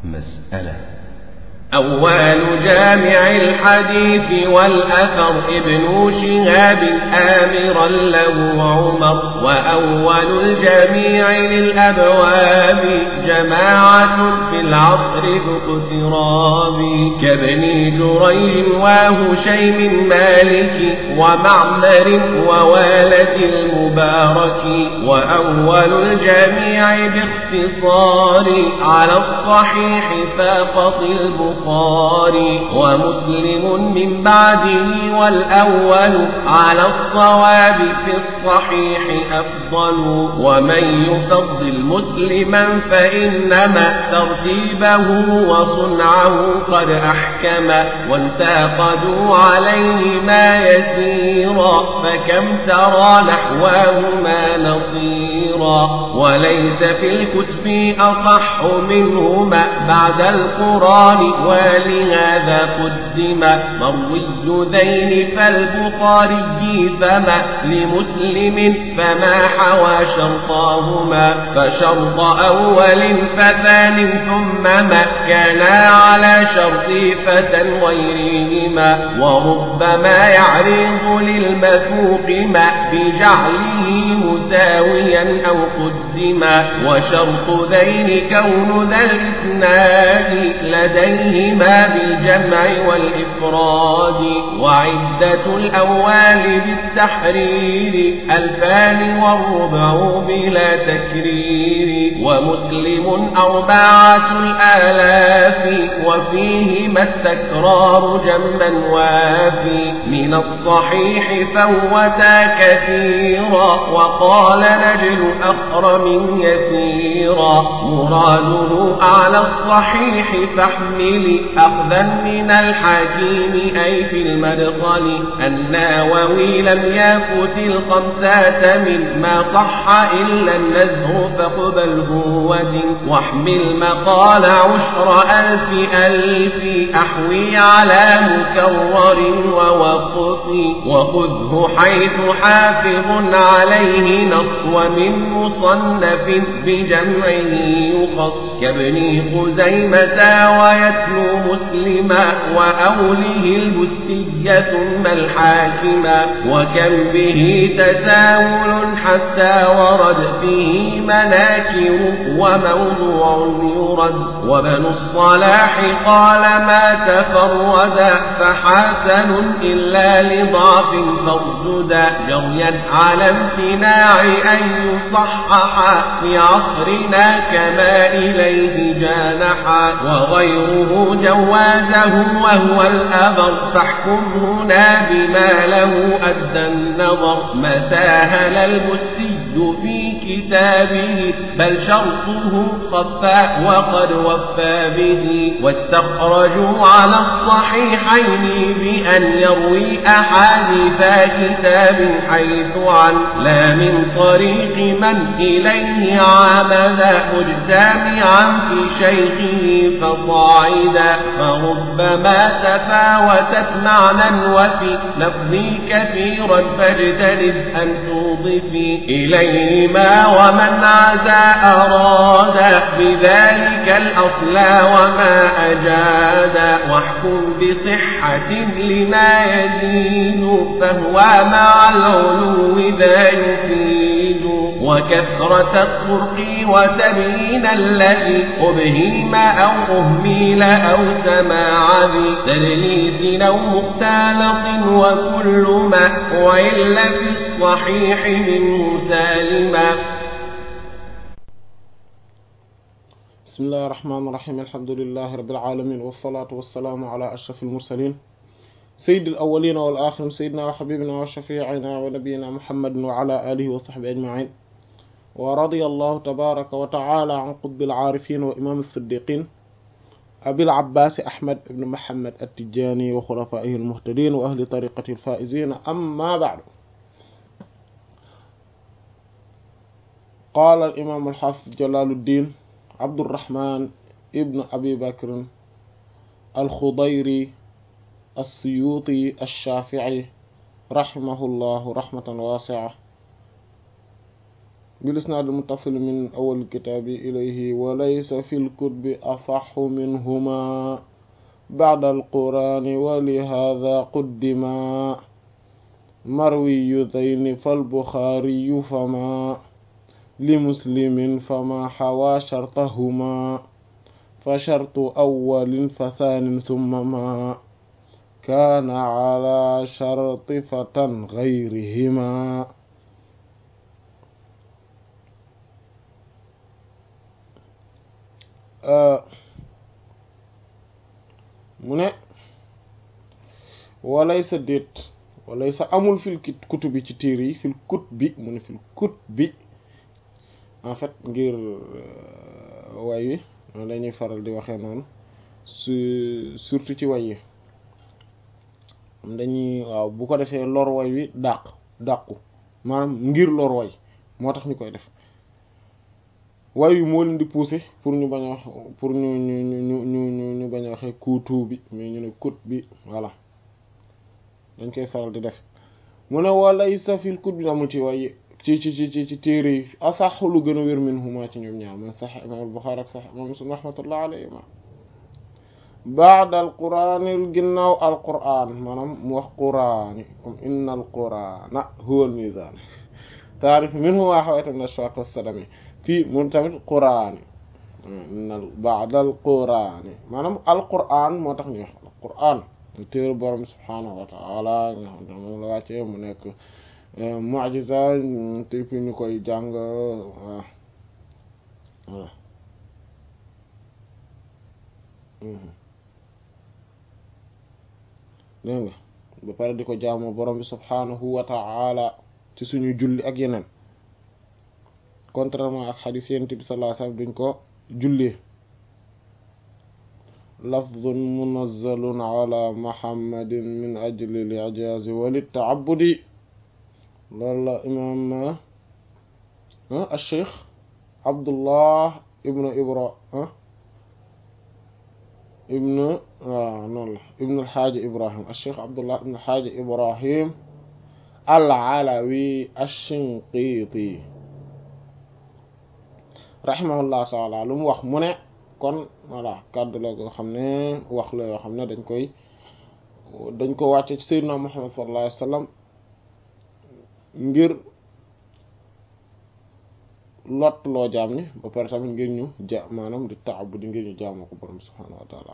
مسألة أول جامع الحديث والأثر ابن شهاب آمرا له عمر وأول الجميع للأبواب جماعة في العصر ذو اقتراب كابن جريج وهشيم مالك ومعمر ووالد المبارك وأول الجميع باختصار على الصحيح فاقط البخاري البخاري ومسلم من بعده والأول على الصواب في الصحيح أفضل ومن يفضل مسلما فإنما ترتيبه وصنعه قد أحكم وانتقدوا عليه ما يسيرا فكم ترى نحواهما نصيرا وليس في الكتب أصح منهما بعد القرآن ولهذا قدم مروي ذين فالبخاري فما لمسلم فما حوى شرطاهما فشرط أول فثان ثم ما كانا على شرط فتى غيرهما وربما يعرض للمثوق ما بجعله مساويا أو قدما وشرط ذين كون ذا الإسناد لديهما بالجمع والإفراد وعدة الأول بالتحرير ألفان والربع بلا تكرير ومسلم أربعة الآلاف وفيهما التكرار جما وافي من الصحيح فوتا كثيرا وقال نجل أخرم يسيرا مراده أعلى الصحيح فاحمل أخذا من الحكيم أي في المدخل الناوي لم يفت الخمسة مما صح إلا النزه فاقبله ودن واحمل مقال عشر ألف ألف أحوي على مكرر ووقف وخذه حيث حافظ عليه نص ومن مصنف بجمعه يخص كابن خزيمة ويتلو مسلما وأوله البستية ثم الحاكما وكم به تساهل حتى ورد فيه مناكر وموضوع يرد وبن الصلاح قال ما تفردا فحسن إلا لضعف فارجدا جريا على امتناع أن يصحح في عصرنا كما إليه جانحا وغيره جوازه وهو الأبر فاحكم هنا بما له أدى النظر ما ساهل المسي في كتابه بل شرطه خفى وقد وفى به واستخرجوا على الصحيحين بأن يروي أحاديث كتاب حيث عن لا من طريق من إليه عمد مجتمعا في شيخه فصاعدا فربما تفاوتت معنى وفي لفظي كثيرا فاجتنب أن توضفي إليهما ومن عزى أراد بذلك الأصل وما أجاد واحكم بصحة لما يزيد فهو مع العلو ذا يفيد وكثرة الطرق وتبيين الذي أبهيم أو أهميل أو سماع ذي تدليس أو مختلط وكل ما وإلا في الصحيح منه سالما بسم الله الرحمن الرحيم الحمد لله رب العالمين والصلاة والسلام على أشرف المرسلين سيد الأولين والآخرين سيدنا وحبيبنا وشفيعنا ونبينا محمد وعلى آله وصحبه أجمعين ورضي الله تبارك وتعالى عن قطب العارفين وإمام الصديقين أبي العباس أحمد بن محمد التجاني وخلفائه المهتدين وأهل طريقة الفائزين أما بعد قال الإمام الحافظ جلال الدين عبد الرحمن ابن أبي بكر الخضيري السيوطي الشافعي رحمه الله رحمة واسعة bil isnaad al muttasil min awal kitaabi ilayhi wa laysa fil kutubi asaxu minhuma ba'da al qur'ani wa li hadha quddima marwiyu dayni fal buxaariyu fama li muslimin fama xawaa shartahuma fa shartu awwalin fa thaanin thumma ma kaana ala sharti fatan gayrihima mu ne walay sa déet walay sa amul fil kutub bi ci téere yi fil kut bi mu ne fil kut bi en fait ngir way wi noonu dañuy faral di waxee noonu su surtout ci way yi dañuy waaw bu ko defee lor way wi dàq dàqu maanaam ngir lor way moo tax ñu koy def way wi moo leen di pousser pour ñu bañ a wax pour ñu ñu ñu ñu ñu ñu bañ a waxee kuutu bi mais ñu ne kut bi voilà dañ koy faral di def mu ne walay sa fil kut bi amul ci way ci ci ci ci ci téere yi asax lu gën a wér min huma ci ñoom ñaar man sax imam al-Bukhari ak sax imam Muslim rahmatullah alayhima baada al quraanil ginnaaw al quraan maanaam mu wax quraani comme inna al quraana huwa al mizaan taarif minhu maa hawayta min ashwaaq wassadami fii mun tamit quraani inna baada al quraani maanaam al quraan moo tax ñu wax al quraan téere borom subhaanahu wa taala nga xam ne moom la wàccee mu nekk mu'jiza te fi ñu koy jàng waaw voilà dégg nga ba pare di ko jaamoo borom bi subhaanahu wa ta'ala ci suñu julli ak yeneen contrairement ak xadiis yonent bi sallallahu alayhi wasallam duñ ko jullee lafdun munazzalun ala muhammadin min ajli al-i'jaz wa lit-ta'abbudi loolu la imaam al-cheikh abdullah ibnu ibra ibnu waaw noonu la ibnu alxaaji ibrahim alcheikh abdullah ibnu alxaaji ibrahim al-alawi ash-shinqiti rahimahullah taala lu mu wax mu ne kon voilà kàddu la koo xam ne wax la yoo xam ne dañ koy dañ ko wàcce ci sayyidina muhammad sallallahu alayhi wa sallam ngir lot loo jaam ni ba pare tamit ngir ñu ja maanaam di taabu di ngir ñu jaamoo ko borom subhaanahu wa taala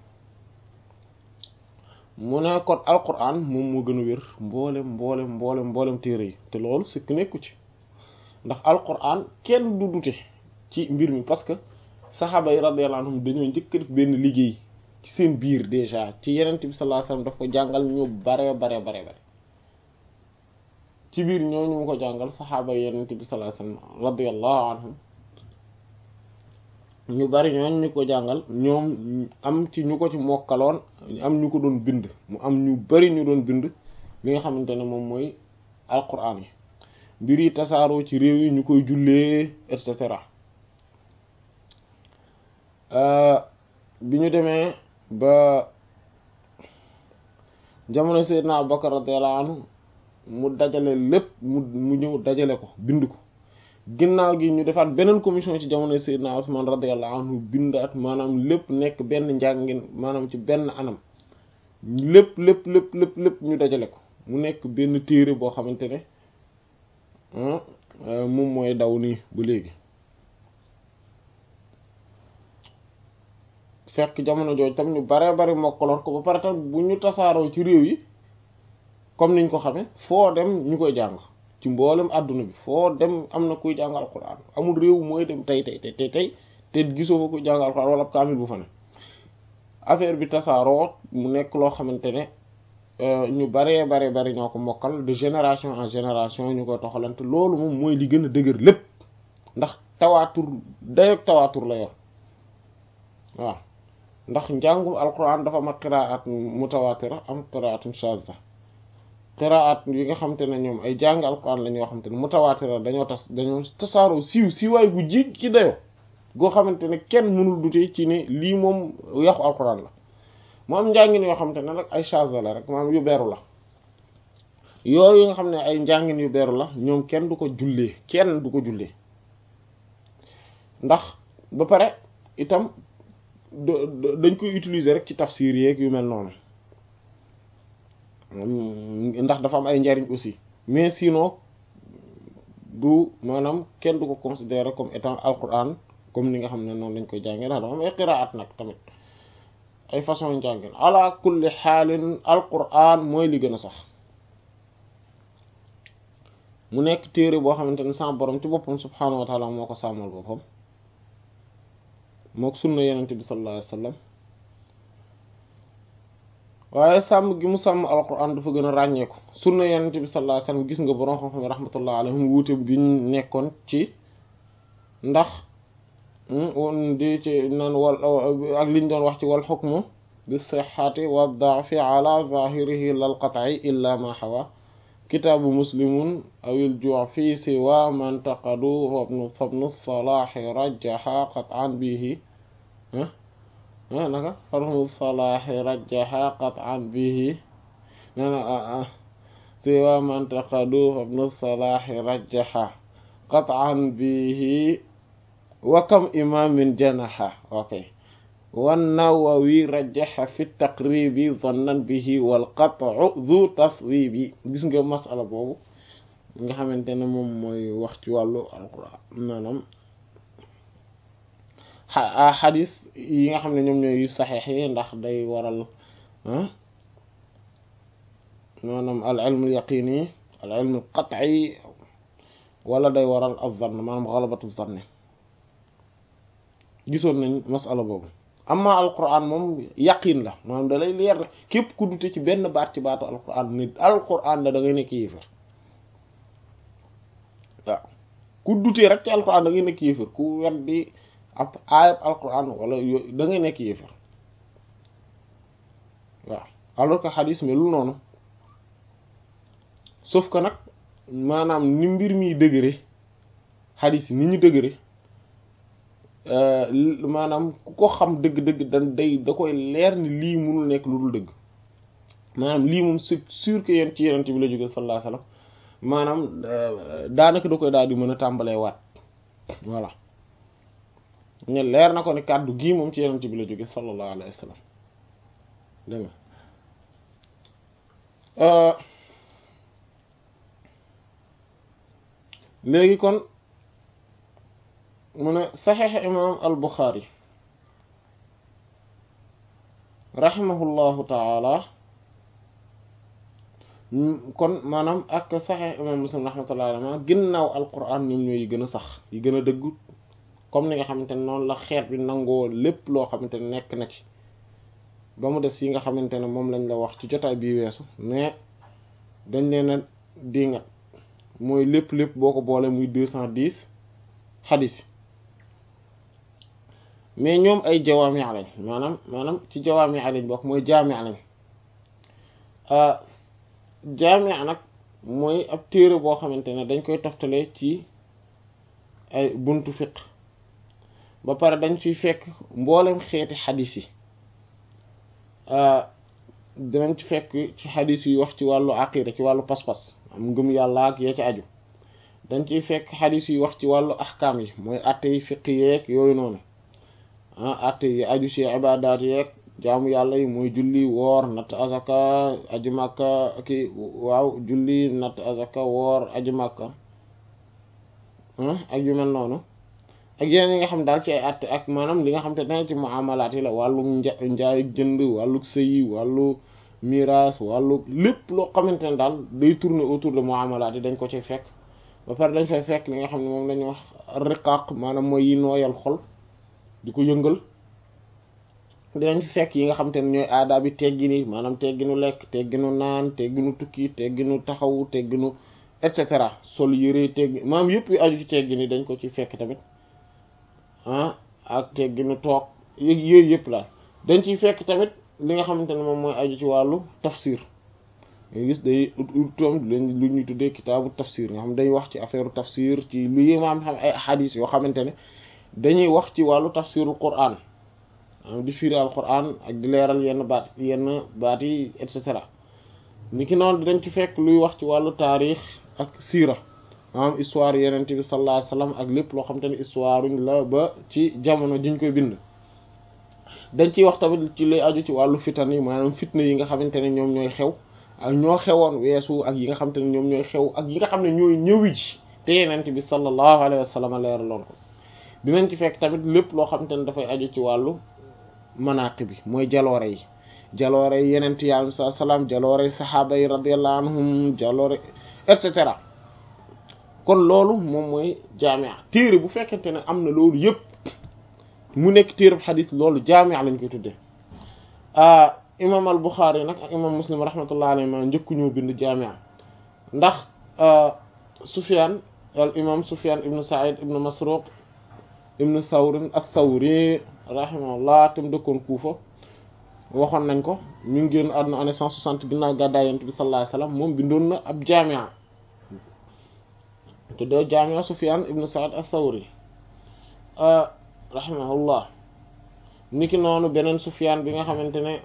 mu ne kon alquran moom moo gën a wér mboolem mboolem mboolem mboolem téere yi te loolu sikk nekku ci ndax alquran kenn du dute ci mbir mi parce que saxaaba yi radiyallahu anhum dañoo njëkk def benn liggéey ci seen biir déjà ci yenent bi sallallahu alayhi wasallam daf ko jàngal ñu bare bare bare bare ci biir ñooñu mu ko jàngal saxaaba yi yenent bi sallallahu alayhi wasallam radiyallahu anhum ñu bari ñooñu ñu ko jàngal ñoom am ci ñu ko ci mokkaloon am ñu ko doon bind mu am ñu bari ñu doon bind li nga xamante ne moom mooy alquran yi mbir yi tasaaroo ci réew yi ñu koy jullee et cetera bi ñu demee ba jamono Seydina Abubakar radiyallahu anhu mu dajale lépp mu mu ñëw dajale ko bind ko ginnaaw gi ñu defaat beneen commission ci jamono Seydina Usman radiyallahu anhu bindaat maanaam lépp nekk benn njàngin maanaam ci benn anam lépp lépp lépp lépp lépp ñu dajale ko mu nekk benn téere boo xamante ne moom mooy daw nii ba léegi fekk jamono jooju tam ñu bare bari mokkaloon ko ba pare tam bu ñu tasaaroo ci réew yi comme niñ ko xamee foo dem ñu koy jàng ci mboolem àdduna bi foo dem am na kuy jàng alquran amul réew mooy dem tey tey tey tey te gisoo fa kuy jàng alquran wala kaamil bu fa ne affaire bi tasaaroo mu nekk loo xamante ne ñu baree bare bari ñoo ko mokkal de génération en génération ñu koy toxalante loolu moom mooy li gën a dëgër lépp ndax tawaatur dayoog tawaatur la yor waaw ndax njàngum alquran dafa am qiraat mutawatira am qiraatun shadda qiraat yi nga xamante ne ñoom ay jàng alquran la ñoo xamante ne mutawatira dañoo tas dañoo tasaaroo siiw siiwaay gu ji ci dayo goo xamante ne kenn mënul dute ci ne lii moom yaxu alquran la mu am njàngin yoo xamante ne nag ay shadda la rek maanaam yu beeru la yooyu nga xam ne ay njàngin yu beeru la ñoom kenn du ko jullee kenn du ko jullee ndax ba pare itam dañ koy utiliser rek ci tafsir yeeg yu mel noonu ndax dafa am ay njariñ aussi mais sinon du maanaam kenn du ko considérer comme étant alquran comme ni nga xam ne noonu lañ koy jàngee ndax dafa am ay qiraat nag tamit ay façon njàngin ala kulli xaalin alquran mooy li gën a sax mu nekk téere boo xamante ne sa borom ci boppam subhaanahu wa taala moo ko sàmmal boppam mook sunna yenente bi sallallahu alayhi wa sallam waaye sàmm gi mu sàmm alquran dafa gën a ràññeeku sunna yenente bi sallallahu alayhi wa sallam gis nga borom xam-xam rahmatullah alayhim wuute bi ñu nekkoon ci ndax di ci naan wal ak liñ doon wax ci wal xukmu bi sixati wa daafi ala zahirihi lal qat'i illa ma xawa kitaabu muslimun awil juu fi siwa man taqadu fabnu fabnu salaahi rajaxa qat'an bihi naka fabnu salaahi rajaxa qat'an bihi nana siwa man taqadu fabnu salaahi rajaxa qat'an bihi wa kam imaamin janaxa ok wannawawi rajaxa fi taqribi zannan bihi wal qat'u zu taswibi gis nga masala boobu nga xamante ne moom mooy wax ci wàllu alquran maanaam xadis yi nga xam ne ñoom ñooy saxeex yi ndax day waral maanaam al ilmu yaqini al ilmu qat'i wala day waral az-zann maanaam xalabatu zann gisoon nañ masala boobu amma alquran moom yaqin la maanaam da lay leer la képp ku dute ci benn baat ci baatu alquran ni alquran la da ngay nekk yéefar waaw ku dutee rek ci alquran da ngay nekk yéefar ku weddi ab aayab alquran wala yooyu da ngay nekk yéefar waaw alors que xadis melul noonu sauf que nag maanaam ni mbir mi dëgëre xadis yi ni ñu dëgëre maanaam ku ko xam dëgg-dëgg dan day da koy leer ni lii munul nekk lu dul dëgg maanaam lii moom c'est sûr que yéen ci yeneen bi la jóge sallallahu alayhi wasallam maanaam daanaka da koy daal di mën a tàmbalee waat voilà ñu leer na ko ne kàddu gii moom ci yeneen bi la jóge sallallahu alayhi wasallam dégg nga léegi kon mu ne saxiix imaam al buxaari rahimahullahu taala kon maanaam ak saxiix imaam muslim rahmatullahi alayhi ginnaaw alquran ñoom ñooy yi gën a sax yi gën a dëggu comme ni nga xamante ne noonu la xeet bi nangoo lépp loo xamante ne nekk na ci ba mu des yi nga xamante ne moom lañ la wax ci jotaay bii weesu mais dañ leen a dingat mooy lépp lépp boo ko boole muy deux cent dix xadis mais ñoom ay jawaami lañ maanaam maanaam ci jawaami lañ bokk mooy jaami lañ jaami nag mooy ab téere boo xamante ne dañ koy toftale ci ay buntu fiq ba pare dañ ciy fekk mboolem xeeti xadis yi dinañ ci fekk ci xadis yi wax ci wàllu aqida ci wàllu pas-pas am ngëm yàlla ak yee ci aju dañ ciy fekk xadis yi wax ci wàllu ahkaam yi mooy atte yi fiq yeeg yooyu noonu ah atte yi aju ci ibadaat yeeg jaamu yàlla yi mooy julli woor natt azaka aji màkka ki waaw julli natt azaka woor aji màkka ak yu mel noonu ak yeneen yi nga xam daal ci ay atte ak maanaam li nga xam te dana ci muamalaat yi la wàllu njaay jënd wàllu sëyi wàllu miraas wàllu lépp loo xamante ne daal day tourner autour de muamalaat yi dañ ko ci fekk ba pare dañ fay fekk li nga xam ne moom lañuy wax riqaaq maanaam mooy yi nooyal xol di ko yëngal dinañ fi fekk yi nga xam te ne ñooy aadaa bi teggini maanaam tegginu lekk tegginu naan tegginu tukki tegginu taxawu tegginu et cetera sol yëre teggi maanaam yëpp yu aju ci teggini dañ ko ci fekk tamit ah ak tegginu toog yëg yooyu yëpp la dañ ciy fekk tamit li nga xamante ne moom mooy aju ci wàllu tafsir nga gis day utam lu ñuy tuddee kitaabu tafsir nga xam day wax ci affaire tafsir ci lu yi maam xam ay hadith yoo xamante ne dañuy wax ci wàllu tafsirul Qur'an di firi al Qur'an ak di leeral yenn baat yenn baat yi et cetera ni ki noonu dañ ci fekk luy wax ci wàllu taarix ak siira maanaam histoire yeneen bi sallallahu alayhi wasallam ak lépp loo xam te ne histoire la ba ci jamono jiñ koy bind dañ ciy wax tamit ci lay aju ci wàllu fitan yi maanaam fitna yi nga xamante ne ñoom ñooy xew ak ñoo xewoon weesu ak yi nga xamante ne ñoom ñooy xew ak yi nga xam ne ñooy ñëwi ji te yeneen bi sallallahu alayhi wasallam leeraloon ko dinañ ci fekk tamit lépp loo xamante ne dafay aju ci wàllu manaqib bi mooy jaloore yi jaloore yi yeneen yi alayhi salaam jaloore yi saxaaba yi radiyallahu anhum jaloore et cetera kon loolu moom mooy jaamia téere bu fekkente ne am na loolu yëpp mu nekk téere bu xadis loolu jaamia lañ koy tuddee imam al Buxaari nag ak imam Muslim rahmatullah alayhi ma njëkku ñoo bind jaamia ndax Sufyan al imam Sufyan ibnu Sa'id ibnu Masruq ibnu Thawr ath-Thawri rahimahullah tam dëkkoon Kuufa waxoon nañ ko ñu ngi génn àdduna année cent soixante ginnaaw gàddaay Yonent bi sallallahu alayhi wasallam moom bindoon na ab jaamia tuddee jaamia Sufyan ibnu Sa'id ath-Thawri rahimahullah niki noonu beneen Sufyan bi nga xamante ne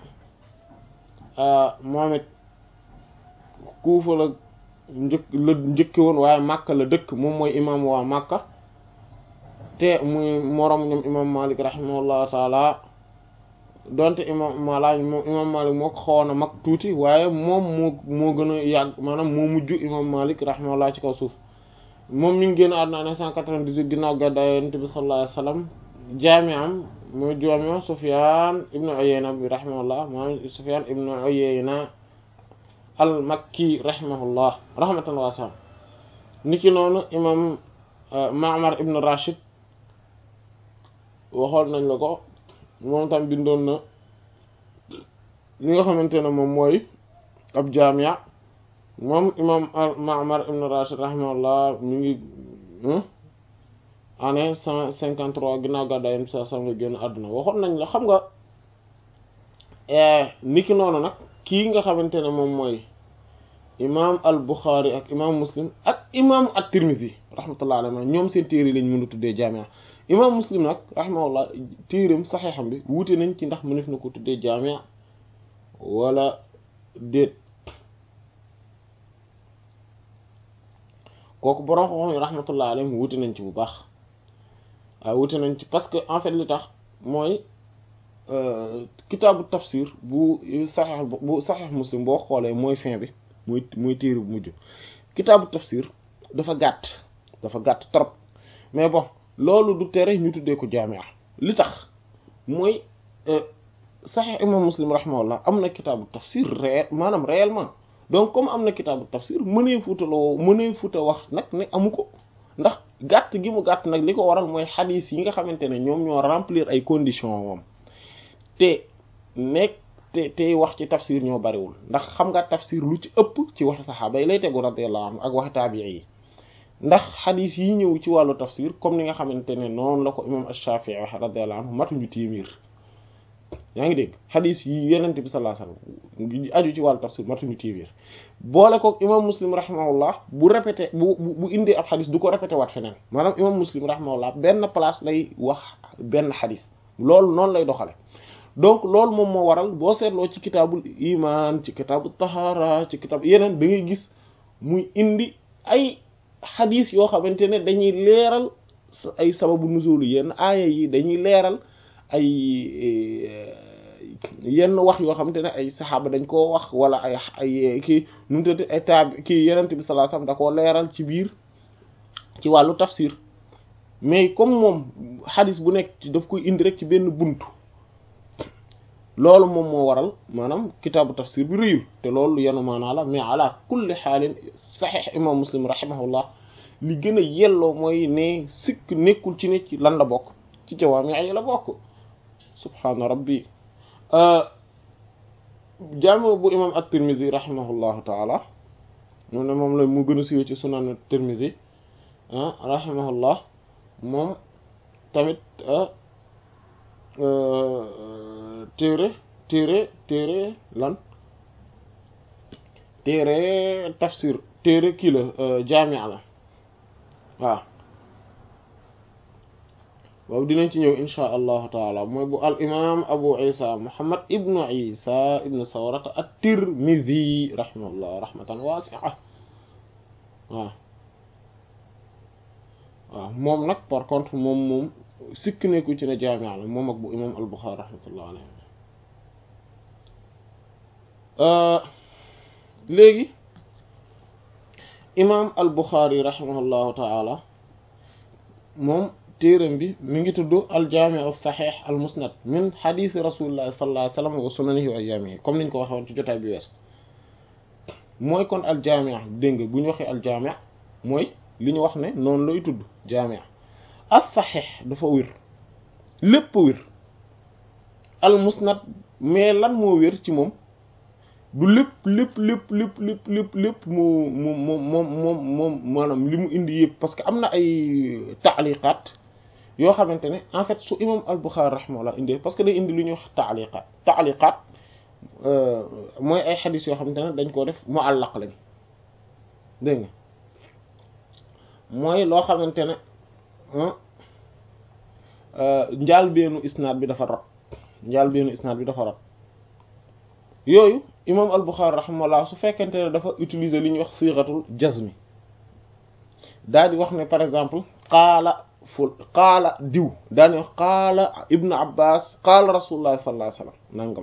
moom it Kuufa la njëkk la njëkke woon waaye Makka la dëkk moom mooy imam waa Makka te muy moroom ñoom imam Malik rahimahullahu taala donte imam Malik moom imam Malik moo ko xawoon a mag tuuti waaye moom moo moo gën a yàgg maanaam moo mujj imam Malik rahimahullah ci kaw suuf moom mi ngi génn àdduna ne cent quatre-vingt-dix-huit ginnaaw gàddaay Yonent bi sallallahu alayhi wasallam jaami'am mooy jaami'u Sufyan ibnu Uyayna bi rahimahullah moom Sufyan ibnu Uyayna al Makki rahimahullah rahmatan wasi'a niki noonu imam Ma'mar ibnu Rashid waxoon nañ la ko moom tam bindoon na li nga xamante ne moom mooy ab jaami'a moom imam Ma'mar ibn Rashid rahimahullah mi ngi année cent cinquante trois ginnaaw gàddaay yam sa sam nga génn àdduna waxoon nañ la xam nga niki noonu nag kii nga xamante ne moom mooy imam al Bukhari ak imam Muslim ak imam at-Tirmidhi rahmatullah alayhi ñoom seen téere lañ mën a tuddee jaami'a imam Muslim nag rahimahullah téereem saxeexam bi wuute nañ ci ndax mënef na ko tuddee jaami'a wala déet kooku borom xam-xam yi rahmatullah alayhim wuute nañ ci bu baax waaw wuute nañ ci parce que en fait li tax mooy kitaabu tafsir bu saxeex bu saxeex muslim boo xoolee mooy fin bi muy muy téere bu mujj kitaabu tafsir dafa gàtt dafa gàtt trop mais bon loolu du tere ñu tuddee ko jaamia li tax mooy saxeex imam muslim rahimahullah am na kitaabu tafsir réel maanaam réellement donc comme am na kitaabu tafsir mënee fuutaloo mënee fuuta wax nag ne amu ko ndax gàtt gi mu gàtt nag li ko waral mooy xadiis yi nga xamante ne ñoom ñoo remplir ay conditions moom te nekk te tey wax ci tafsir ñoo bariwul ndax xam nga tafsir lu ci ëpp ci waxi saxaaba yi lay tegu radiyallahu anhu ak waxi taabii yi ndax xadiis yi ñëw ci wàllu tafsir comme ni nga xamante ne noonu la ko imam ash-Shafi'i wax radiyallahu anhu matuñu téeméer yaa ngi dégg xadis yi yenente bi sallallahu alayhi wasallam aju ci wàllu tafsir matuñu téeméer boole ko imam muslim rahimahullah bu répété bu bu indee ab xadis du ko répété waat feneen maanaam imam muslim rahimahullah benn place lay wax benn xadis loolu noonu lay doxale donc loolu moom moo waral boo seetloo ci kitaabul iman ci kitaabul tahara ci kitaab yeneen da ngay gis muy indi ay xadis yoo xamante ne dañuy leeral ay sababu nuzul yenn aaya yi dañuy leeral ay yenn wax yoo xamante ne ay saxaaba dañ koo wax wala ay ay kii nu mu tuddati ay taab kii yenent bi sallallahu alayhi wasallam da koo leeral ci biir ci wàllu tafsir mais comme moom xadis bu nekk daf koy indi rek ci benn buntu loolu moom moo waral maanaam kitaabu tafsir bi rëyul te loolu yenu maanaa la mais ala kulli xaalin saxiix imam muslim rahimahullah li gën a yelloo mooy ne sikk nekkul ci ne ci lan la bokk ci jawaami ay la bokk subhaana rabbi jaami bu imam at-Tirmidhi rahimahullahu taala moom ne moom la mu gën a siiwee ci sunan at-Tirmidhi rahimahullah moom tamit téere téere téere lan téere tafsir téere kii la jaamia la waaw boobu dinañ ci ñëw insha allahu taala mooy bu al imam abu isa muhammad ibnu isa ibnu sawrata at-tirmidhi rahimahullah rahmatan wasi'a waaw waaw moom nag par contre moom moom sikk nekku ci ne jaami la moom ak bu imam al-Bukhari rahmatullah alayhi léegi imam al-Bukhari rahimahullahu taala moom téeram bi mi ngi tudd al-Jaami' as-Sahih al-Musnad min hadith rasulillahi sallallahu alayhi wa sallam wa sunanihi wa ayyaamihi comme niñ ko waxee woon ci jotaay bi wees mooy kon al-Jaami' dégg nga bu ñu waxee al-Jaami' mooy li ñu wax ne noonu lay tudd Jaami' as-Sahih dafa wér lépp wér al-Musnad mais lan moo wér ci moom du lépp lépp lépp lépp lépp lépp lépp moo moom moom moom moom moom maanaam li mu indi yëpp parce que am na ay taaliqaat yoo xamante ne en fait su imam al-Bukhari rahimahullah indee parce que day indi lu ñuy wax taaliqaat taaliqaat mooy ay xadis yoo xamante ne dañ koo def muallaq lañ dégg nga mooy loo xamante ne njaal beenu isnaad bi dafa rot njaal beenu isnaad bi dafa rot yooyu imam al-Bukhari rahimahullah su fekkente ne dafa utiliser li ñuy wax siixatul jazmi daal di wax ne par exemple qaala ful qaala diw daal di wax qaala ibnu abbas qaala rasulullah sallallahu alayhi wasallam nangam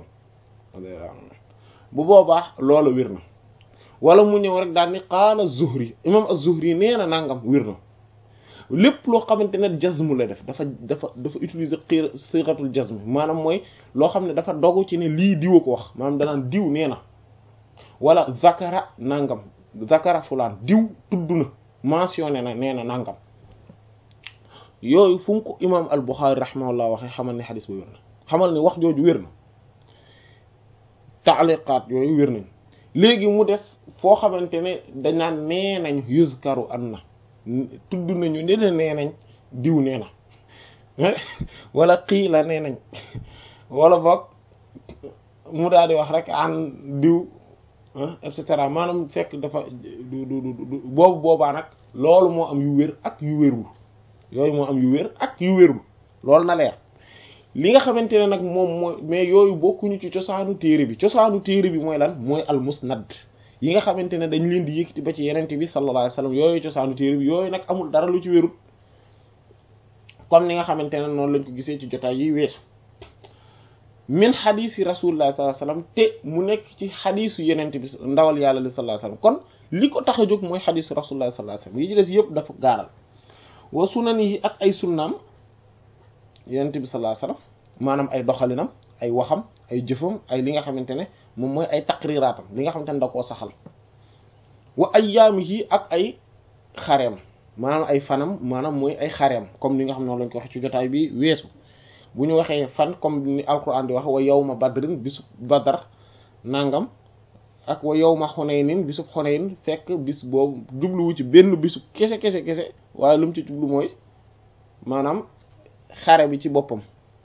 bu boobaa loola wér na wala mu ñëw rek daal ni qaala zuhri imam az-zuhri nee na nangam wér na lépp loo xamante ne jazmu la def dafa dafa dafa utiliser xiir siixatul jazmi maanaam mooy loo xam ne dafa dogu ci ne lii diw a ko wax maanaam danaan diw nee na wala zakara nangam zakara fulaan diw tudd na mentionné na nee na nangam yooyu fu mu ko imaam al Buxaari rahimahullah waxee xamal ne xadis ba wér na xamal ne wax jooju wér na taaliqaat yooyu wér nañ léegi mu des foo xamante ne dañ naan nee nañ yuzkaru an na tudd nañu ne ne nee nañ diw nee na wala qiila nee nañ wala boog mu daal di wax rek an diw et cetera maanaam fekk dafa du du du boobu boobaa nag loolu moo am yu wér ak yu wérul yooyu moo am yu wér ak yu wérul loolu na leer li nga xamante ne nag moom mooy mais yooyu bokkuñu ci cosaanu téere bi cosaanu téere bi mooy lan mooy al musnad yi nga xamante ne dañ leen di yëkkati ba ci yenente bi sallallahu alayhi wasallam yooyu cosaanu téere bi yooyu nag amul dara lu ci wérul comme ni nga xamante ne noonu lañ ko gisee ci jotaay yi weesu min xadiisi rasulullah sallallahu alayhi wasallam te mu nekk ci xadiisu yenente bi ndawal yàlla li sallallahu alayhi wasallam kon li ko tax a jóg mooy xadiisu rasulullah sallallahu alayhi wasallam yi ci des yëpp dafa gaaral wa sunanihi ak ay sunnaam yenente bi sallallahu alayhi wasallam maanaam ay doxalinam ay waxam ay jëfam ay li nga xamante ne moom mooy ay taqriraatam li nga xamante ne da koo saxal wa ayyaamihi ak ay xareem maanaam ay fanam maanaam mooy ay xareem comme li nga xam ne lañ ko waxee ci jotaay bi weesu bu ñu waxee fan comme ni alquran di wax wa yawma badrin bisub badar nangam ak wa yawma xunaynin bisub xunayn fekk bis boobu jubluwu ci benn bisub kese kese kese waaye lu mu ci jublu mooy maanaam xare bi ci boppam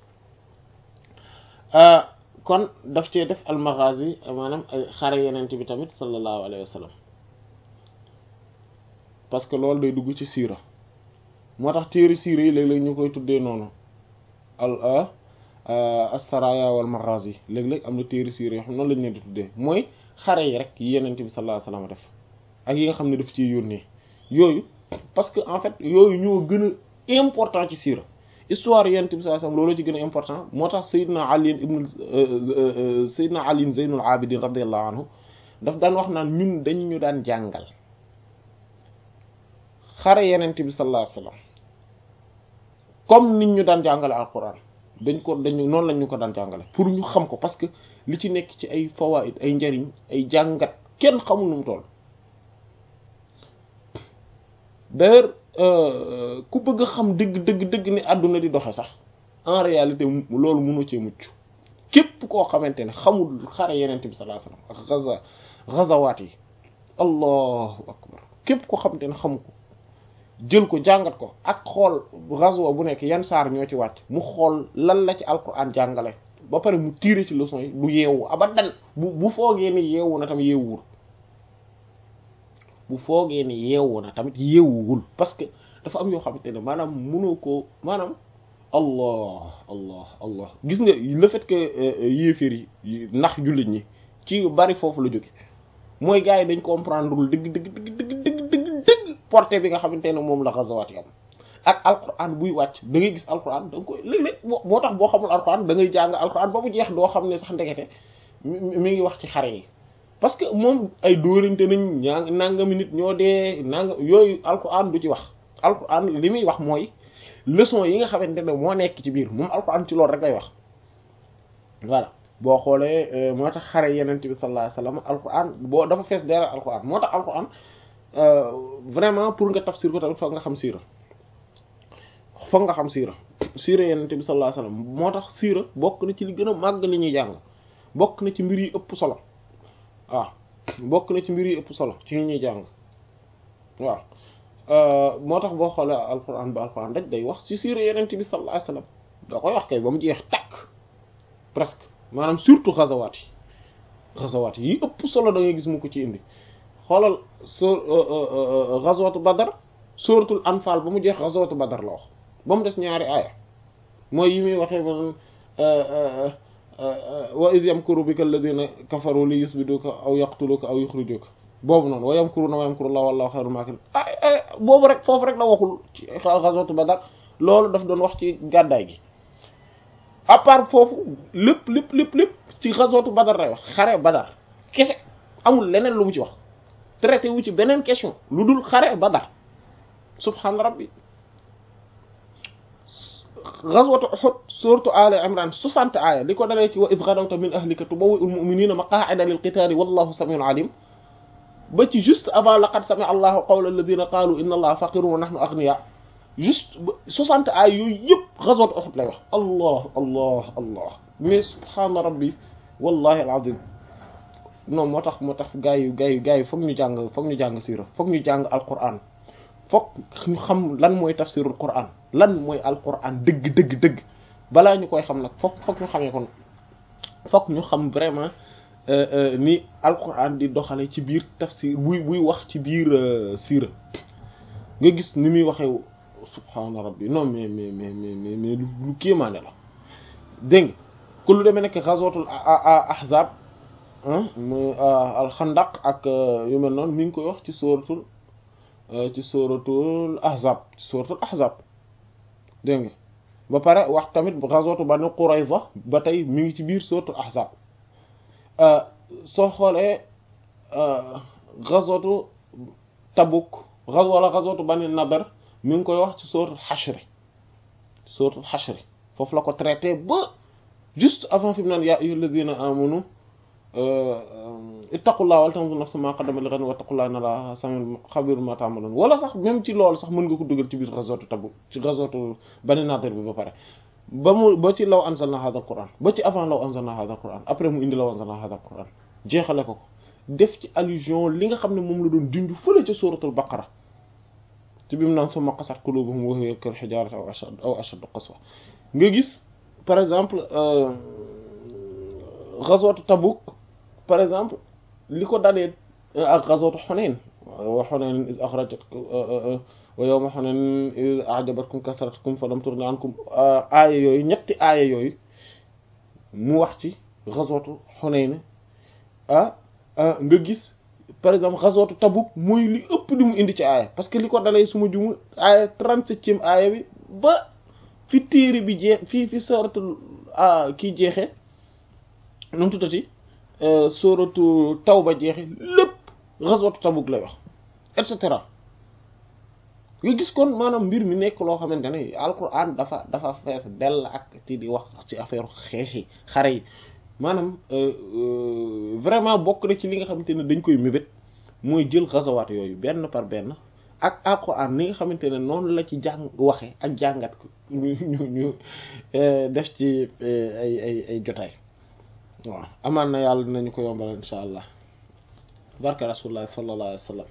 kon daf cee def almaghazi maanaam ay xare yenente bi tamit sallallahu alayhi wa sallam parce que loolu day dugg ci siira moo tax téeri siira yi léeg-léeg ñu koy tuddee noonu al as-saraya wal maghazi léeg-léeg am na téeri siira yoo xam noonu lañ leen di tuddee mooy xare yi rek yi yenente bi sallallahu alayhi wa sallam def ak yi nga xam ne daf ci yónnee yooyu parce que en fait yooyu ñoo gën a important ci siira histoire yonent bi sallallahu alayhi wasallam loolu ci gën a important moo tax Seydina Ali ibn Seydina Ali Zeynul Abidin radiyallahu anhu daf daan wax naan ñun dañ ñu daan jàngal xare yonent bi sallallahu alayhi wasallam comme nit ñu daan jàngale alquran dañ ko dañu noonu lañ ñu ko daan jàngale pour ñu xam ko parce que li ci nekk ci ay fawaid ay njariñ ay jàngat kenn xamul nu mu toll d'ailleurs ku bëgg a xam dëgg dëgg dëgg ni àdduna di doxe sax en réalité loolu mënu cee mucc képp koo xamante ne xamul xare yenente bi sallallahu alayhi wasallam ak gaza gazawaat yi allahu akbar képp koo xamante ne xamu ko jël ko jàngat ko ak xool gazwa bu nekk yan saar ñoo ci wàcc mu xool lan la ci alquran jàngale ba pare mu tiire ci leçon yi du yeewu abadan bu bu foogee ni yeewu na tam yeewuwul bu foogee ni yeewu na tamit yeewuwul parce que dafa am yoo xamante ne maanaam mënoo ko maanaam allah allah allah gis nga le fait que yéeféer yi ndax jullit ñi ci bari foofu la jóge mooy gars yi dañ comprendre lul dëgg dëgg dëgg dëgg dëgg dëgg dëgg portée bi nga xamante ne moom la gazawaat yi am ak alquran buy wàcc da ngay gis alquran da nga koy léeg-léeg moo tax boo xamul alquran da ngay jàng alquran ba mu jeex doo xam ne sax ndekete mi ngi wax ci xare yi parce que moom ay dóorante nañ ñaa nangami nit ñoo dee nanga yooyu alquran du ci wax alquran li muy wax mooy leçon yi nga xamante ne moo nekk ci biir moom alquran ci loolu rek lay wax voilà boo xoolee moo tax xare yenent bi sallallahu alayhi wasallam alquran boo dafa fees dara alquran moo tax alquran vraiment pour nga tafsir ko tamit foog nga xam siira foog nga xam siira siira yenent bi sallallahu alayhi wasallam moo tax siira bokk na ci li gën a màgg li ñuy jàng bokk na ci mbir yi ëpp solo waaw bokk na ci mbir yi ëpp solo ci ñuy jàng waaw moo tax boo xoolee alquran ba alquran daj day wax ci siira yenent bi sallallahu alayhi wasallam doo koy wax kay ba mu jeex takk presque maanaam surtout xazawaat yi xazawaat yi ëpp solo da ngay gis mu ko ci indi xoolal soo xazawatu badar suratul anfal ba mu jeex xazawatu badar la wax ba mu des ñaari aaya mooy yi muy waxee man wa id yamkuru bika alladina kafaru li yusbiduka aw yaqtuluka aw yuxrijuka boobu noonu wa yamkuruna wa yamkurullahu wallahu xayrul maakirin boobu rek foofu rek la waxul ci xazawatu badar loolu daf doon wax ci gàddaay gi à part foofu lépp lépp lépp lépp ci xazwatu badar lay wax xare badar kese amul leneen lu mu ci wax traité wu ci beneen question lu dul xare badar subhaana rabbi xazwatu uhud suratu ali imran 60 aaya li ko dalee ci wa id ghadawta min ahlika tubawwi'ul mu'minina maqa'ida lil qitali wallahu samiun alim ba ci juste avant laqad sami'a allahu qawla alladhina qalu inna allaha faqirun wa nahnu aghniya juste soixante ay yooyu yëpp ghazwat Uhud lay wax allah allah allah mais subhaana rabbi wallahi alazim non moo tax moo tax gaa yu gaa yu gaa yu foog ñu jàng foog ñu jàng siira foog ñu jàng alquran foog ñu xam lan mooy tafsirul quran lan mooy alquran dëgg dëgg dëgg balaa ñu koy xam nag foog foog ñu xamee kon foog ñu xam vraiment ni alquran di doxale ci biir tafsir buy buy wax ci biir siira nga gis ni muy waxee subhaana rabbi non mais mais mais mais mais lu kéemaane la dégg nga ku lu demee nekk ghazwatul ahzab mu alxandaq ak yu mel noonu mi ngi koy wax ci sóoratul ci sóoratul ahzab ci sóoratul ahzab dégg nga ba pare wax tamit ghazwatu banu qurayza ba tey mi ngi ci biir sóoratul ahzab soo xoolee ghazwatu tabuk wala ghazwatu banu nadar mi ngi koy wax ci suratul xashri suratul xashri foofu la ko traité ba juste avant fi mu naan yaa ayyuha alladina amanu ittaqullaha wal tanzur nafsun ma qaddamat li ghadin wattaqullaha inna allaha samiun khabirun ma ta'malun wala sax même ci loolu sax mën nga ko dugal ci biir ghazwatu Tabuk ci ghazwatu Bani Nadir bi ba pare ba mu ba ci law anzalna hadha al-Qur'an ba ci avant law anzalna hadha al-Qur'an après mu indi law anzalna hadha al-Qur'an jeexale ko ko def ci allusion li nga xam ne moom la doon junj fële ca suratul Baqara ci bi mu naan summa qasat qulubuhum wa hiya kal hijarati aw ashad aw ashaddu qaswa nga gis par exemple ghazwatu Tabuk par exemple li ko dalee ak ghazwatu Hunayn wa Hunayn iz akhrajatkum wa yawma Hunayn iz a'jabatkum kathratukum falam tughni ankum aaya yooyu ñetti aaya yooyu mu wax ci ghazwatu Hunayn ah nga gis par exemple ghazwatu Tabuk mooy li ëpp li mu indi ci aaya parce que li ko dalee suma jumu aaya trente-septième aaya bi ba fi téere bi jeex fii fi suratul kii jeexee nu mu tuddati suratu Tawba jeexe lépp ghazwatu Tabuk lay wax et cetera nga gis kon maanaam mbir mi nekk loo xamante ne alquran dafa dafa fees dell ak ci di wax ci affaire xeexi xare yi maanaam vraiment bokk na ci li nga xamante ne dañ koy mébét mooy jël xasawaat yooyu benn par benn ak alquran ni nga xamante ne noonu la ci jàng waxe ak jàngat ko ñu ñu ñu def ci ay ay ay jotaay waaw amaan na yàlla dinañu ko yombal insha allah barka rasulullah sallallahu alayhi wa sallam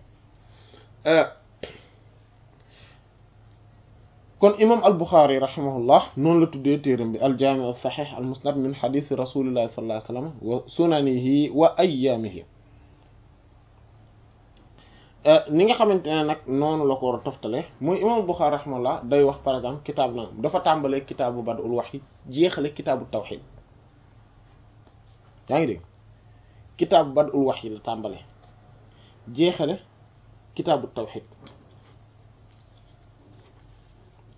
kon imam al Bukhari rahimahullah noonu la tuddee téeram bi al jaami al saxiix al musnad min xadiisi rasulillahi sallallahu alayhi wa sallam wa sunanihi wa ayyaamihi ni nga xamante ne nag noonu la ko war a toftale mooy imam al Bukhari rahimahullah day wax par exemple kitaab na dafa tàmbalee kitaabu badul wahyi jeexale kitaabu tawxid yaa ngi dégg kitaabu badul wahyi la tàmbalee jeexale kitaabu tawxid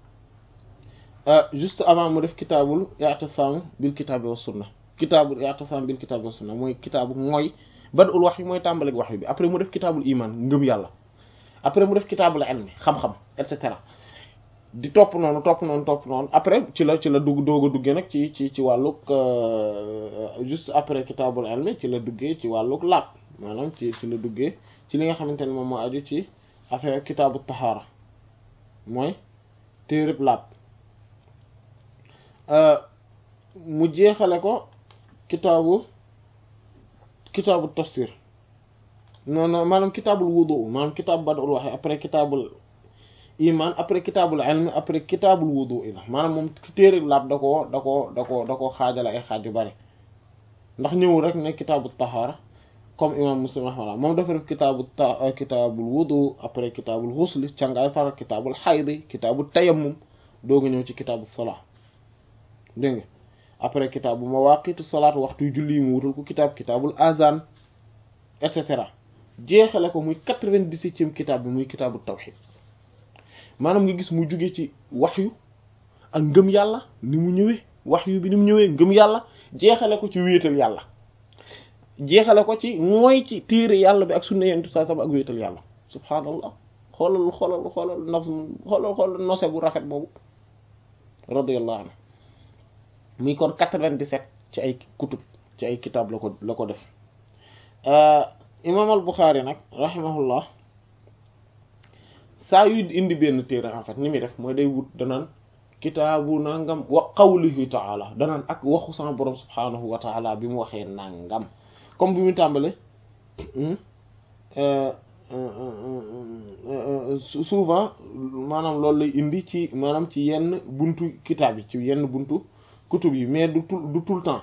juste avant mu def kitaabul i'tisam bil kitaabi wa sunna kitaabul i'tisam bil kitaabi wa sunna mooy kitaabu mooy badul wax yi mooy tàmbalik wax bi après mu def kitaabul iman ngëm yàlla après mu def kitaabul ilmi xam-xam et cetera di topp noonu topp noonu topp noonu après ci la ci la dugg doog a duggee nag ci ci ci wàllug juste après kitaabul ilmi ci la duggee ci wàllug laab maanaam ci ci la duggee ci li nga xamante ne moom moo aju ci affaire kitaabu tahaara mooy téereb laab mu jeexale ko kitaabu kitaabu tafsir non non maanaam kitaabul wudu maanaam kitaabu badul wax après kitaabul iman après kitaabul ilm après kitaabul wudu la maanaam moom téere laab da koo da koo da koo da koo xaajale ay xaaj yu bari ndax ñëwul rek ne kitaabu tahaara comme imam muslim rahimahullah moom dafa def kitaabu ta kitaabul wudu après kitaabul xusli càngaay fara kitaabul xaydi kitaabul tayammum dooga ñëw ci kitaabu salaa dégg nga après kitaabu mawaqitu salaat waxtu julli yi mu wutal ko kitaab kitaabul azan et cetera jeexale ko muy quatre-vingt-dix-septième kitaab bi muy kitaabu tawxid maanaam nga gis mu jóge ci waxyu ak ngëm yàlla ni mu ñëwee waxyu bi ni mu ñëwee ngëm yàlla jeexale ko ci wéetal yàlla jeexale ko ci mooy ci téere yàlla bi ak sunna yentu saa sama ak wéetal yàlla subhaanallah xoolal xoolal xoolal naf xoolal xoolal nose bu rafet boobu radiyallahu anhu muy kon quatre-vingt-dix-sept ci ay kutub ci ay kitaab la ko la ko def imaam al Buxaari nag rahimahullah saa yu indi benn téere en fait ni muy def mooy day wut danaan kitaabu nangam wa qawlihi taala danaan ak waxu sama borom subhaanahu wa taala bi mu waxee nangam comme bi mu tàmbale souvent maanaam loolu lay indi ci maanaam ci yenn buntu kitaab yi ci yenn buntu kutub yi mais du tout du tout le temps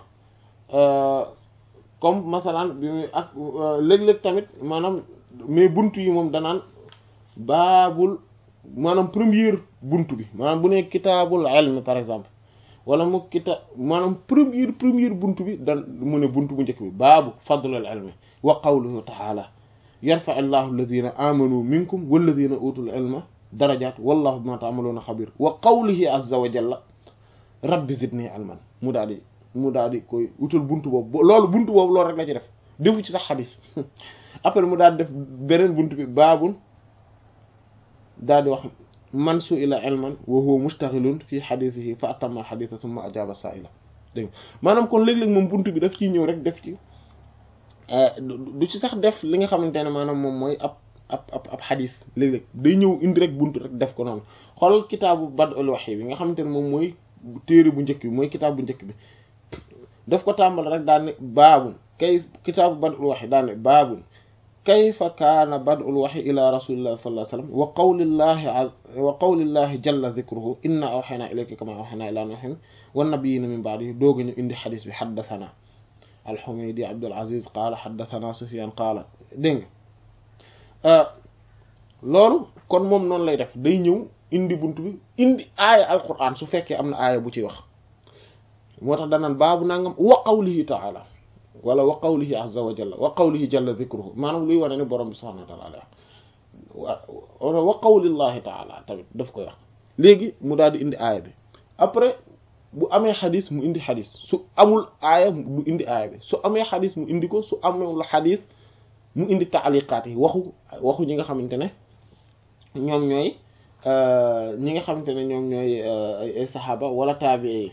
comme masalan bi muy ak léeg-léeg tamit maanaam mais buntu yi moom danaan baabul maanaam première buntu bi maanaam bu ne kitaabul ilm par exemple wala mu kita maanaam première première buntu bi dan mu ne buntu bu njëkk bi baabu fadlul ilmi wa qawluhu taala yarfa allahu alladina amanu minkum walladina utul ilma darajat wallahu bima ta'maluna xabir wa qawlihi azza wa jalla rabbi zidni ilman mu daal di mu daal di koy utal buntu boobu loolu buntu boobu loolu rek la ci def defu ci sax xadis après mu daal di def beneen buntu bi baabul daal di wax man su ila ilman wa huwa mustaghilun fi xadisihi fa atamma xadisa summa ajaba sa'ila dégg nga maanaam kon léeg-léeg moom buntu bi daf ciy ñëw rek def ci du ci sax def li nga xamante ne maanaam moom mooy ab ab ab ab xadis léeg-léeg day ñëw indi rek buntu rek def ko noonu xoolal kitaabu bad'ul wahyi bi nga xamante ne moom mooy téere bu njëkk bi mooy kitaab bu njëkk bi daf ko tàmbal rek daal ne baabun kay kitaabu bad'ul wahyi daal ne baabun kayfa kaana bad'ul wahyi ila rasulillahi sallallahu alayhi wasallam wa qawlillahi wa qawlillahi jalla dhikruhu inna awhayna ilayka kama awhayna ila nuhin wan nabiyina min ba'dihi dooga ñu indi xadis bi haddathana al-Humaydi Abdul Aziz qaala haddathana Sufyan qaala dégg nga loolu kon moom noonu lay def day ñëw indi buntu bi indi aaya alquran su fekkee am na aaya bu ciy wax moo tax danaan baabu nangam wa qawlihi ta'ala wala wa qawlihi azza wa jalla wa qawlihi jalla dhikruhu maanaam luy wane ne borom bi subhanahu wa ta'ala wa wa qawlillahi ta'ala tamit daf koy wax léegi mu daal di indi aaya bi après bu amee xadis mu indi xadis su amul aaya du indi aaya bi su amee xadis mu indi ko su amul xadis mu indi taaliqaat yi waxu waxu ñi nga xamante ne ñoom ñooy ñi nga xamante ne ñoom ñooy ay saxaaba wala taabii yi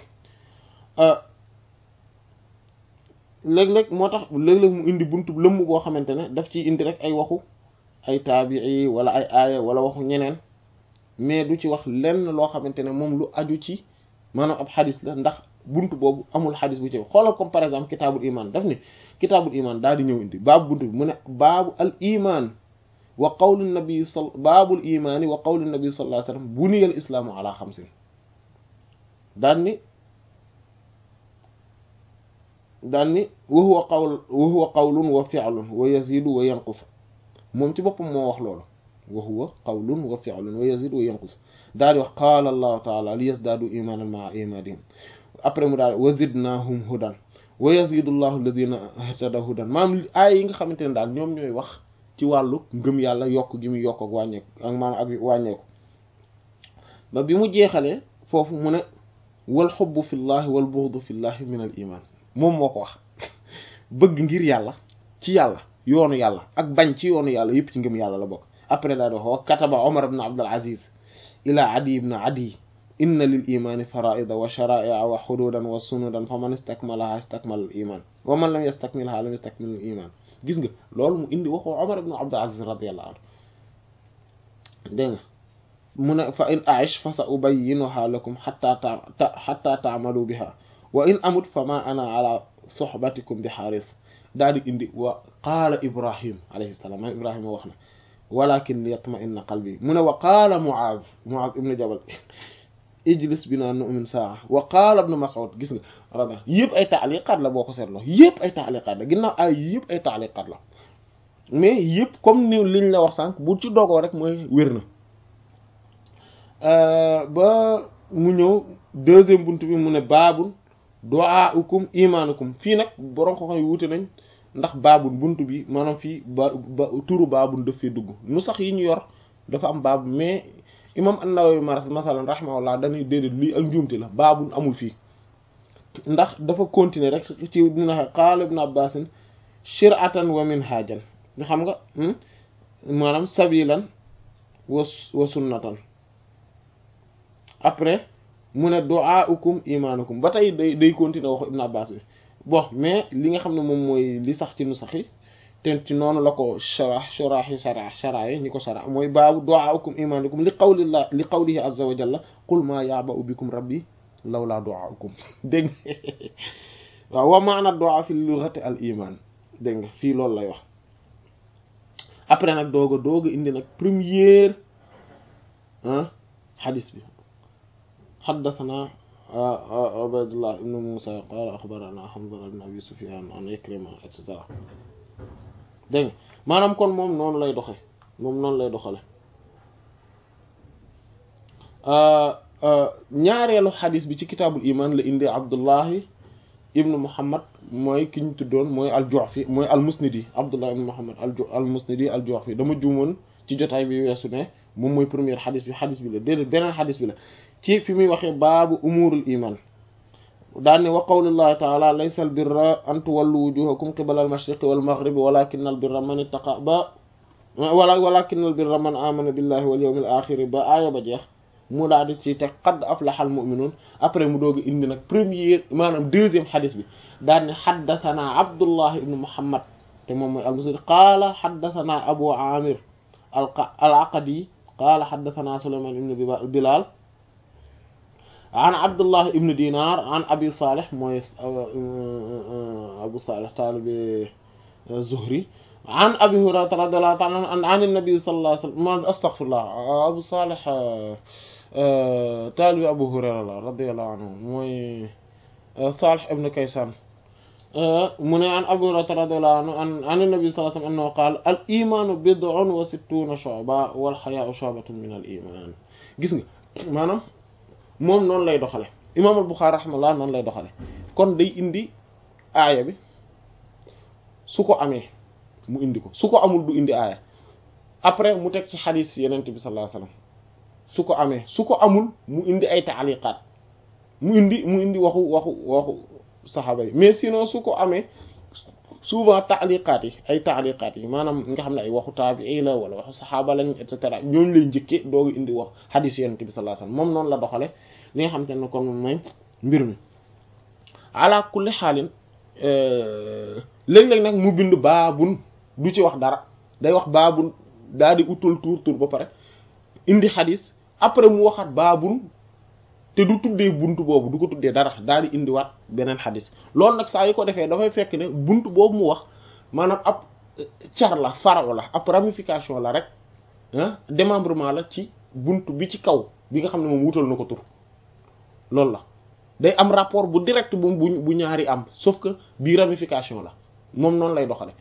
léeg-léeg moo tax léeg-léeg mu indi buntu lëmm boo xamante ne daf ciy indi rek ay waxu ay taabii wala ay aaya wala waxu ñeneen mais du ci wax lenn loo xamante ne moom lu aju ci maanaam ab xadis la ndax buntu boobu amul xadis bu ci xoolal comme par exemple kitaabul iman daf ni kitaabul iman daal di ñëw indi baabu buntu bi mu ne baabu al iman wa qawli nabi sal baabul imaani wa qawli nabi sallallahu alayhi wasallam buniya al islaamu ala xamsin daan ni daan ni wa huwa qawl wa huwa qawlun wa fi'lun wa yazidu wa yanqus moom ci boppam moo wax loolu wa huwa qawlun wa fi'lun wa yazidu wa yanqus daal di wax qaala allahu taala li yazdaadu imaanan ma'a imaanihim après mu daal wa zidnaahum hudan wa yazidu llahu alladina ihtada hudan maanaam aay yi nga xamante ne daal ñoom ñooy wax ci wàllu ngëm yàlla yokk gi mu yokk ak wàññeeku ak maanaam ak wàññeeku ba bi mu jeexalee foofu mu ne wal xubbu fillahi wal bughdu fillahi min al iman moom moo ko wax bëgg ngir yàlla ci yàlla yoonu yàlla ak bañ ci yoonu yàlla yëpp ci ngëm yàlla la bokk après daa di wax wa kataba omar ibn abdul aziz ila adi ibn adi inna lil imani faraida wa sharaia wa xududan wa sunudan fa man istakmalaha istakmala al iman wa man lam yastakmilha lam yastakmil al iman gis nga loolu mu indi waxu omar ibn abdul aziz radiyallahu anhu dégg nga mu ne fa in aish fa sa ubayyinuha lakum hatta ta hatta taamalu biha wa in amut fa ma ana ala sohbatikum bi xaaris daal di indi wa qaala ibrahim alayhi salaam man ibrahima wax na walakin li yatma'inna qalbi mu ne wa qaala muaz muaz ibnu jabal ijlis bina nu'min saa wa qaala ibnu mas'ud gis nga rada yëpp ay taaliqaat la boo ko seetloo yëpp ay taaliqaat la ginnaaw ay yëpp ay taaliqaat la mais yëpp comme ni liñ la wax sànq bu ci dogoo rek mooy wér na ba mu ñëw deuxième buntu bi mu ne baabul du'aukum imaanukum fii nag borom ko xam wuute nañ ndax baabul buntu bi maanaam fii ba ba turu baabul daf fee dugg nu sax yi ñu yor dafa am baabu mais imam an-Nawawi maras masalan rahimahullah dañuy déedéet lii ak njuumte la baabul amul fii ndax dafa continuer rek ci dina qaala ibn Abbas shir'atan wa minhajan nga xam nga maanaam sabilan wa wa sunnatan après mu ne du'aukum imaanukum ba tey day day continuer waxu Ibn Abbas bi bon mais li nga xam ne moom mooy li sax ci nu sax yi te ci noonu la ko sharah sharah yi sharah sharah yi ñi ko sharah mooy baabu du'aukum imaanukum li qawlillah li qawlihi azza wa jalla qul ma ya'ba'u bikum rabbi lawla du'aukum dégg nga waaw wa ma'na du'a fi lughati al iman dégg nga fii loolu lay wax après nag doog a doog a indi nag première ah hadis bi حدثنا عبيد الله بن موسى قال أخبرنا حمزة بن أبي سفيان عن إكرمة et cetera dégg nga maanaam kon moom noonu lay doxe moom noonu lay doxale ñaareelu xadis bi ci kitaabul iman la indi Abdullahi ibnu Muhammad mooy ki ñu tuddoon mooy al-Ju'fi mooy al-Musnidi Abdullah ibnu Muhammad al-Musnidi al-Ju'fi dama juumoon ci jotaay bi weesu ne moom mooy première xadis bi xadis bi la déedéet beneen xadis bi la ci fi muy waxee baabu umurul iman daanne wa qawlullahi taala laysa al birra an tuwallu wujuhakum qibala al mashriqi wal maghribi walakin al birra man ittaqa ba wala walakin al birra man amana billahi wal yawmil akhir ba aaya ba jeex mu daal di ci teg qad aflaha al mu'minun après mu dooga indi nag première maanaam deuxième xadis bi daan ne xaddathana abdullah ibnu muhammad te moom mooy al musnad qaala xaddathana abu amir al aqadi qaala xaddathana sulayman ibnu bilal an abdullah ibn dinar an abi salih mooy abu salih taalibi zuhri an abi hurayrata radiyallahu ta'ala an an nabi sallallahu alayhi wasallam astaghfirullah abu salih taalibi abu hurayra la radiyallahu anhu mooy salih ibn kaysan mu ne an abu hurayrata radiyallahu anhu an an nabi sallallahu alayhi wasallam annahu qala al imanu bid'un wa sittuna shu'ba wal haya'u shu'batun min al iman gis nga maanaam moom noonu lay doxale imaam al Buxaari rahimahullah noonu lay doxale kon day indi aaya bi su ko amee mu indi ko su ko amul du indi aaya après mu teg ci xadiis yenent bi sallallahu alayhi wasallam su ko amee su ko amul mu indi ay taaliqaat mu indi mu indi waxu waxu waxu saxaaba yi mais sinon su ko amee souvent taaliqaat yi ay taaliqaat yi maanaam nga xam ne ay waxu taabii la wala waxu saxaaba lañ et cetera ñooñu lay njëkkee doogu indi wax xadiis yonent bi sallallahu alayhi wasallam moom noonu la doxale li nga xam te ne kon moom mooy mbir mi ala kulli xaalin léeg-léeg nag mu bind baabun du ci wax dara day wax baabun daal di utal tuur tuur ba pare indi xadiis après mu waxaat baabun te du tuddee buntu boobu du ko tuddee dara daal di indiwaat beneen xadis loolu nag saa yu ko defee dafay fekk ne buntu boobu mu wax maanaam ab car la faro la ab ramification la rek ah démembrement la ci buntu bi ci kaw bi nga xam ne moom wutal na ko tur loolu la day am rapport bu direct bu bu ñaari am sauf que bii ramification la moom noonu lay doxale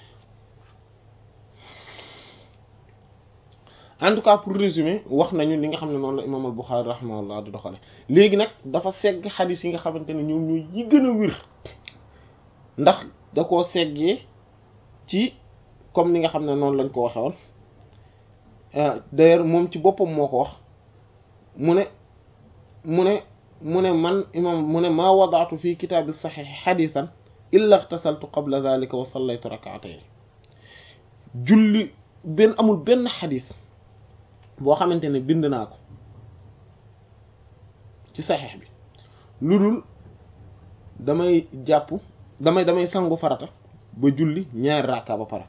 en tout cas pour résumer wax nañu li nga xam ne noonu la imam al-Bukhari rahimahullah di doxale léegi nag dafa segg xadis yi nga xamante ne ñoom ñooy yi gën a wir ndax da koo seggee ci comme ni nga xam ne noonu lañ ko waxe woon d'ailleurs moom ci boppam moo ko wax mu ne mu ne mu ne man imam mu ne maa wadaatu fi kitaabi saxiix xadisan illa ixtasaltu qabla dalika wa sallaytu rakaatayn julli benn amul benn xadis boo xamante ne bind naa ko ci saxiix bi lu dul damay jàpp damay damay sangu farata ba julli ñaari rakka ba pare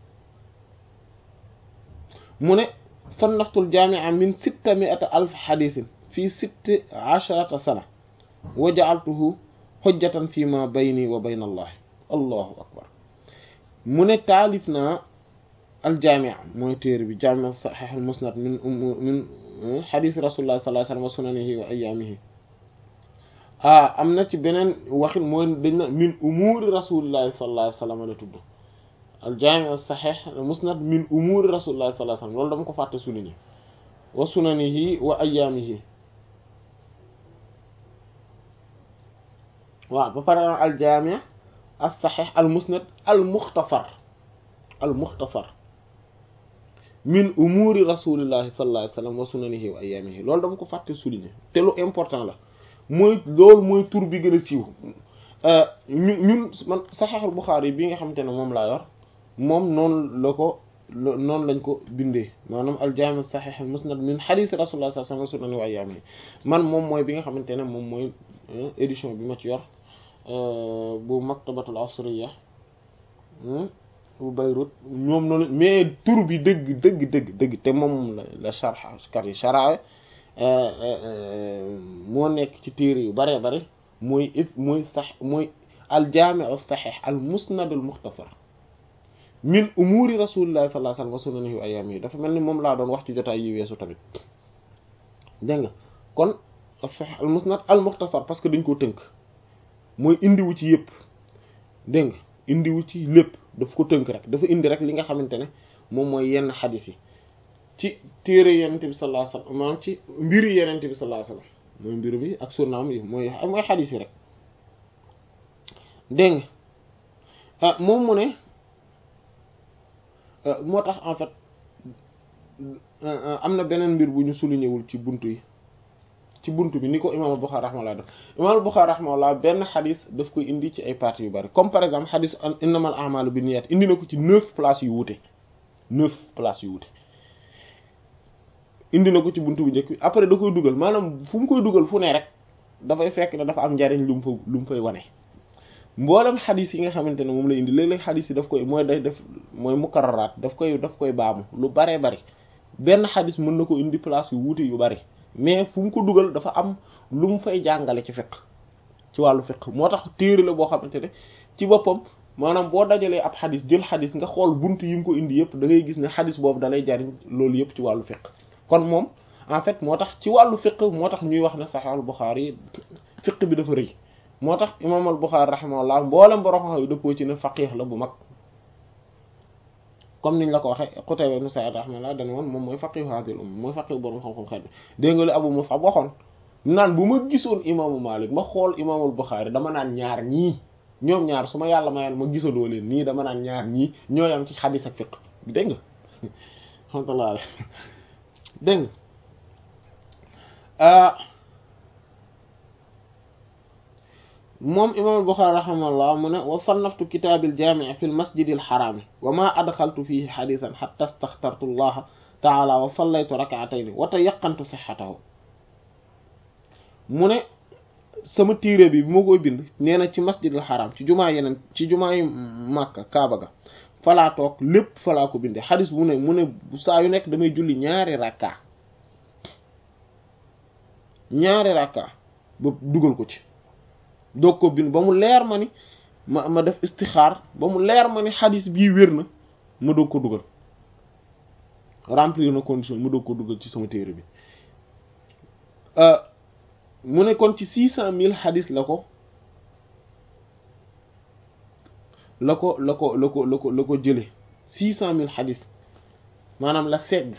mu ne sannaftul jaamia min sitta miata alf xadisin fi sitti asharata sana wa jaaltuhu xujjatan fi ma bayni wa bayna allahi allahu akbar mu ne taalif naa aljaamia mooy téere bi jaamia saxiix al musnad min min xadis rasulullah sallallahu alayhi wasallam wa sunanihi wa ayaamihi ah am na ci beneen waxin mooy dañ na min umuuri rasulillahi sallallahu alayhi wasallam la tudd aljaami saxiix musnad min umuuri rasulillahi sallallahu alayhi wasallam loolu dama ko fàtte souligner wa sunanihi wa ayaamihi waaw ba pare aljaami as saxiix al musnad al muxtasar al muxtasar min umuuri rasulillahi sallallahu alayhi wasallam wa sunanihi wa ayaamihi loolu dama ko fàtte souligner te lu important la mooy loolu mooy tur bi gën a siiw ñu ñun man saxiixul Buxaari bi nga xamante ne moom laa yor moom noonu la ko noonu lañ ko bindee maanaam aljaami saxiix musnad min xadiis rasulullah sallallahu alayhi wa sallam wa ayyaamihi man moom mooy bi nga xamante ne moom mooy édition bi ma ci yor bu maktabatul asriya bu Beyrouth ñoom noonu mais tur bi dëgg dëgg dëgg dëgg te moom la la sharh kat yi sharh moo nekk ci téere yu bare bare mooy if mooy sax mooy aljaami as-sahih al musnad al mukhtasar min umuri rasulillahi sallallahu alayhi wa sallam wa sunanihi wa ayyaamihi dafa mel ni moom laa doon wax ci jotaay yi weesu tamit dégg nga kon as-sahih al musnad al mukhtasar parce que dañ ko tënk mooy indiwu ci yëpp dégg nga indiwu ci lépp daf ko tënk rek dafa indi rek li nga xamante ne moom mooy yenn xadis yi ci téere yenente bi sallallahu alayhi wasallam maanaam ci mbiri yenente bi sallallahu alayhi wasallam mooy mbir bi ak sunnaam yi mooy mooy xadis yi rek dégg nga ah moom mu ne moo tax en fait am na beneen mbir bu ñu souligné wul ci buntu yi ci buntu bi ni ko imaam Bukhari rahimahullah def imaam Bukhari rahimahullah benn xadis daf koy indi ci ay parties yu bari comme par exemple xadis innamal a'malu binniyat indi na ko ci neuf places yu wuute neuf places yu wuute indi na ko ci buntu bu njëkk bi après da koy dugal maanaam fu mu koy dugal fu ne rek dafay fekk ne dafa am njariñ lu mu fa lu mu fay wane mboolem xadis yi nga xamante ne moom la indi léeg-léeg xadis yi daf koy mooy day def mooy mukarraraat daf koy daf koy baamu lu baree bari benn xadis mën na ko indi place yu wuute yu bari mais fu mu ko dugal dafa am lu mu fay jàngale ci fiqh ci wàllu fiqh moo tax téere la boo xamante ne ci boppam maanaam boo dajalee ab xadis jël xadis nga xool buntu yi mu ko indi yëpp da ngay gis ne xadis boobu dalay jariñ loolu yëpp ci wàllu fiqh kon moom en fait moo tax ci wàllu fiqh moo tax ñuy wax ne Sahih al-Bukhari fiqh bi dafa rëy moo tax imaam al-Bukhari rahimahullah mboolem borom xam yu dëppoo ci ne faqih la bu mag comme niñ la ko waxee Qutayba ibn Sa'id rahimahullah dana woon moom mooy faqih hadhihi al-umma mooy faqih borom xam-xam xeet bi dégg nga li Abu Mus'ab waxoon naan bu ma gisoon imaamu Malik ma xool imaam al-Bukhari dama naan ñaar ñii ñoom ñaar su ma yàlla mayaan ma gisaloo leen nii dama naan ñaar ñii ñooy am ci xadis ak fiqh dégg nga alhamdulillah dégg nga moom imam al-Bukhari rahimahullah mu ne wa sannaftu kitaabil jaami' fi al-masjidi al-haraami wa ma adxaltu fihi xadiisan xatta staxtartu allaha taala wa sallaytu rak'atayni wa tayaqqantu sihhatahu mu ne sama téere bi bi ma koy bind nee na ci masjid al-haram ci jumaa yeneen ci jumaa yu Makka Kaaba ga falaa toog lépp falaa ko bindee xadis bu ne mu ne saa yu nekk damay julli ñaari rakka ñaari rakka ba dugal ko ci doog ko bind ba mu leer ma ni ma ma def istixaar ba mu leer ma ni xadis bii wér na ma doog ko dugal remplir na condition ma doog ko dugal ci sama téere bi mu ne kon ci six cent mille xadis la ko la ko la ko la ko la ko la ko jële six cent mille xadis maanaam la segg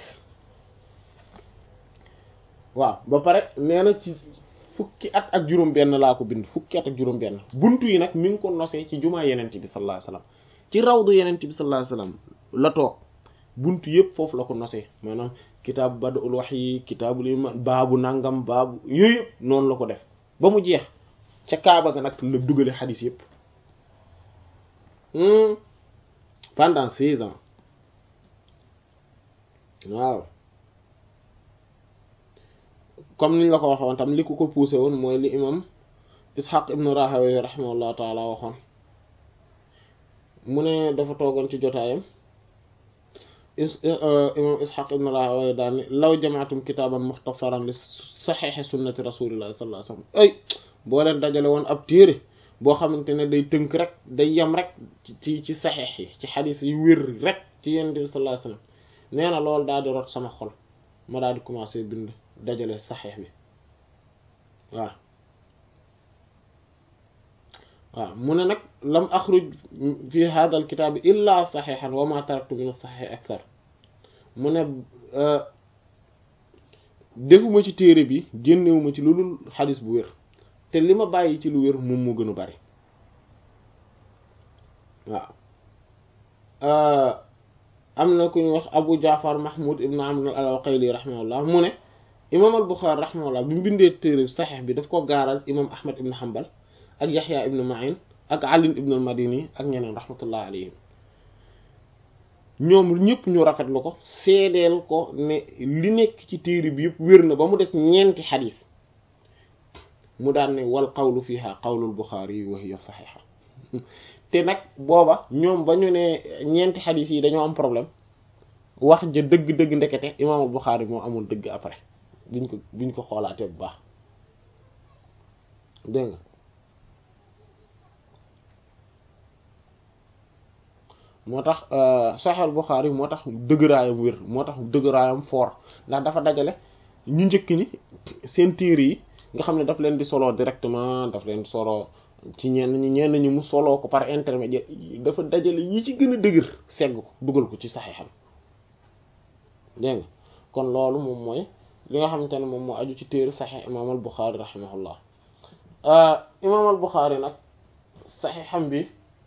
waaw ba pare nee na ci fukki at ak juróom benn laa ko bind fukki at ak juróom benn buntu yi nag mi ngi ko nosee ci jumaa yenent bi sallallahu alayhi wasallam ci rawdu yenent bi sallallahu alayhi wasallam la toog buntu yëpp foofu la ko nosee maanaam kitaabu badul wahyi kitaabul iman baabu nangam baabu yooyu yëpp noonu la ko def ba mu jeex ca kaaba ga nag la dugale xadis yëpp pendant six ans waaw comme niñ la ko waxoon tam li ko ko poussé woon mooy li imam ishaq ibn rahawayh rahimahullahu taala waxoon mu ne dafa toogoon ci jotaayam imam ishaq ibn rahawayh daal ni law jamaatum kitaaban muxtasaran li saxiixi sunnati rasulillahi sallallahu alayhi wasallam ay boo leen dajale woon ab téere boo xamante ne day tënk rek day yem rek ci ci saxiix yi ci xadis yu wér rek ci yonent bi sallallahu alayhi wasallam nee na loolu daal di rot sama xol ma daal di commencer bind dajale saxiix bi waaw waaw mu ne nag lam axruj fi hada al kitaab illa saxiixan wa ma taraktu min as-saxiix akthar mu ne defuma ci téere bi génnewuma ci lu dul xadis bu wér te li ma bàyyi ci lu wér moom moo gën a bari waaw am na ku ñu wax Abu Jaafar Mahmud ibn Amr al-Uqayli rahimahullah mu ne imam al-Bukhari rahimahullah bi mu bindee téere saxiix bi daf ko gaaral imam Ahmad ibn Hanbal ak Yaxya ibn Ma'in ak Ali ibn al-Madini ak ñeneen rahmatullah alayhim ñoom ñëpp ñu rafetlu ko seedeel ko ne li nekk ci téere bi yëpp wér na ba mu des ñeenti xadis mu daan ne wal qawlu fiha qawlul Bukhari wa hiya saxiixa te nag booba ñoom ba ñu ne ñeenti xadis yi dañoo am problème wax ja dëgg-dëgg ndekete imaamul Bukhari moo amul dëgg après biñ ko biñ ko xoolaatee bu baax dégg nga moo tax Sahih Bukhari moo tax dëgëraayam wér moo tax dëgëraayam fort ndax dafa dajale ñu njëkk ni seen téere yi nga xam ne daf leen di solo directement daf leen di solo ci ñenn ñi ñenn ñi mu soloo ko par intermédiaire dafa dajale yi ci gën a dëgër segg ko dugal ko ci saxiixam dégg nga kon loolu moom mooy li nga xamante ne moom moo aju ci téere saxiix imaam al Buxaari rahimahullah imaam al Buxaari nag saxiixam bi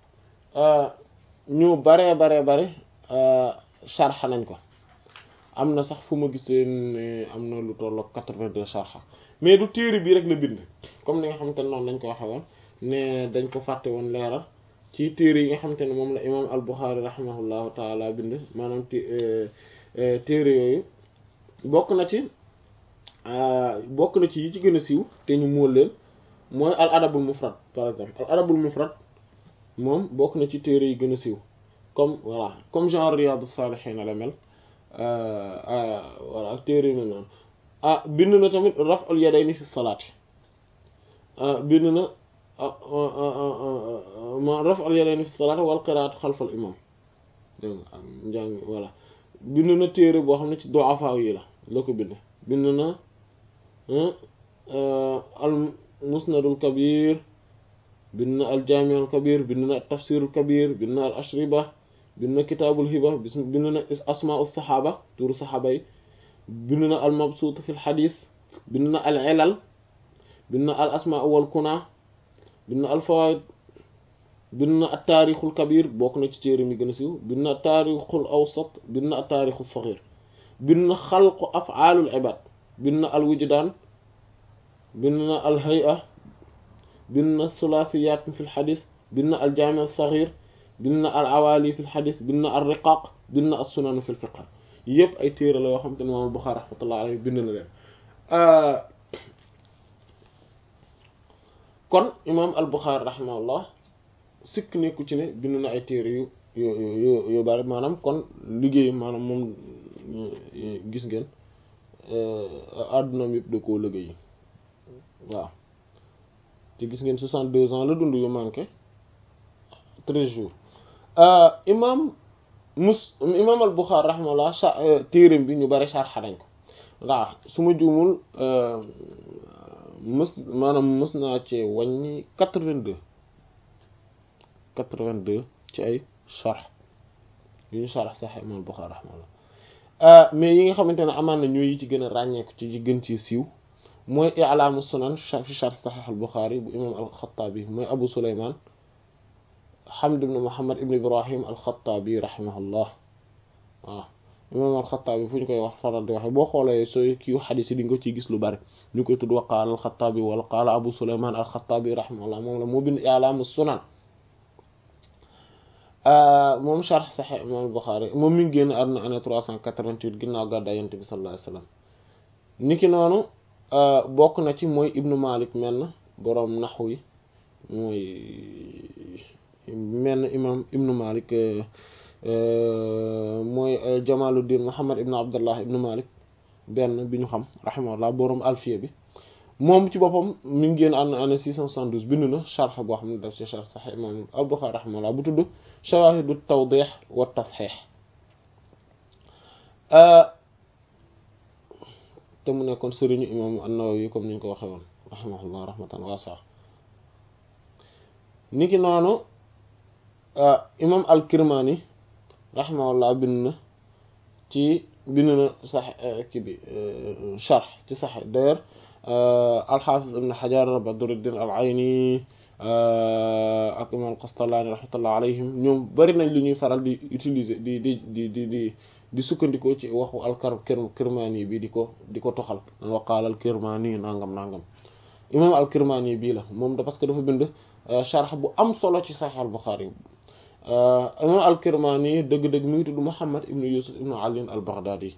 ñu baree baree bare sharxa nañ ko am na sax fu ma gisee ne am na lu tollook quatre-vingt-deux sharxa mais du téere bi rek la bind comme ni nga xamante ne noonu lañ ko waxe woon ne dañ ko fàtte woon leeral ci téere yi nga xamante ne moom la imaam al Buxaari rahimahullahu taala bind maanaam téere yooyu bokk na ci bokk na ci yi ci gën a siiw te ñu móol leen mooy al adabul mufrad par exemple al adabul mufrad moom bokk na ci téere yi gën a siiw comme voilà comme genre Riyadus Salihin la mel voilà ak téere yi mel noonu ah bind na tamit raf'ul yadayni fi salaati bind na ma raf'ul yadayni fi salaati wal qiraatu xalfal imam dégg nga njàng voilà bind na téere boo xam ne ci du'afa yi la la ko bind bind na al musnadul kabir bind na al jaami'ul kabir bind na tafsirul kabir bind na al ashriba bind na kitaabul hiba bind na asmaa'us saxaaba turu saxaaba yi bind na al mabsuut fil xadiis bind na al ilal bind na al asmaa wal kunaa bind na al fawaid bind na at taarixul kabir bokk na ci téere mi gën a siiw bind na taarixul awsat bind na at taarixul saxiir bind na xalqu af'aalul ibaad bind na al wujdaan bind na al hay'a bind na sulaasiyaat fil xadiis bind na al jaami' as saxiir bind na al awaali fil xadiis bind na al riqaaq bind na as sunan fil fiqh yëpp ay téere la yoo xam te ne moom Buxaari rahmatullah alayhi bind na leen kon imaam al Buxaari rahimahullah sikk nekku ci ne bind na ay téere yu yu yu yu bari maanaam kon liggéey maanaam moom gis ngeen àddunaam yëpp da koo liggéey waaw te gis ngeen soixante-deux ans la dund yu manqué treize jours imaam mus imaam al Buxaari rahimahullah sa téereem bi ñu bari sarxa nañ ko waaw su ma juumul mës maanaam mës naa ci wàññi quatre-vingt-deux quatre-vingt-deux ci ay sarx yu ñu sarx sax imaam al Buxaari rahimahullah mais yi nga xamante ne amaan na ñooy yi ci gën a ràññeeku ci ci gën ci siiw mooy i'laamu sunan fi sharh sahih al Buxaari bu imaam al Xattaabi mooy Abu Sulaymaan Hamd ibn Muhammad ibn Ibrahim al-Khattabi rahimahullah waaw imam al-Xattaabi fu ñu koy wax faral di waxe boo xoolee sooy kii xadiis yi di nga ko ciy gis lu bari ñu koy tudd wa qaala al-Xattaabi wala qaala Abu Sulaymaan al-Xattaabi rahimahullah moom la moo bind I'laam as-Sunan moom sharh Sahih imam al-Bukhari moom mi ngi génn àdduna année 388 ginnaaw gàddaay Yonent bi sallallahu alayhi wasallam niki noonu bokk na ci mooy Ibnu Malik menn boroom naxu yi mooy menn imam Ibnu Malik mooy Jamaluddin Muhammad ibn Abdullah ibn Malik benn bi ñu xam rahimahullah boroom alfiya bi moom ci boppam mi ngi génn ànd année 672 bind na sharh boo xam ne daf ci sharh Sahih imam al-Bukhari rahimahullah bu tudd Shawahidu Tawdih wa Tashih te mu nekkoon sëriñu imam an-Nawawi comme ni ñu ko waxee woon rahimahullah rahmatan wasi'a niki noonu imam al-Kirmani rahimahullah bind na ci bind na sax kii bi sharh ci sax d'ailleurs al-Hafiz ibn Hajar Badruddin al-Ayni ak imam al-Qastallani rahmatullah alayhim ñoom bari nañ lu ñuy faral di utiliser di di di di di di sukkandikoo ci waxu al-Kirmani bi di ko di ko toxal wa qaala al-Kirmani nangam nangam imam al-Kirmani bii la moom da parce que dafa bind sharh bu am solo ci Sahih al-Bukhari imam al-Kirmani dëgg-dëgg mi ngi tudd Muhammad ibn Yusuf ibn Ali al-Baghdadi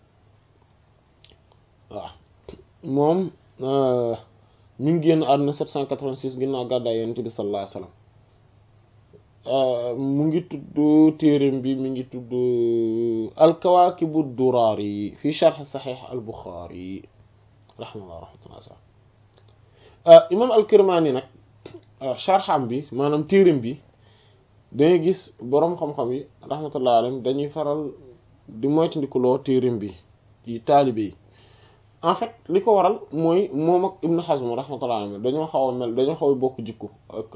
waaw moom mi ngi génn àdduna 786 ginnaaw gàddaay Yonent bi sallallahu alayhi wasallam mu ngi tudd téereem bi mi ngi tudd al-Kawaakibu ad-Duraari fi sharh Sahih al-Bukhari rahimahullah rahmatullah imam al-Kirmani nag sharham bi maanaam téereem bi dangay gis boroom xam-xam yi rahmatullah alayhim dañuy faral di moytandikuloo téereem bi ci taalibe yi en fait li ko waral mooy moom ak Ibn Hazm rahmatullah alayhim dañoo xaw a mel dañoo xaw a bokk jikko ak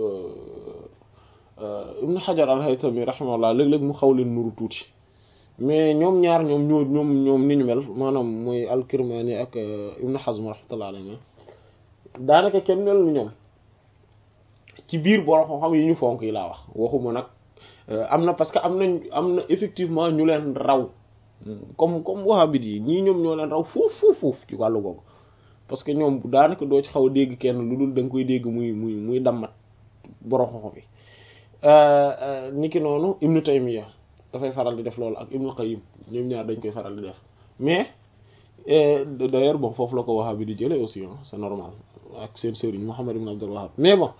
Ibn Hajar al-Haytami rahimahullah léeg-léeg mu xaw leen nuru tuuti mais ñoom ñaar ñoom ñoo ñoom ñoom ni ñu mel maanaam mooy al-Kirmani ak Ibn Hazm rahmatullah alayhim daanaka kenn mel ni ñoom ci biir borom xam-xam yi ñu fonk yi laa wax waxuma nag am na parce que am nañ am na effectivement ñu leen raw comme comme wahhabite yi ñii ñoom ñoo leen raw fuuf fuuf fuuf ci wàllu googu parce que ñoom daanaka doo ci xaw a dégg kenn lu dul da nga koy dégg muy muy muy dammat borom xam-xam yi niki noonu Ibnu Taymiyya dafay faral di def loolu ak Ibnu Qayyim ñoom ñaar dañ koy faral di def mais d'ailleurs bon foofu la ko wahhabi di jëlee aussi c'est normal ak seen sëriñ Muhammad ibn Abdul Wahhab mais bon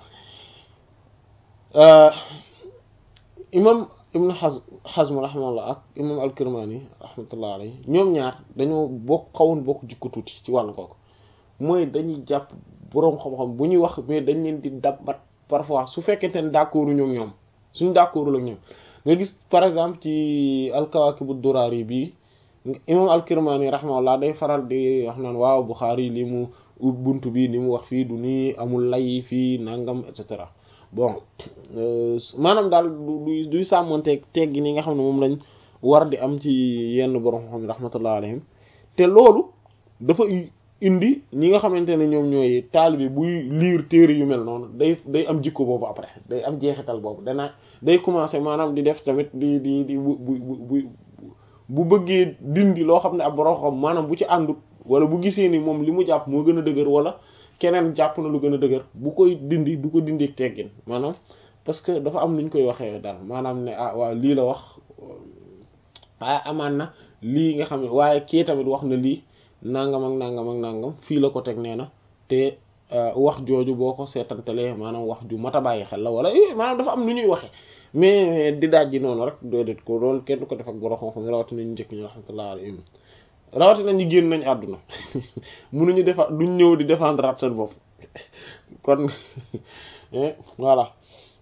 imam ibn Hazm Hazm rahimahullah ak imam al-Kirmani rahmatullah alayhi ñoom ñaar dañoo bokk xawoon bokk jikko tuuti ci wàllu kooku mooy dañuy jàpp boroom xam-xam bu ñuy wax mais dañ leen di dabbat parfois su fekkente ne d'accord ñoom ñoom suñ d'accordul ak ñoom nga gis par exemple ci al-Kawakib ad-Durari bii imam al-Kirmani rahimahullah day faral di wax naan waaw Bukhari li mu bunt bi ni mu wax fii du nii amul lay fii nangam et cetera bon maanaam daal du duy sàmmoonteeg teggi ni nga xam ne moom lañ war di am ci yenn borom xam ne rahmatullah alayhim te loolu dafa indi ñi nga xamante ne ñoom ñooy taalibe buy liir téere yu mel noonu day day am jikko boobu après day am jeexital boobu dana day commencer maanaam di def tamit di di di bu bu bu bu bëggee dindi loo xam ne ab borom xam maanaam bu ci àndut wala bu gisee ni moom li mu jàpp moo gën a dëgër wala keneen jàpp na lu gën a dëgër bu koy dindi du ko dindi teggin maanaam parce que dafa am lu ñu koy waxee daal maanaam ne ah waaw lii la wax ah amaan na lii nga xam ne waaye kii tamit wax na lii nangam ak nangam ak nangam fii la ko teg nee na te wax jooju boo ko seetantalee maanaam wax ju mat a bàyyi xel la wala maanaam dafa am lu ñuy waxee mais di daaj ji noonu rek déedéet ko loolu kenn ko def ak borom xam-xam rawatina ñu njëkk ñu rahmatullah alayhim rawatina ñu génn nañ àdduna mënuñu defa duñ ñëw di défendre at seen bopp kon voilà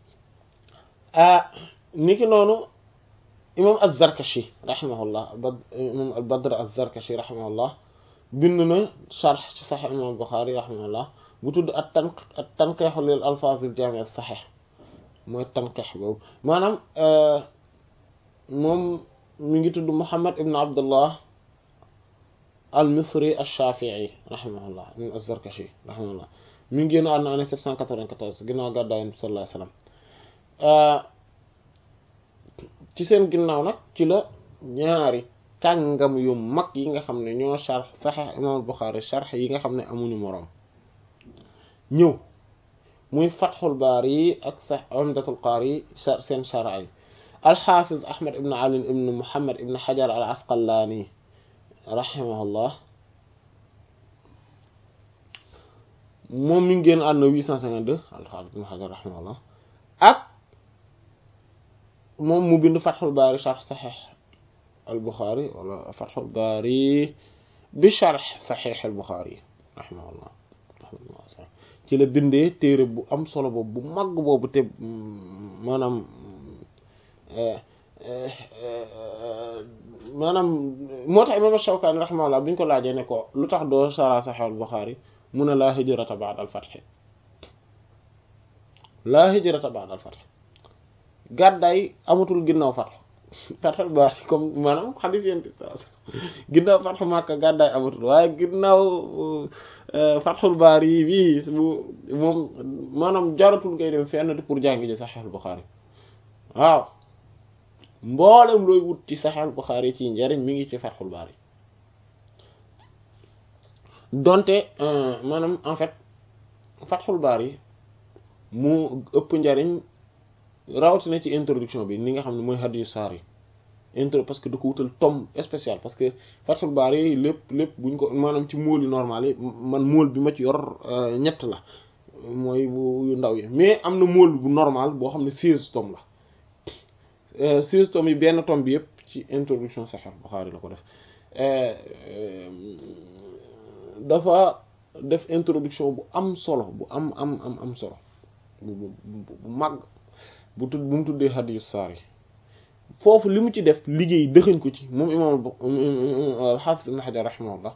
ah niki noonu imam az-Zarkashi rahimahullah ba imam al-Badr az-Zarkashi rahimahullah bind na sharh ci Sahih imam Bukhari rahimahullah bu tudd at tan at tanqih lil alfaz al-jami' as-sahih mooy tanqih boobu maanaam moom mi ngi tudd Muhammad ibn Abdullah al-Misri ash-Shafi'i rahimahullah min az-Zarkashi rahimahullah mi ngi génn àdduna année 794 ginnaaw gàddaay Yonent bi sallallahu alayhi wasallam ci seen ginnaaw nag ci la ñaari kàngam yu mag yi nga xam ne ñoo sharh Sahih imam Bukhari sharh yi nga xam ne amuñu moroom ñëw muy Fathul Bari yi ak sa Umdatul Qari yi seen sharh yi al-Hafiz Ahmad ibn Ali ibn Muhammad ibn Hajar al-Asqalani rahimahullah moom mi ngi génn àdduna 852 al-Hafiz ibn Hajar rahimahullah ak moom mu bind Fathul Bari sharh Sahih al-Bukhari wala Fathul Bari bi sharh Sahih al-Bukhari rahimahullah ci la bindee téere bu am solo boobu bu mag boobu te maanaam maanaam moo tax imam Shawkani rahimahullah bi ñu ko laajee ne ko lu tax doo sara Sahih al-Bukhari mu ne laa hijrata ba'da al-fath laa hijrata ba'da al-fath gàddaay amatul ginnaaw fath fathul Bari comme maanaam xadis yéen ginnaaw fathu Makka gàddaay amatul waaye ginnaaw fathul Bari bii bu moom maanaam jaratul ngay dem fenn pour jàngi ji Sahih al-Bukhari waaw mboolem looy wut ci Sahih al-Bukhari ci njariñ mi ngi ci fathul Bari donte maanaam en fait fathul Bari mu ëpp njariñ rawatina ci introduction bi ni nga xam ne mooy hadiyu saar yi intro parce que da ko wutal tome spécial parce que Fathul Bari lépp lépp buñ ko maanaam ci móol yi normal yi man móol bi ma ci yor ñett la mooy bu yu ndaw yi mais am na móol bu normal boo xam ne seize tomes la seize tomes yi benn tome bi yëpp ci introduction Sahih Bukhari la ko def dafa def introduction bu am solo bu am am am am solo bu bu mag bu tudd bu mu tuddee hadiyu saar yi foofu li mu ci def liggéey dëxëñ ko ci moom imaam al-Hafiz ibn Hajar rahimahullah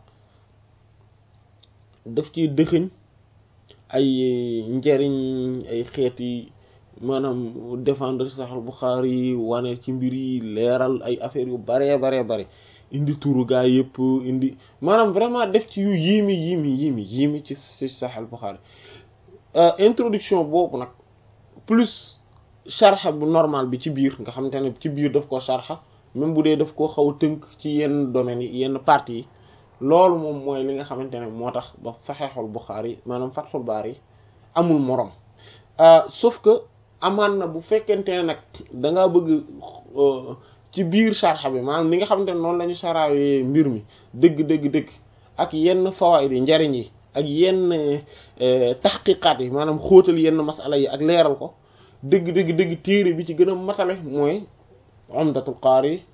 daf ci dëxëñ ay njariñ ay xeet yi maanaam défendre Sahih Bukhari wane ci mbir yi leeral ay affaires yu baree baree bare indi turu gaa yëpp indi maanaam vraiment def ci yu yiimi yiimi yiimi yiimi ci ci Sahih Bukhari introduction boobu nag plus sharxa bu normal bi ci biir nga xamante ne ci biir daf ko sharxa même bu dee daf ko xaw a tënk ci yenn domaines yi yenn parties yi loolu moom mooy li nga xamante ne moo tax ba saxeexul Buxaari maanaam Fathul Baari amul morom sauf que amaan na bu fekkente ne nag da ngaa bëgg ci biir sharxa bi maanaam li nga xamante ne noonu la ñu saraawee mbir mi dëgg dëgg dëgg ak yenn fawaid yi njariñ yi ak yenn taxqiqaat yi maanaam xóotal yenn masala yi ak leeral ko dëgg dëgg dëgg téere bi ci gën a matale mooy Umdatul Qaari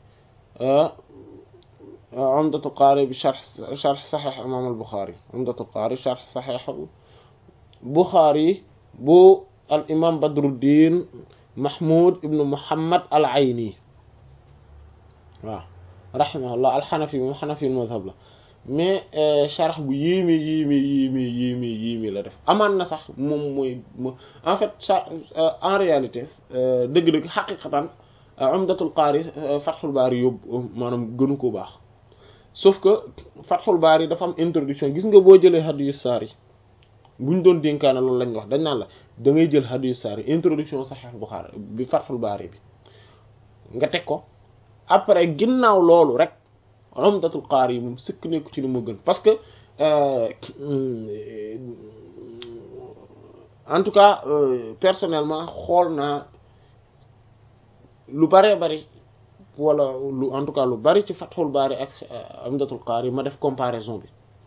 Umdatul Qaari bi sharh sharh Sahih Imaam al-Bukhari Umdatul Qaari sharh Sahih Bukhari bu al imaam Badruddin Mahmoud ibn Muhammad al-Ayni waaw rahimahullah al-Hanafi moom Hanafi mazhab la mais sharh bu yéeme yéeme yéeme yéeme yéeme la def amaan na sax moom mooy en fait en réalité dëgg-dëgg xaqiqatan Umdatul Qaari Fathul Baari yóbbu maanaam gënu ko baax sauf que Fathul Baari dafa am introduction gis nga boo jëlee hadiyu saar yi buñ doon dénkaane loolu lañ wax dañ naan la da ngay jël hadiyu saar yi introduction Sahih Bukhari bi Fathul Baari bi nga teg ko après ginnaaw loolu rek Umdatul Qaari yi moom sëkk nekku ci li mu gën parce que en tout cas personnellement xool naa lu baree bari wala lu en tout cas lu bari ci Fathul Baari ak Umdatul Qaari ma def comparaison bi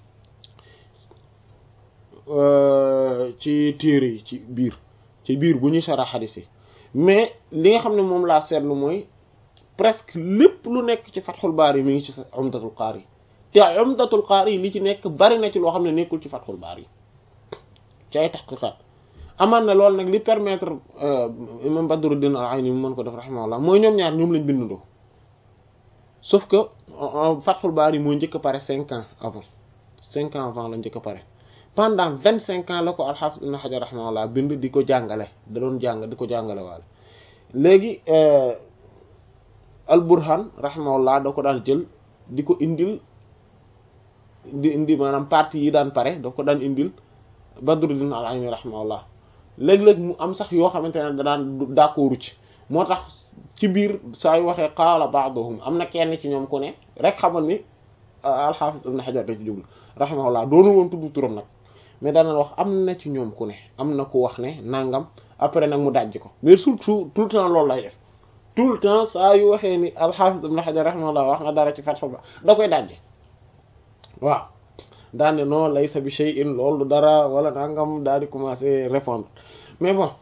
ci téere yi ci biir ci biir bu ñuy sara xadis yi mais li nga xam ne moom laa seetlu mooy presque lépp lu nekk ci Fathul Baari mi ngi ci Umdatul Qaari te Umdatul Qaari li ci nekk bari na ci loo xam ne nekkul ci Fathul Baari ci ay taxqiqaat amaan na loolu nag li permettre imam Badruddin al-Ayni mu mën ko def rahimahullah mooy ñoom ñaar ñoom lañ bindandoo sauf que Fathul Baari moo njëkk a pare cinq ans avant cinq ans avant la njëkk a pare pendant vingt cinq ans la ko al-Hafiz Ibn Hajar rahimahullah bind di ko jàngale da doon jàng di ko jàngale waale léegi al-Burhan rahimahullah da ko daan jël di ko indil di indi maanaam partie yi daan pare da ko daan indil Badruddin al-Ayni rahimahullah léeg-léeg mu am sax yoo xamante ne da daan d'accordu ci moo tax ci biir saa yu waxee qaala ba'duhum am na kenn ci ñoom ku ne rek xamal ni alxaafis ibn xajar da ci jublu rahimahullah doonu woon tudd turam nag mais daana wax am na ci ñoom ku ne am na ku wax ne nangam après nag mu dajji ko mais surtout tout le temps loolu lay def tout le temps saa yu waxee ni alxaafis ibn xajar rahimahullah wax na dara ci Fathul Bari da koy dajji waaw daane non laysa bi shay'in loolu dara wala nangam daal di commencer répondre mais bon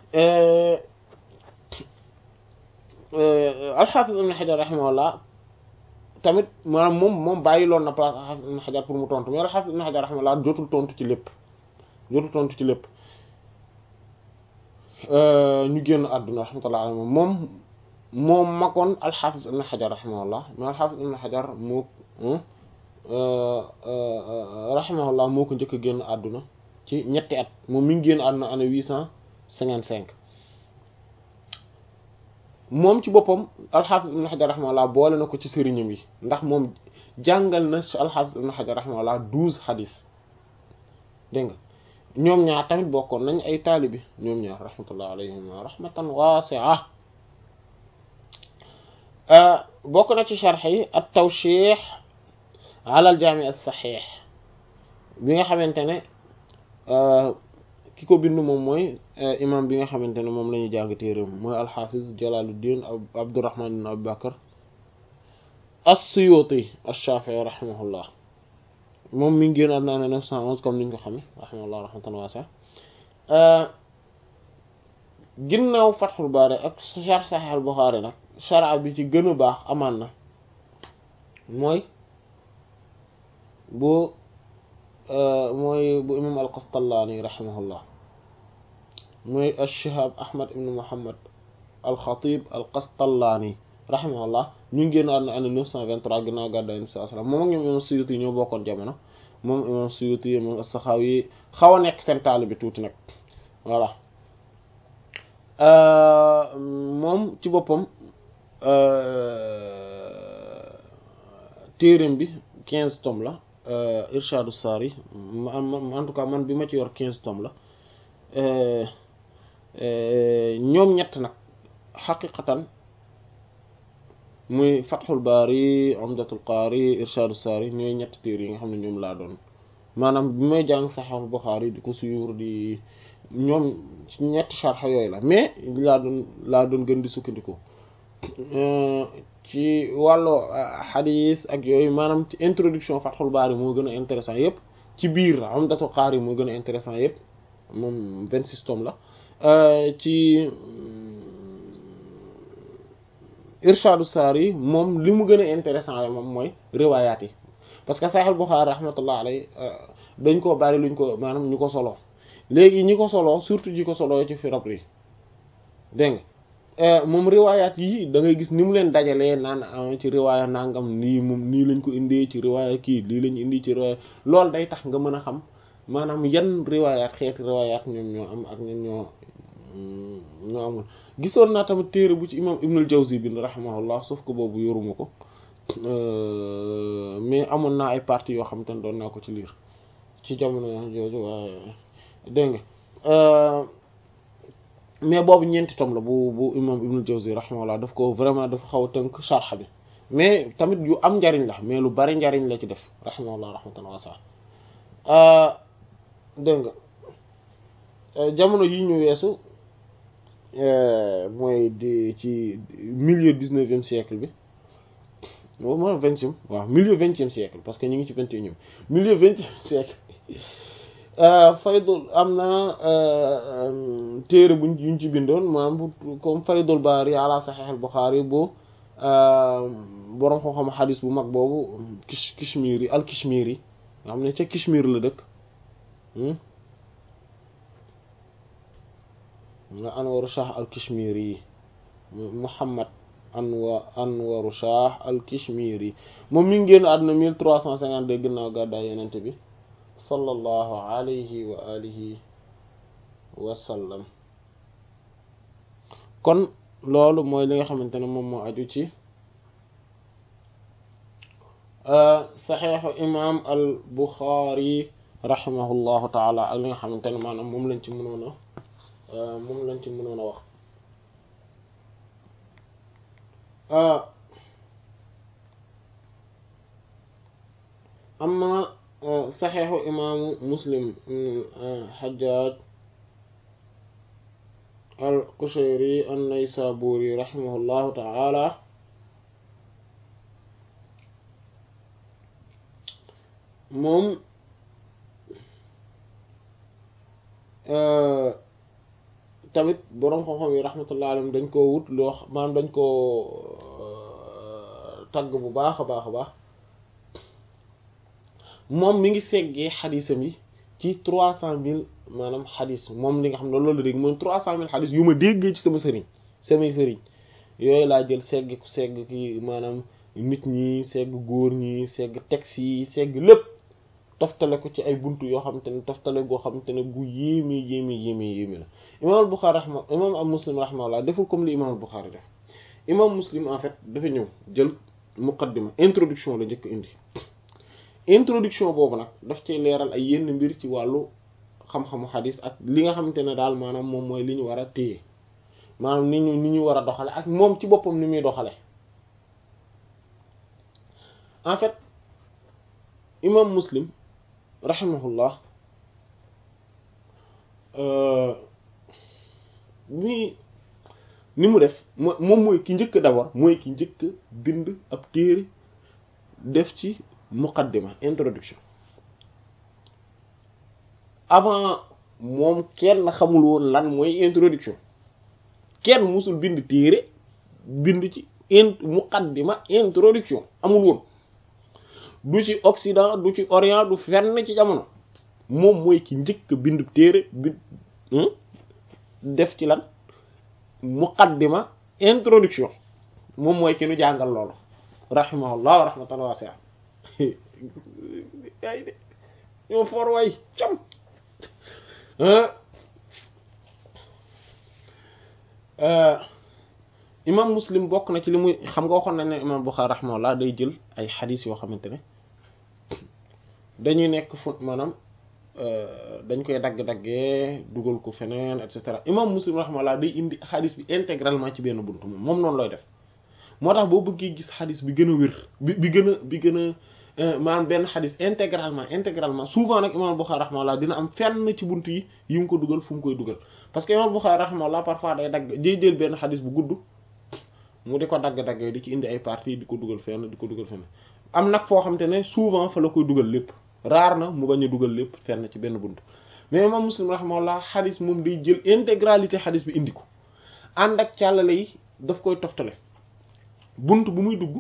alxaafis ibn xajar rahimahullah tamit maanaam moom moom bàyyi loon na place alxaafis ibn xajar pour mu tontu mais alxaafis ibn xajar rahimahullah jotul tontu ci lépp jotul tontu ci lépp ñu génn àdduna rahmatullah alayhi moom moom magoon alxaafis ibn xajar rahimahullah mais alxaafis ibn xajar moo rahimahullah moo ko njëkk a génn àdduna ci ñetti at moom mi ngi génn àdduna année huit cent cinquante cinq moom ci boppam alxaafis ibn xajar rahimahullah boole na ko ci sëriñam yi ndax moom jàngal na alxaafis ibn xajar rahimahullah douze xadis dégg nga ñoom ñaar tamit bokkoon nañ ay taalibi ñoom ñaar rahmatullah alayhim rahmatan waasi'a bokk na ci sharx yi at tawshih ala al jaami as saxiix bi nga xamante ne ki ko bind moom mooy imam bi nga xamante ne moom la ñuy jàng téeram mooy alxafiz jalaluddin abdurrahman ibn abu bakar as-suyuti ash-shafi'i rahimahullah moom mi ngi génn àdduna ne neuf cent onze comme niñ ko xame rahimahullah rahmatan wasi'a ginnaaw fathul bari ak sharh sahih al-bukhari nag sharh bi ci gën a baax amaan na mooy bu mooy bu imam al-Qastallaani rahimahullah mooy ash-Shihaab Ahmad ibn Muhammad al-Khatib al-Qastallaani rahimahullah ñu ngi génn àdduna année 923 ginnaaw gàddaay Yonent bi sallallahu alayhi wasallam moom ak ñoom imam Suyuti ñoo bokkoon jamono moom imam Suyuti moom as-Saxaawi xaw a nekk seen taalibe tuuti nag voilà moom ci boppam téereem bi 15 tomes la Irshadu Saari en tout cas man bi ma ci yor quinze tomes la ñoom ñett nag xaqiqatan muy Fathul Baari Umdatul Qaari Irshadu Saari ñooy ñett téere yi nga xam ne ñoom laa doon maanaam bi may jàng Sahih Bukhari di ko suyur di ñoom ñetti sharh yooyu la mais laa doon laa doon gën di sukkandiku ci wàllu xadis ak yooyu maanaam ci introduction Fathul Bari moo gën a intéressant yëpp ci biir Umdatul Qari moo gën a intéressant yëpp moom vingt-six tomes la ci Irshadu Sari moom li mu gën a intéressant yi moom mooy riwaayaat yi parce que Sahih Bukhari rahmatullah alayhi dañ koo bari luñ ko maanaam ñu ko solo léegi ñi ko solo surtout ñi ko solo ci firab yi dégg nga moom riwaayaat yi da ngay gis ni mu leen dajalee naan ci riwaaya nangam nii moom nii lañ ko indee ci riwaaya kii lii lañ indi ci riwaaya loolu day tax nga mën a xam maanaam yan riwaayaat xeeti riwaayaat ñoom ñoo am ak ñoom ñoo ñoo amul gisoon naa tamit téere bu ci imam Ibnul Jawzi bind rahimahullah sauf que boobu yoruma ko mais amoon naa ay parties yoo xam te ne doon naa ko ci liir ci jamono jooju waaye dégg nga mais boobu ñeenti tom la bu bu imam Ibnul Jawzi rahimahullah daf ko vraiment dafa xaw a tënk sharh bi mais tamit yu am njariñ la mais lu bari njariñ la ci def rahimahullah rahmatan wasi'a dégg nga jamono yi ñu weesu mooy di ci milieu dix-neuvième siècle bi mooy vingtième waaw milieu vingtième siècle parce que ñu ngi ci vingt et unième milieu vingtième siècle faydul am na téere buñ yuñ ci bindoon maanaam comme faydul baari ala sahih al buxaari bu boroom xam-xam xadis bu mag boobu kish kishmiri al kishmiri nga xam ne ca kishmir la dëkk nga anwaru shah al kishmiri muhammad anwa anwaru shah al kishmiri moom mi ngi génn àdduna mille trois cent cinquante-deux ginnaaw gàddaay yenente bi sallallahu alayhi wa alihi wa sallam kon loolu mooy li nga xamante ne moom moo aju ci saxeexu imam al buxaari rahimahullahu taala ak li nga xamante ne maanaam moom lañ ci mënoon a moom lañ ci mënoon a wax saxeexu imaamu muslim xajjaaj al qushayri an naysaburi rahimahullahu taala moom tamit boroom xam-xam yi rahmatullahi alayhim dañ koo wut loo maanaam dañ koo tagg bu baax a baax a baax moom mi ngi seggee xadisam yi ci trois cent mille maanaam xadis moom li nga xam ne loolu la dégg moom trois cent mille xadis yu ma déggee ci sama sëriñ samay sëriñ yooyu laa jël segg segg ki maanaam nit ñi segg góor ñi segg texte yi segg lépp toftale ko ci ay buntu yoo xamante ne toftale goo xamante ne gu yéeme yéeme yéeme yéeme la imam al-Bukhari rahma imam am muslim rahimahullah deful comme li imam al-Bukhari def imam muslim en fait dafa ñëw jël muqaddima introduction la njëkk indi introduction boobu nag daf cay leeral ay yenn mbir ci wàllu xam-xamu xadis ak li nga xamante ne daal maanaam moom mooy li ñu war a téye maanaam ni ñu ni ñu war a doxale ak moom ci boppam ni muy doxale en fait imam muslim rahimahullah mi ni mu def moom mooy ki njëkk d'abord mooy ki njëkk bind ab téere def ci muqaddima introduction avant moom kenn xamul woon lan mooy introduction kenn musul bind téere bind ci in muqaddima introduction amul woon du ci occident du ci orient du fenn ci jamono moom mooy ki njëkk bind téere bi def ci lan muqaddima introduction moom mooy ki nu jàngal loolu rahimahullah wa rahmatan wasi'a yaay de ñoo for way cam imam muslim bokk na ci li muy xam nga waxoon nañ ne imam Bukhari rahimahullah day jël ay xadis yoo xamante ne dañuy nekk fu maanaam dañ koy dagg-daggee dugal ko feneen et cetera imam muslim rahimahullah day indi xadis bi intégralement ci benn buntu moom moom noonu looy def moo tax boo bëggee gis xadis bi gën a wér bi bi gën a bi gën a maanaam benn xadis intégralement intégralement souvent nag imam Bukhari rahimahullah dina am fenn ci buntu yi yu mu ko dugal fu mu koy dugal parce que imam Bukhari rahimahullah parfois day dagg day jël benn xadis bu gudd mu di ko dagg-daggee di ci indi ay parties di ko dugal fenn di ko dugal fenn am nag foo xamante ne souvent fa la koy dugal lépp raar na mu bañ a dugal lépp fenn ci benn buntu mais imam Muslim rahimahullah xadis moom day jël intégralité xadis bi indi ko ànd ak càllale yi daf koy toftale buntu bu muy dugg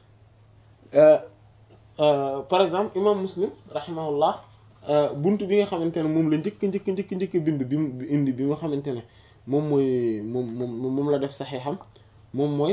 par exemple imam Muslim rahimahullah buntu bi nga xamante ne moom la njëkk njëkk njëkk njëkk bind bi mu indi bi nga xamante ne moom mooy moom moom moom la def saxeexam moom mooy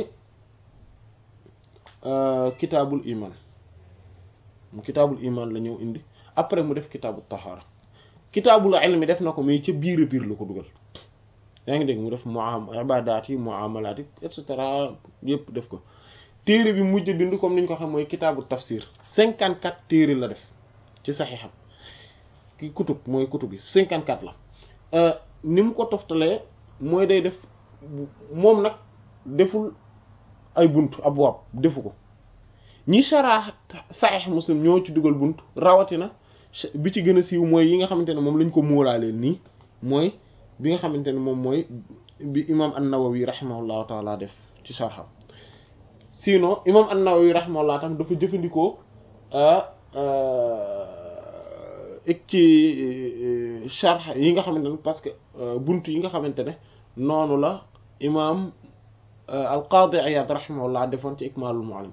kitaabul iman kitaabul iman la ñëw indi après mu def kitaabul tahaara kitaabul ilmi def na ko mais ca biir a biir la ko dugal yaa ngi dégg mu def muam ibadaat yi muamalaat yi et cetera yëpp def ko téere bi mujj bind comme ni ñu ko xam mooy kitaabul tafsir cinquante quatre téere la def ci saxiixam ki kutub mooy kutub bi cinquante quatre la ni mu ko toftalee mooy day def moom nag deful ay bunt abwaab defu ko ñi saraax saxiix muslim ñoo ci dugal bunt rawatina bi ci gën a siiw mooy yi nga xamante ne moom lañ ko móolaaleel nii mooy bi nga xamante ne moom mooy bi imam an-Nawawi rahimahullahu taala def ci sarxam sinon imam an-Nawawi rahimahullah tam dafa jëfandikoo ek ci sarx yi nga xamante ne parce que bunt yi nga xamante ne noonu la imam al-Qadi Iyad rahimahullah defoon ci Ikmalul Muallim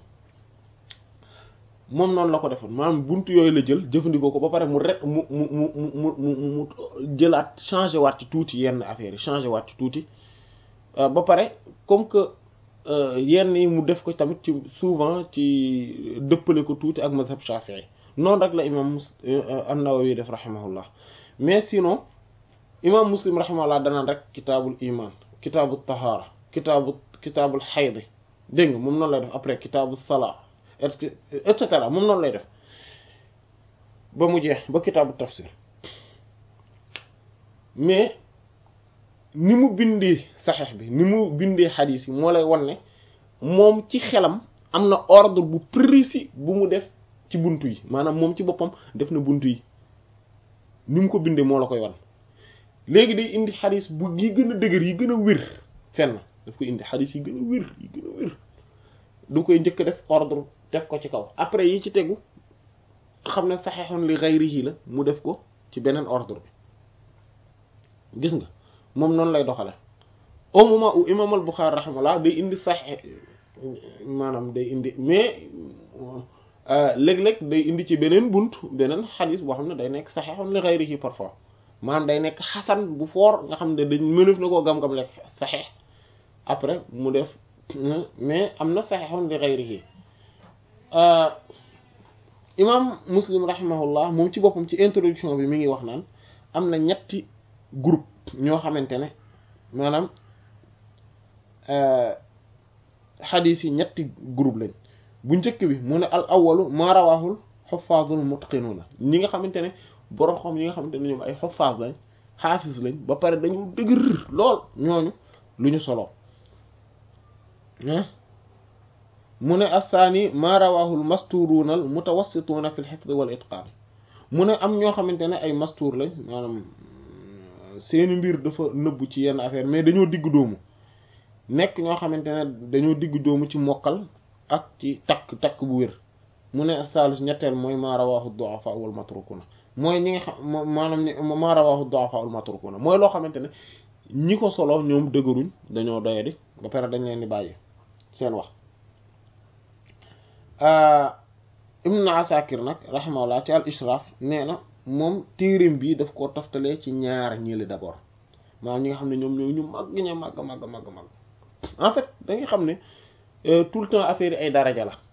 moom noonu la ko defoon maanaam buntu yooyu la jël jëfandikoo ko ba pare mu re mu mu mu mu mu mu jëlaat changé waat ci tuuti yenn affaires yi changé waat ci tuuti ba pare comme que yenn yi mu def ko tamit ci souvent ci dëppale ko tuuti ak mazhab Shafi'i noonu rek la imam an-Nawawi def rahimahullah mais sinon imam Muslim rahimahullah danaan rek kitaabul iman kitaabul tahaara kitaabu kitaabul xaydi dégg nga moom noonu lay def après kitaabul salaa et cetera moom noonu lay def ba mu jeex ba kitaabu tafsir mais ni mu bindee saxeex bi ni mu bindee xadiis yi moo lay wan ne moom ci xelam am na ordre bu précis bu mu def ci buntu yi maanaam moom ci boppam def na buntu yi ni mu ko bindee moo la koy wan léegi day indi xadis bu yi gën a dëgër yi gën a wér fenn daf koy indi xadis yi gën a wér yi gën a wér du koy njëkk def ordre teg ko ci kaw après yi ci tegu xam ne saxeexoon li ghayrihi la mu def ko ci beneen ordre bi gis nga moom noonu lay doxale au moment où imam al-Bukhari rahimahullah day indi saxe maanaam day indi mais léeg-léeg day indi ci beneen bunt beneen xadis boo xam ne day nekk saxeexoon li ghayrihi parfois maanaam day nekk xasan bu foor nga xam ne dañ mënef na koo gam-gam lekk saxeex après mu def mais am na saxeexoon li ghayrihi imam muslim rahimahullah moom ci boppam ci introduction bi mi ngi wax naan am na ñetti groupe ñoo xamante ne maanaam xadis yi ñetti groupe lañ bu njëkk bi mu ne al awalu maa rawaahul xufaazul mutqinuuna ñi nga xamante ne borom xam ñi nga xamante ne ñoom ay xufaaz lañ xaafis lañ ba pare dañu dëgër lool ñooñu lu ñu solo mu ne assaani maa rawaahul masturuuna al mutawassituuna fi l xifd wal itqaan mu ne am ñoo xamante ne ay mastuur lañ maanaam seeni mbir dafa nëbbu ci yenn affaire mais dañoo digg doomu nekk ñoo xamante ne dañoo digg doomu ci mokkal ak ci takk takk bu wér mu ne saalis ñetteel mooy maa rawaahu du'afa wal matrukuna mooy ñi nga xam maanaam maa rawaahu du'afa wal matrukuna mooy loo xamante ne ñi ko solo ñoom dëgëruñ dañoo doyadi ba pare dañ leen di bàyyi seen wax ibn asakir nag rahimahullah ci al israaf nee na moom téereem bi daf koo toftalee ci ñaar ñiili d'abord maanaam ñi nga xam ne ñoom ñooy ñu màgg ña màgg màgg màgg màgg en fait da nga xam ne tout le temps affaire yi ay daraja la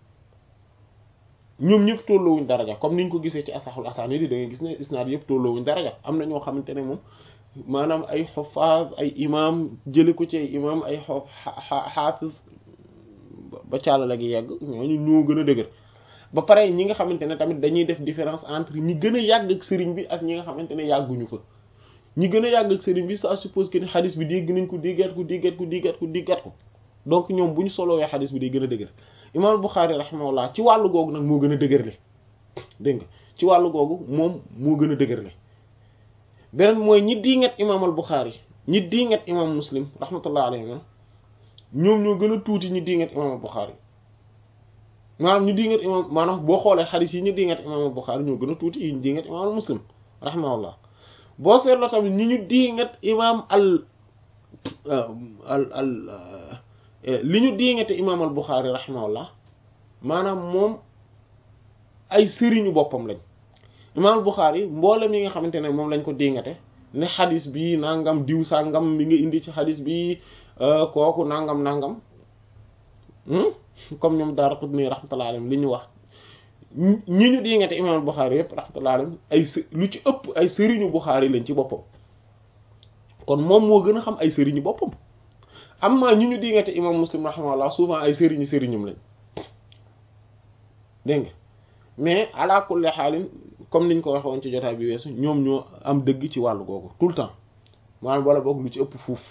ñoom ñëpp tolloowuñ daraja comme niñ ko gisee ci asaxul asaani di da ngay gis ne isnaad yëpp tolloowuñ daraja am na ñoo xamante ne moom maanaam ay xufaaz ay imam jële ko ci ay imam ay xof xaafis ba càllala gi yegg ñooñu ñoo gën a dëgër ba pare ñi nga xamante ne tamit dañuy def différence entre ñi gën a yàgg ak sëriñ bi ak ñi nga xamante ne yàgguñu fa ñi gën a yàgg ak sëriñ bi ça suppose que ni xadis bi dégg nañ ko déggaat ko déggaat ko déggaat ko déggaat ko donc ñoom bu ñu solowee xadis bi day gën a dëgër imam Bukhari rahimahullah ci wàllu googu nag moo gën a dëgër le dégg nga ci wàllu googu moom moo gën a dëgër le beneen mooy ñi diingat imam al Bukhari ñi diingat imam Muslim rahmatullah alayhi ñoom ñoo gën a tuuti ñi diingat imam al Bukhari maanaam ñu diingat imam maanaam boo xoolee xadis yi ñu diingat imam al Bukhari ñoo gën a tuuti yi ñu diingat imam al Muslim rahimahullah boo seetloo tamit ñi ñu diingat imam al al al li ñu diingate imaam al Buxaari rahimahullah maanaam moom ay sëriñu boppam lañ imaam al Buxaari mboolem yi nga xamante ne moom lañ ko diingate ne xadis bi nangam diw sangam bi nga indi ci xadis bi kooku nangam nangam comme ñoom Daaraqutni rahmatullahi alayhim li ñu wax ñi ñu diingate imaam al Buxaari yëpp rahmatullahi alayhim ay lu ci ëpp ay sëriñu Buxaari lañ ci boppam kon moom moo gën a xam ay sëriñu boppam amma ñi ñu diingate imam muslim rahimahullah souvent ay sëriñi sëriñum lañ dégg nga mais ala kulli xaalin comme niñ ko waxoon ci jotaay bi weesu ñoom ñoo am dëgg ci wàllu googu tout le temps maanaam wala boog lu ci ëpp fuuf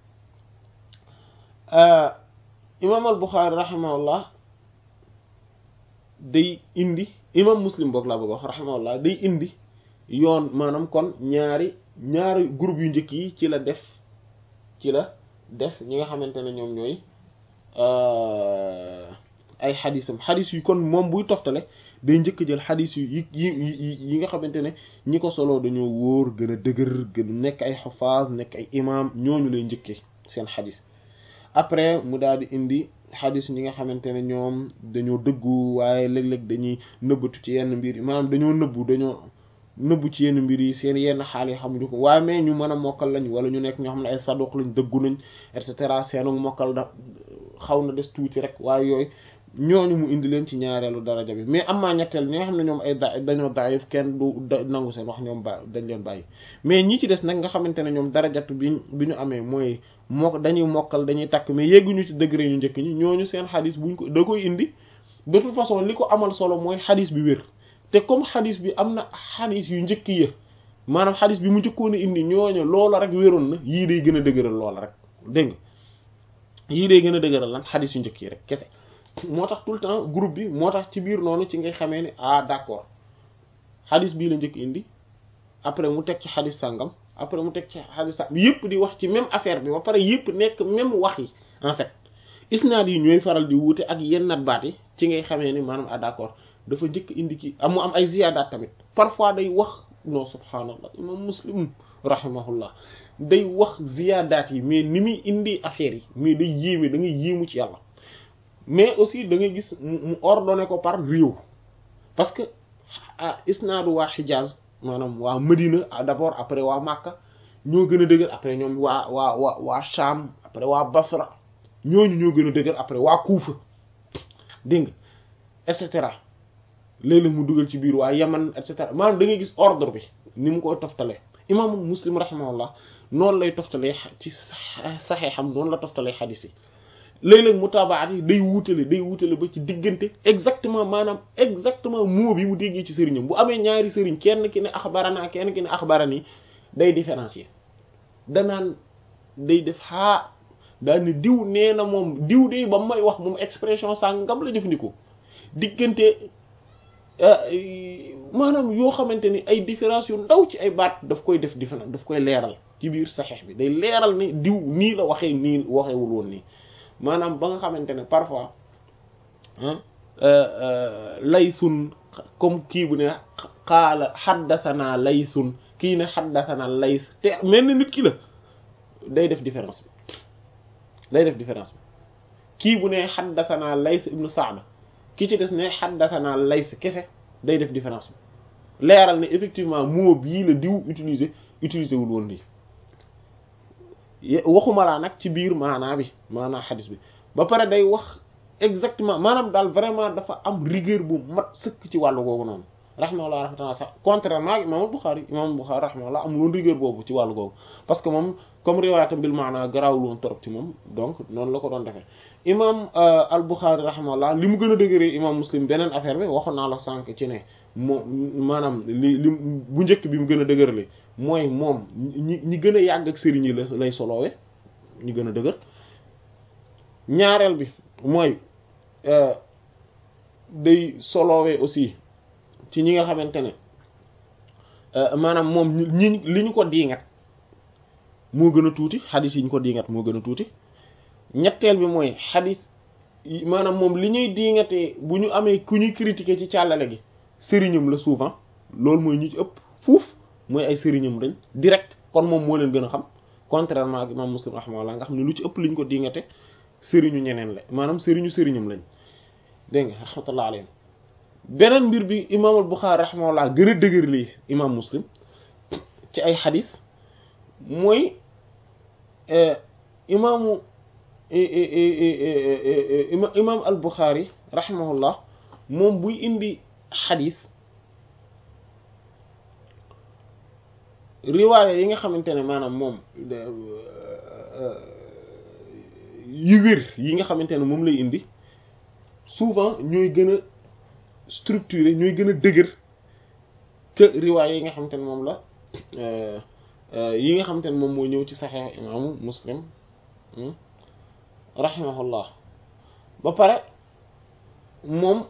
imam al Buxaari rahimahullah day indi imam muslim boog laa bëgg wax rahimahullah day indi yoon maanaam kon ñaari ñaari groupe yu njëkk yi ci la def ci la def ñi nga xamante ne ñoom ñooy ay xadisam xadis yu kon moom buy toftale day njëkk jël xadis yu yi yi yi nga xamante ne ñi ko soloo dañoo wóor gën a dëgër gën nekk ay xufaaz nekk ay imam ñooñu lay njëkkee seen xadis après mu daal di indi xadis ñi nga xamante ne ñoom dañoo dëggu waaye léeg-léeg dañuy nëbbatu ci yenn mbir yi maanaam dañoo nëbbu dañoo nëbbu ci yenn mbir yi seen yenn xaal yi xamuñu ko waaye mais ñu mën a mokkal lañ wala ñu nekk ñoo xam ne ay saduq lañ dëggu nañ et cetera seenu mokkal da xaw na des tuuti rek waaye yooyu ñooñu mu indi leen ci ñaareelu daraja bi mais am maa ñetteel ñi nga xam ne ñoom ay da dañoo daayif kenn du nangu seen wax ñoom ba dañ leen bàyyi mais ñi ci des nag nga xamante ne ñoom darajatu bi bi ñu amee mooy moo dañuy mokkal dañuy takk mais yegguñu ci degré ñu njëkk ñi ñooñu seen xadis buñ ko da koy indi de toute façon li ko amal solo mooy xadis bi wér te comme xadis bi am na xadis yu njëkk yi maanaam xadis bi mu njëkkoon a indi ñooñu loola rek wéroon na yii day gën a dëgëral loola rek dégg nga yii day gën a dëgëral lan xadis yu njëkk yi rek kese moo tax tout le temps groupe bi moo tax ci biir noonu ci ngay xamee ne ah d'accord xadis bii la njëkk indi après mu teg ci xadis sàngam après mu teg ci xadis sàngam yëpp di wax ci même affaire bi ba pare yëpp nekk même wax yi en fait isnaad yi ñooy faral di wuute ak yenn nat baat yi ci ngay xamee ni maanaam ah d'accord dafa njëkk indi ki am mu am ay ziyaadaat tamit parfois day wax non subhaanallah imam muslim rahimahullah day wax ziyaadaat yi mais ni muy indi affaire yi mais day yéeme da ngay yéemu ci yàlla mais aussi da ngay gis mu ordonné ko par réew parce que ah isnaadu waa Hijaz maanaam waa Medina d'abord après waa Makka ñoo gën a dëgër après ñoom waa waa waa waa Sham après waa Basra ñooñu ñoo gën a dëgër après waa Kuufa dégg nga et cetera léeg-léeg mu dugal ci biir waa Yaman et cetera maanaam da ngay gis ordre bi ni mu koy toftalee imaamu Muslim rahimahullah noonu lay toftalee ci saxee xam noonu la toftalee xadis yi léeg-léeg mutaabaat yi day wuutale day wuutale ba ci diggante exactement maanaam exactement mot bi mu déggee ci sëriñam bu amee ñaari sëriñ kenn ki ne axbarana kenn ki ne axbarani day différencier danaan day def xaa daal ni diw nee na moom diw de ba may wax moom expression sàngam la jëfandikoo diggante maanaam yoo xamante ni ay différence yu ndaw ci ay baat daf koy def différence daf koy leeral ci biir saxeex bi day leeral ni diw nii la waxee nii waxeewul woon nii maanaam ba nga xamante ne parfois laysun comme kii bu ne xaala xaddasanaa laysun kii ne xaddasanaa lays te mel na nit ki la day def différence bi day def différence bi kii bu ne xaddasanaa lays ibnu saada ki ci des ne xaddasanaa lays kese day def différence bi leeral ne effectivement mot bii la diw utiliser utiliser wul woon lii waxuma laa nag ci biir maanaa bi maanaa xadis bi ba pare day wax exactement maanaam daal vraiment dafa am rigueur bu mat sëkk ci wàllu googu noonu rahimahullah rahmatullah sax contrairement ak imam Bukhari imam Bukhari rahimahullah amul woon rigueur boobu ci wàllu googu parce que moom comme riwaayatam bil maanaa garaawul woon trop ci moom donc noonu la ko doon defee imam al Bukhari rahimahullah li mu gën a dëgëree imam Muslim beneen affaire bi waxoon naa la sànq ci ne moom maanaam li li bu njëkk bi mu gën a dëgërale mooy moom ñi ñi gën a yàgg ak sëriñ yi la lay soloowe ñu gën a dëgër ñaareel bi mooy day soloowe aussi ci ñi nga xamante ne maanaam moom ñi li ñu ko diingat moo gën a tuuti xadis yi ñu ko diingat moo gën a tuuti ñetteel bi mooy xadis maanaam moom li ñuy diingatee bu ñu amee ku ñuy critiquer ci càllale gi sëriñam la souvent loolu mooy ñi ci ëpp fuuf mooy ay sëriñam dañ direct kon moom moo leen gën a xam contrairement ak imam muslim rahimahullah nga xam ne lu ci ëpp liñ ko dingate sëriñu ñeneen la maanaam sëriñu sëriñam lañ dégg nga rahmatullah alayhim beneen mbir bi imam al Bukhari rahimahullah gën a dëgër lii imam muslim ci ay xadis mooy imaamu imam al Bukhari rahimahullah moom buy indi xadis riwaaya yi nga xamante ne maanaam moom yu wér yi nga xamante ne moom lay indi souvent ñooy gën a structuré ñooy gën a dëgër que riwaaya yi nga xamante ne moom la yi nga xamante ne moom moo ñëw ci saxeex imaamu muslim rahimahullah ba pare moom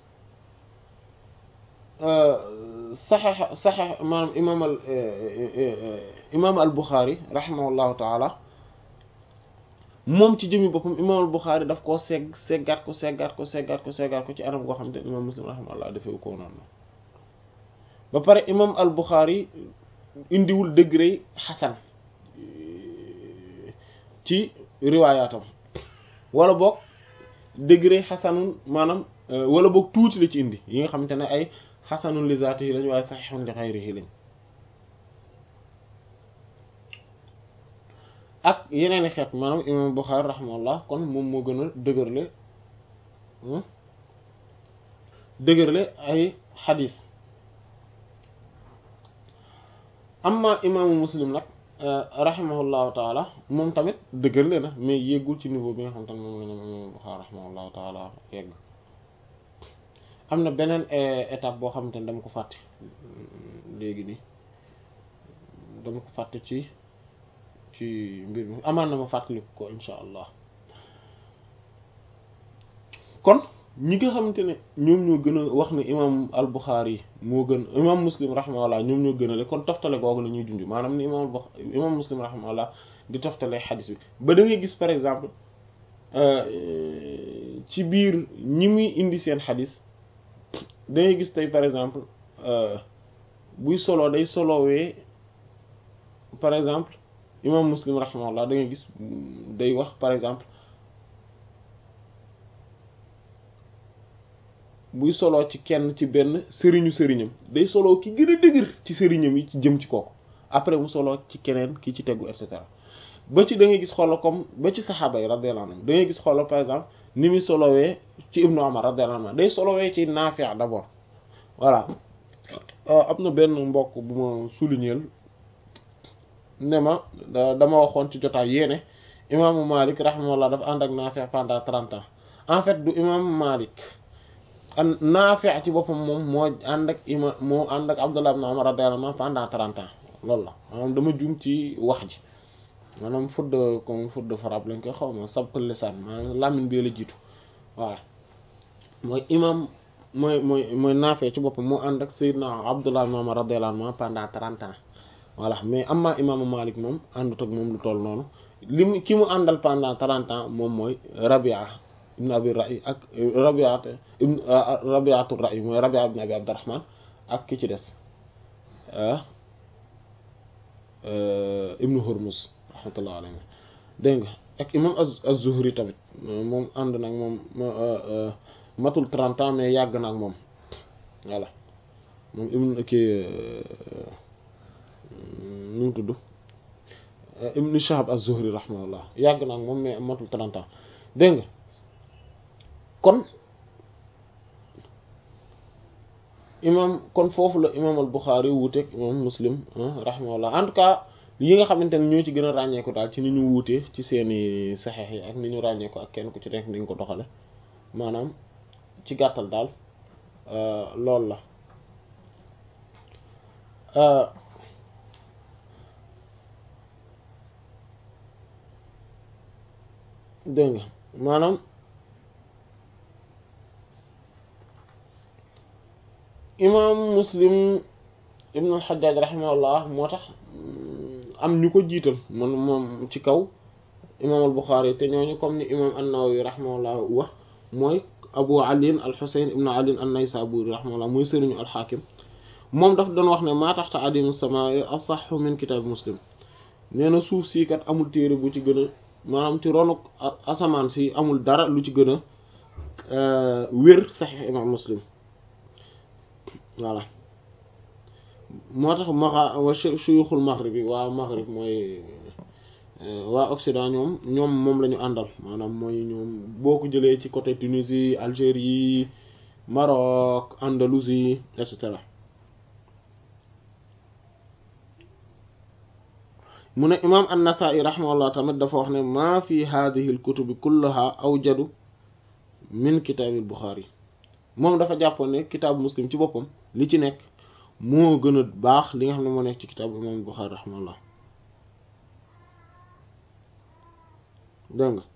saxeex saxeex maanaam imaam al imaam al Buxaari rahimahullahu taala moom ci jëmi boppam imaam al Buxaari daf koo segg seggaat ko seggaat ko seggaat ko seggaat ko ci anam goo xam te imaam Muslim rahimahullah dafewu ko noonu ba pare imaam al Buxaari indiwul degré xasan ci riwaayaatam wala boog degré xasanun maanaam wala boog tuuti la ci indi yi nga xamante ne ay xasanun li zaatihi lañ waaye saxiixun li xayrihi lañ ak yeneen i xeet maanaam imam Buxaari rahimahullah kon moom moo gën a dëgërle dëgërle ay xadis amma imaamu muslim nag rahimahullahu taala moom tamit dëgërle na mais yéggul ci niveau bi nga xam te ne moom la ñoom imam Buxaari rahimahullahu taala yegg am na beneen étape boo xamante ne dama ko fàtte léegi nii dama ko fàtte ci ci mbir mi amaan na ma fàttaliku ko insha allah kon ñi nga xamante ne ñoom ñoo gën a wax ne imam al Bukhari moo gën imam Muslim rahimahullah ñoom ñoo gën a le kon toftale googu la ñuy junj maanaam ni imam imam Muslim rahimahullah di toftale xadis bi ba da ngay gis par exemple ci biir ñi muy indi seen xadis da ngay gis tey par exemple buy solo day solowee par exemple imam Muslim rahimahullah da ngay gis day wax par exemple buy soloo ci kenn ci benn sëriñu sëriñam day soloo ki gën a dëgër ci sëriñam yi ci jëm ci kooku après mu soloo ci keneen ki ci tegu et cetera ba ci da ngay gis xoolal comme ba ci saxaaba yi radiyallahu anhum da ngay gis xoolal par exemple ni muy solowee ci ibnu Umar radiyallahu anhu day solowee ci Naafi' d'abord voilà am na benn mbokk bu ma souligner ne ma dama waxoon ci jotaay yéene imaamu Malik rahimahullah dafa ànd ak Naafi' pendant trente ans en fait du imaamu Malik an Naafi' ci boppam moom moo ànd ak ima moo ànd ak Abdullah ibn Umar radiyallahu anhu pendant trente ans loolu la maanaam dama juum ci wax ji maanaam faute de comme faute de frappe lañ koy xaw ma sabqul lisaan maanaam làmmiñ bi la jiitu voilà mooy imam mooy mooy mooy Naafi' ci boppam moo ànd ak Sayyidna Abdullah ibn Umar radiyallahu anhu pendant trente ans voilà mais amma imaamu Malik moom àndut ak moom lu toll noonu li mu ki mu àndal pendant trente ans moom mooy Rabia ibn Abi Ra'i ak Rabia ibn Rabi'atu Ra'i mooy Rabia ibn Abi Abdurrahman ak ki ci des ibnu Hurmuz rahmatullah alayhi dégg nga ak imam az-Zuhri tamit moom ànd nag moom matul trente ans mais yàgg na ak moom voilà moom ibnu kii nu mu tudd ibnu Shahab az-Zuhri rahmatullah yàgg na ak moom mais matul trente ans dégg nga kon imam kon foofu la imam al-Bukhari wuuteeg imam Muslim rahimahullah en tout cas yi nga xamante ne ñoo ci gën a ràññeeku daal ci ni ñu wuutee ci seeni saxeex yi ak ni ñu ràññeeku ak kenn ku ci nekk ni ñu ko doxale maanaam ci gàttal daal loolu la dégg nga maanaam imam muslim ibn al-Hajjaj rahimahullah moo tax am ñu ko jiital man moom ci kaw imam al-Bukhari te ñooñu comme ni imam an-Nawawi rahimahullah wax mooy abu ali al-Husayn ibn ali an-Naysaburi rahimahullah mooy sëriñu al-Hakim moom daf doon wax ne maa taxta adim as-samaa'i asahhu min kitab muslim nee na suuf sii kat amul téere bu ci gën a maanaam ci ronuk asamaan si amul dara lu ci gën a wér saxiix imam muslim voilà moo tax maxa wa shuyuxul maghrib yi waa maghrib mooy waa occident ñoom ñoom moom la ñu àndal maanaam mooy ñoom boo ko jëlee ci côté Tunisie Algérie Maroc Andalousie et cetera mu ne imaam an-Nasa'i rahimahullah tamit dafa wax ne maa fi hadhihi al-kutubi kullaha awjadu min kitaabil Bukhari moom dafa jàppoon ne kitaabu muslim ci boppam li ci nekk moo gën a baax li nga xam ne moo nekk ci kitaabu imaam Bukhari rahimahullah dégg nga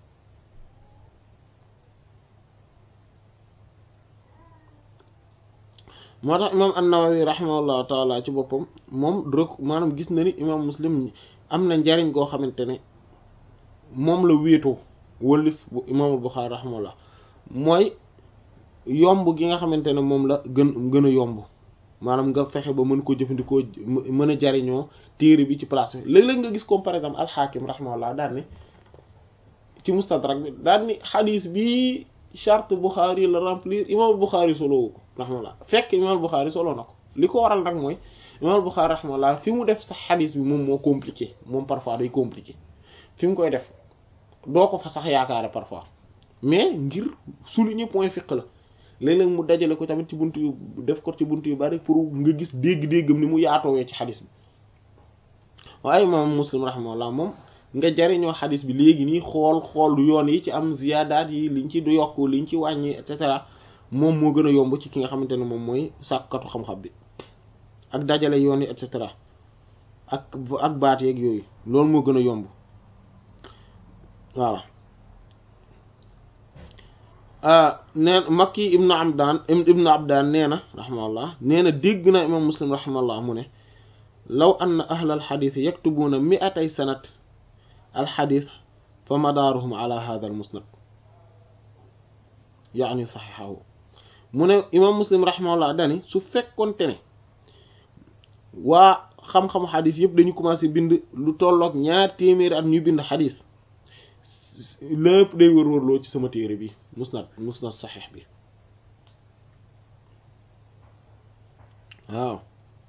moo tax imaam an-Nawawi rahimahullah taala ci boppam moom rek maanaam gis na ni imaam muslim am na njariñ goo xamante ne moom la wéetoo wëlif bu imaamul Buxaari rahimahullah mooy yomb gi nga xamante ne moom la gën gën a yomb maanaam nga fexe ba mën ko jëfandikoo mën a jariñoo téere bi ci place bi léeg-léeg nga gis comme par exemple alxaakim rahimahullah daal ni ci mustadrak bi daal ni xadiis bi charte Buxaari la remplir imaamul Buxaari solowu ko rahimahullah fekk imaamul Buxaari solo na ko li ko waral nag mooy imaamul Buxaari rahimahullah fi mu def sax xadiis bi moom moo compliqué moom parfois day compliqué fi mu koy def doo ko fa sax yaakaare parfois mais ngir souligner point fiq la léeg-léeg mu dajale ko tamit ci buntu yu def ko ci buntu yu bari pour nga gis dégg-déggam ni mu yaatoowee ci xadis bi waaye moom muslim rahimahullah moom nga jariñoo xadis bi léegi nii xool xool yoon yi ci am ziyaadaat yi liñ ci du yokk liñ ci wàññi et cetera moom moo gën a yomb ci ki nga xamante ne moom mooy sàkkatu xam-xam bi ak dajale yoon yi et cetera ak ak baat yeeg yooyu loolu moo gën a yomb voilà neen makki ibnu abdaan ibnu abdaan nee na raximahullah nee na dégg na imam muslim raximahullah mu ne law anna ahla alxadis yaktubuuna miatay sanat alxadis fa madaaruhum ala hada al musnad yaani saxiixahu mu ne imam muslim raximahullah dani su fekkonte ne waa xam-xamu xadis yëpp dañu commencé bind lu tolloog ñaar téeméeri at ñu bind xadis lépp day wër-wërloo ci sama téere bi musnad musnad saxiix bi waaw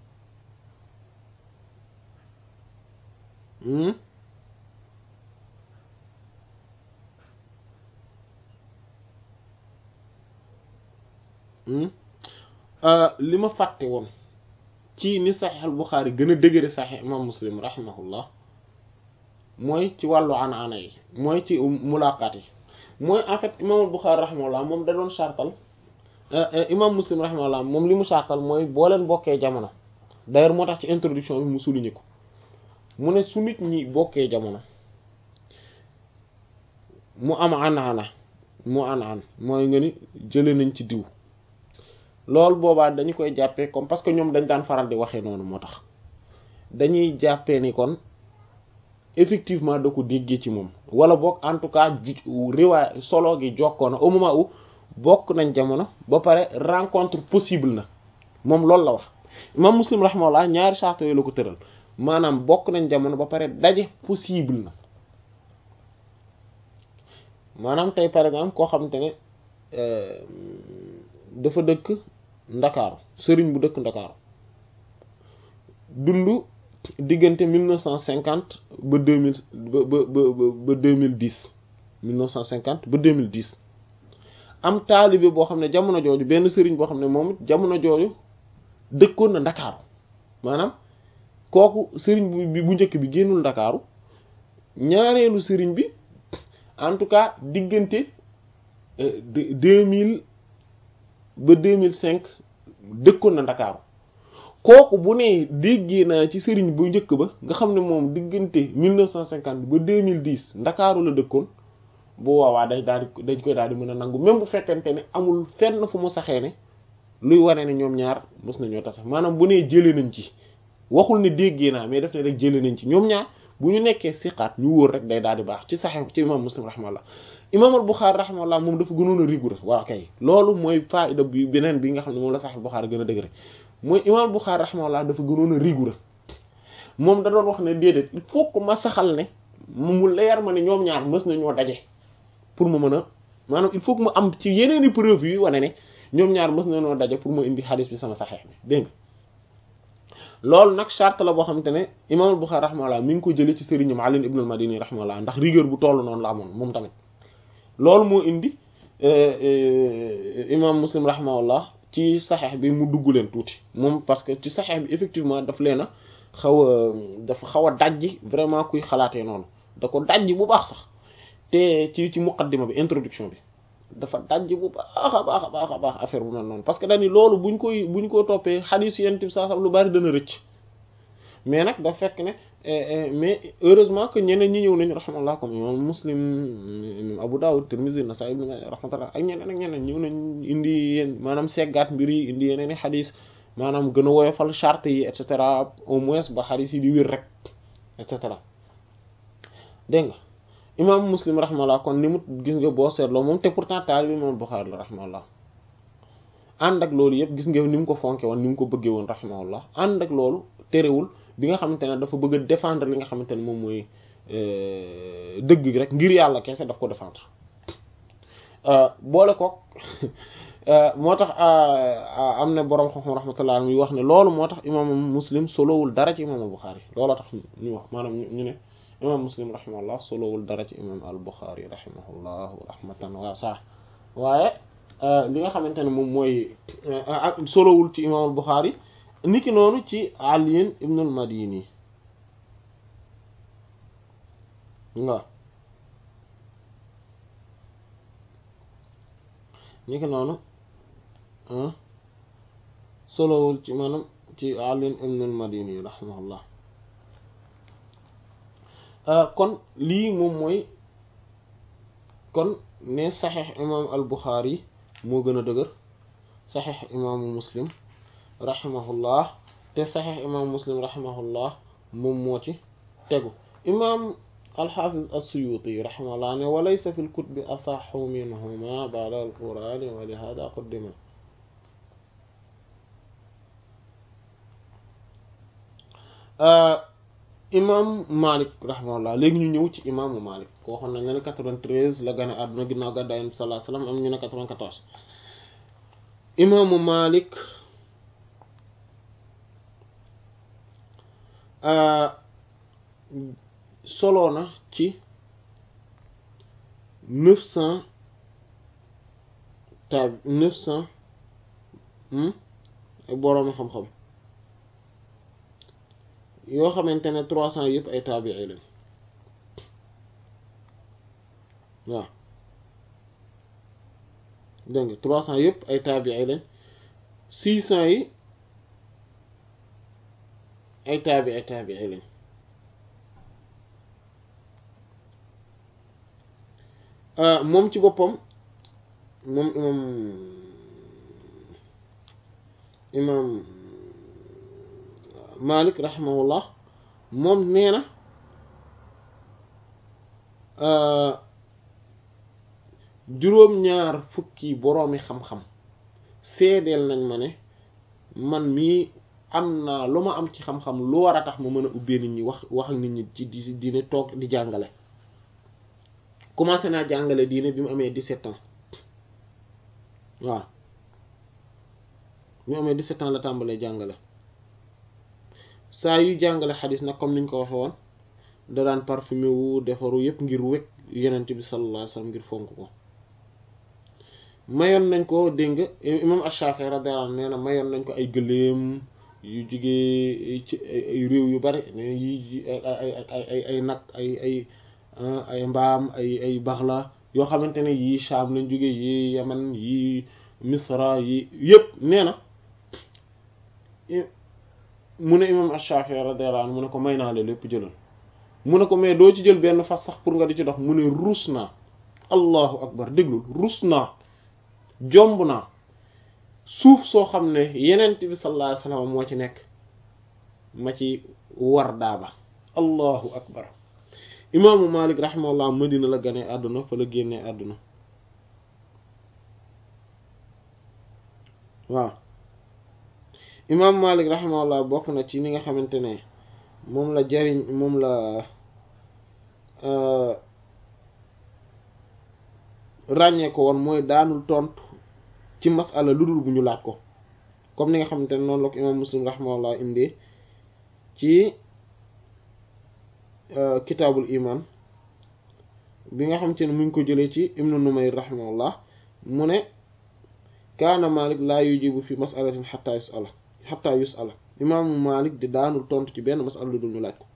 li ma fàtte woon ci ni saxiix al Buxaari gën a dëgëre saxiix imam muslim rahimahullah mooy ci wàllu ana-ana yi mooy ci mulaqaat yi mooy en fait imam al Buxaari rahimahullah moom da doon sartal imam muslim rahimahullah moom li mu sartal mooy boo leen bokkee jamono d'ailleurs moo tax ci introduction bi mu souligné ko mu ne su nit ñi bokkee jamono mu am ana-ana mu ana-an mooy nga ni jële nañ ci diw loolu boobaa dañu koy jàppee comme parce que ñoom dañ daan faral di waxee noonu moo tax dañuy jàppee ni kon effectivement da ko déggee ci moom wala boog en tout cas ji riwaay solo gi jokkoona au moment où bokk nañ jamono ba pare rencontre possible na moom loolu la wax imam muslim rahimahullah ñaari charte yooyu la ko tëral maanaam bokk nañ jamono ba pare daje possible na maanaam tey par exemple koo xamante ne dafa dëkk ndakaaru sëriñ bu dëkk ndakaaru dund diggante mille neuf cent cinquante ba deux mille ba ba ba ba deux mille dix mille neuf cent cinquante ba deux mille dix am taalibe boo xam ne jamono jooju benn sëriñ boo xam ne moom it jamono jooju dëkkoon na ndakaaru maanaam kooku sëriñ bi bu njëkk bi génnul ndakaaru ñaareelu sëriñ bi en tout cas diggante deux mille ba deux mille cinq dëkkoon na ndakaaru kooku bu ne déggee naa ci sëriñ bu njëkk ba nga xam ne moom diggante mille neuf cent cinquante ba deux mille dix ndakaaru la dëkkoon bu waawaa day daal di dañ koy daal di mën a nangu même bu fekkente ne amul fenn fu mu saxee ne luy wane ne ñoom ñaar mës nañoo tase maanaam bu nee jëlee nañ ci waxul ne déggee naa mais def ne rek jëlee nañ ci ñoom ñaar bu ñu nekkee siqaat ñu wóor rek day daal di baax ci saxee ci imam muslim rahimahullah imam al Buxaari rahimahullah moom dafa gënoon a rigoureux waa kay loolu mooy faida bi beneen bi nga xam ne moom la sax Buxaari gën a dëgëre mooy imam al Buxaari rahimahullah dafa gënoon a rigoureux moom da doon wax ne déedéet il faut que ma saxal ne mu leer ma ne ñoom ñaar mës nañoo daje pour ma mën a maanaam il faut que mu am ci yeneen i preuve yu wane ne ñoom ñaar mës nañoo daje pour ma indi xadis bi sama saxeex bi dégg nga loolu nag charte la boo xamante ne imam al Buxaari rahimahullah mi ngi ko jëlee ci sëriñam Ali ibn al Madini rahimahullah ndax rigueur bu toll noonu la amoon moom tamit loolu moo indi imam muslim rahimahullah ci saxeex bi mu dugg leen tuuti moom parce que ci saxeex bi effectivement daf leen a xaw a dafa xaw a dajji vraiment kuy xalaatee noonu da ko dajji bu baax sax te ci ci muqaddima bi introduction bi dafa dajji bu baax a baax a baax a baax affaire bu mel noonu parce que dañu loolu buñ koy buñ ko toppee xadiis yent bi saa sax lu bari dana rëcc mais nag da fekk ne mais heureusement que ñeneen ñi ñëw nañu rahmatullah comme imam muslim imam abu dawud tirmidhi nasa'i ibn rahmatullah ak ñeneen ak ñeneen ñëw nañ indi yéen maanaam seggaat mbir yi indi yeneen i xadis maanaam gën a woyofal charte yi et cetera au moins ba xadis yi di wér rek et cetera dégg nga imam muslim rahmatullah kon ni mu gis nga boo seetloo moom te pourtant taalibi imam bukhari la rahmatullah ànd ak loolu yëpp gis nga ni mu ko fonke woon ni mu ko bëggee woon rahmatullah ànd ak loolu terewul bi nga xamante ne dafa bëgg a défendre li nga xamante ne moom mooy dëgg gi rek ngir yàlla kese daf ko défendre boole kook moo tax am na boroom xam-xam rahmatullah muy wax ne loolu moo tax imam muslim solowul dara ci imam al Bukhari looloo tax ñu wax maanaam ñu ne imam muslim rahimahullah solowul dara ci imam al Bukhari rahimahullah rahmatan waasa waaye li nga xamante ne moom mooy ak solowul ci imam al Bukhari niki noonu ci Ali ibn al Madini waaw niki noonu solowul ci maanaam ci Ali ibn al Madini rahimahullah kon lii moom mooy kon ne saxiix imam al buxaari moo gën a dëgër saxiix imaamu muslim rahimahullah te saxiix imaamu muslim rahimahullah moom moo ci tegu imaam alxaafiz as-suyuti rahimahullah ne walaysa fi lkutubi asaxu minhuma ba'da al-qur'ani wa li hada quddima imam malik rahimahullah léegi ñu ñëw ci imaamu malik koo xam ne ne 93 la gane àdduna ginnaaw gàddaay Yonent bi sallallahu alayhi wasallam am ñu ne 94 imaamu malik solo na ci neuf cent tab neuf cent boroomi xam-xam yoo xamante ne trois cent yëpp ay taabii lañ waaw dégg nga trois cent yëpp ay taabii lañ six cent yi ay taabi ay taabii lañ moom ci boppam moom imam imam Malik rahimahullah moom nee na juróom-ñaar fukki boroomi xam-xam seedeel nañ ma ne man mii am naa lu ma am ci xam-xam lu war a tax ma mën a ubbee nit ñi wax wax ak nit ñi ci di diine toog di jàngale commencé naa jàngale diine bi mu amee 17 ans waaw bi mu amee 17 ans la tàmbalee jàngale saa yu jàngale xadis nag comme niñ ko waxe woon da daan parfumé wu defaru yépp ngir wekk yenent bi sallallahu alayhi wasallam ngir fonk ko mayoon nañ ko dégg nga imam Ash-Shafi'i radiyallahu anhu nee na mayoon nañ ko ay gëléem yu jugee ci ay réew yu bari yi ay ay ay ay nag ay ay ay mbaam ay ay baxla yoo xamante ne yii Sham lañ jóge yii Yaman yii Misra yi yëpp nee na mu ne imam Ash-Shafi'i radiyallahu anhu mu ne ko may naa la lépp jëlal mu ne ko mais doo ci jël benn fas sax pour nga di ci dox mu ne ruus naa allahu akbar déglul ruus naa jomb naa suuf soo xam ne yenent bi sallallahu alayhi wasallam moo ci nekk ma ci war daaba allahu akbar imaamu malik rahimahullah madina la gane àdduna fa la génnee àdduna waaw imaamu malik rahimahullah bokk na ci ni nga xamante ne moom la jariñ moom la ràññee ko woon mooy daanul tontu ci masala lu dul bu ñu laaj ko comme ni nga xamante ne noonu la ko imaam muslim rahimahullah indee ci kitaabul iman bi nga xamante ne mu ngi ko jëlee ci ibnu numayr rahimahullah mu ne kaana malik laa yujibu fi masalatin xatta yusala xatta yusala imaamu malik di daanul tontu ci benn masala lu dul ñu laaj ko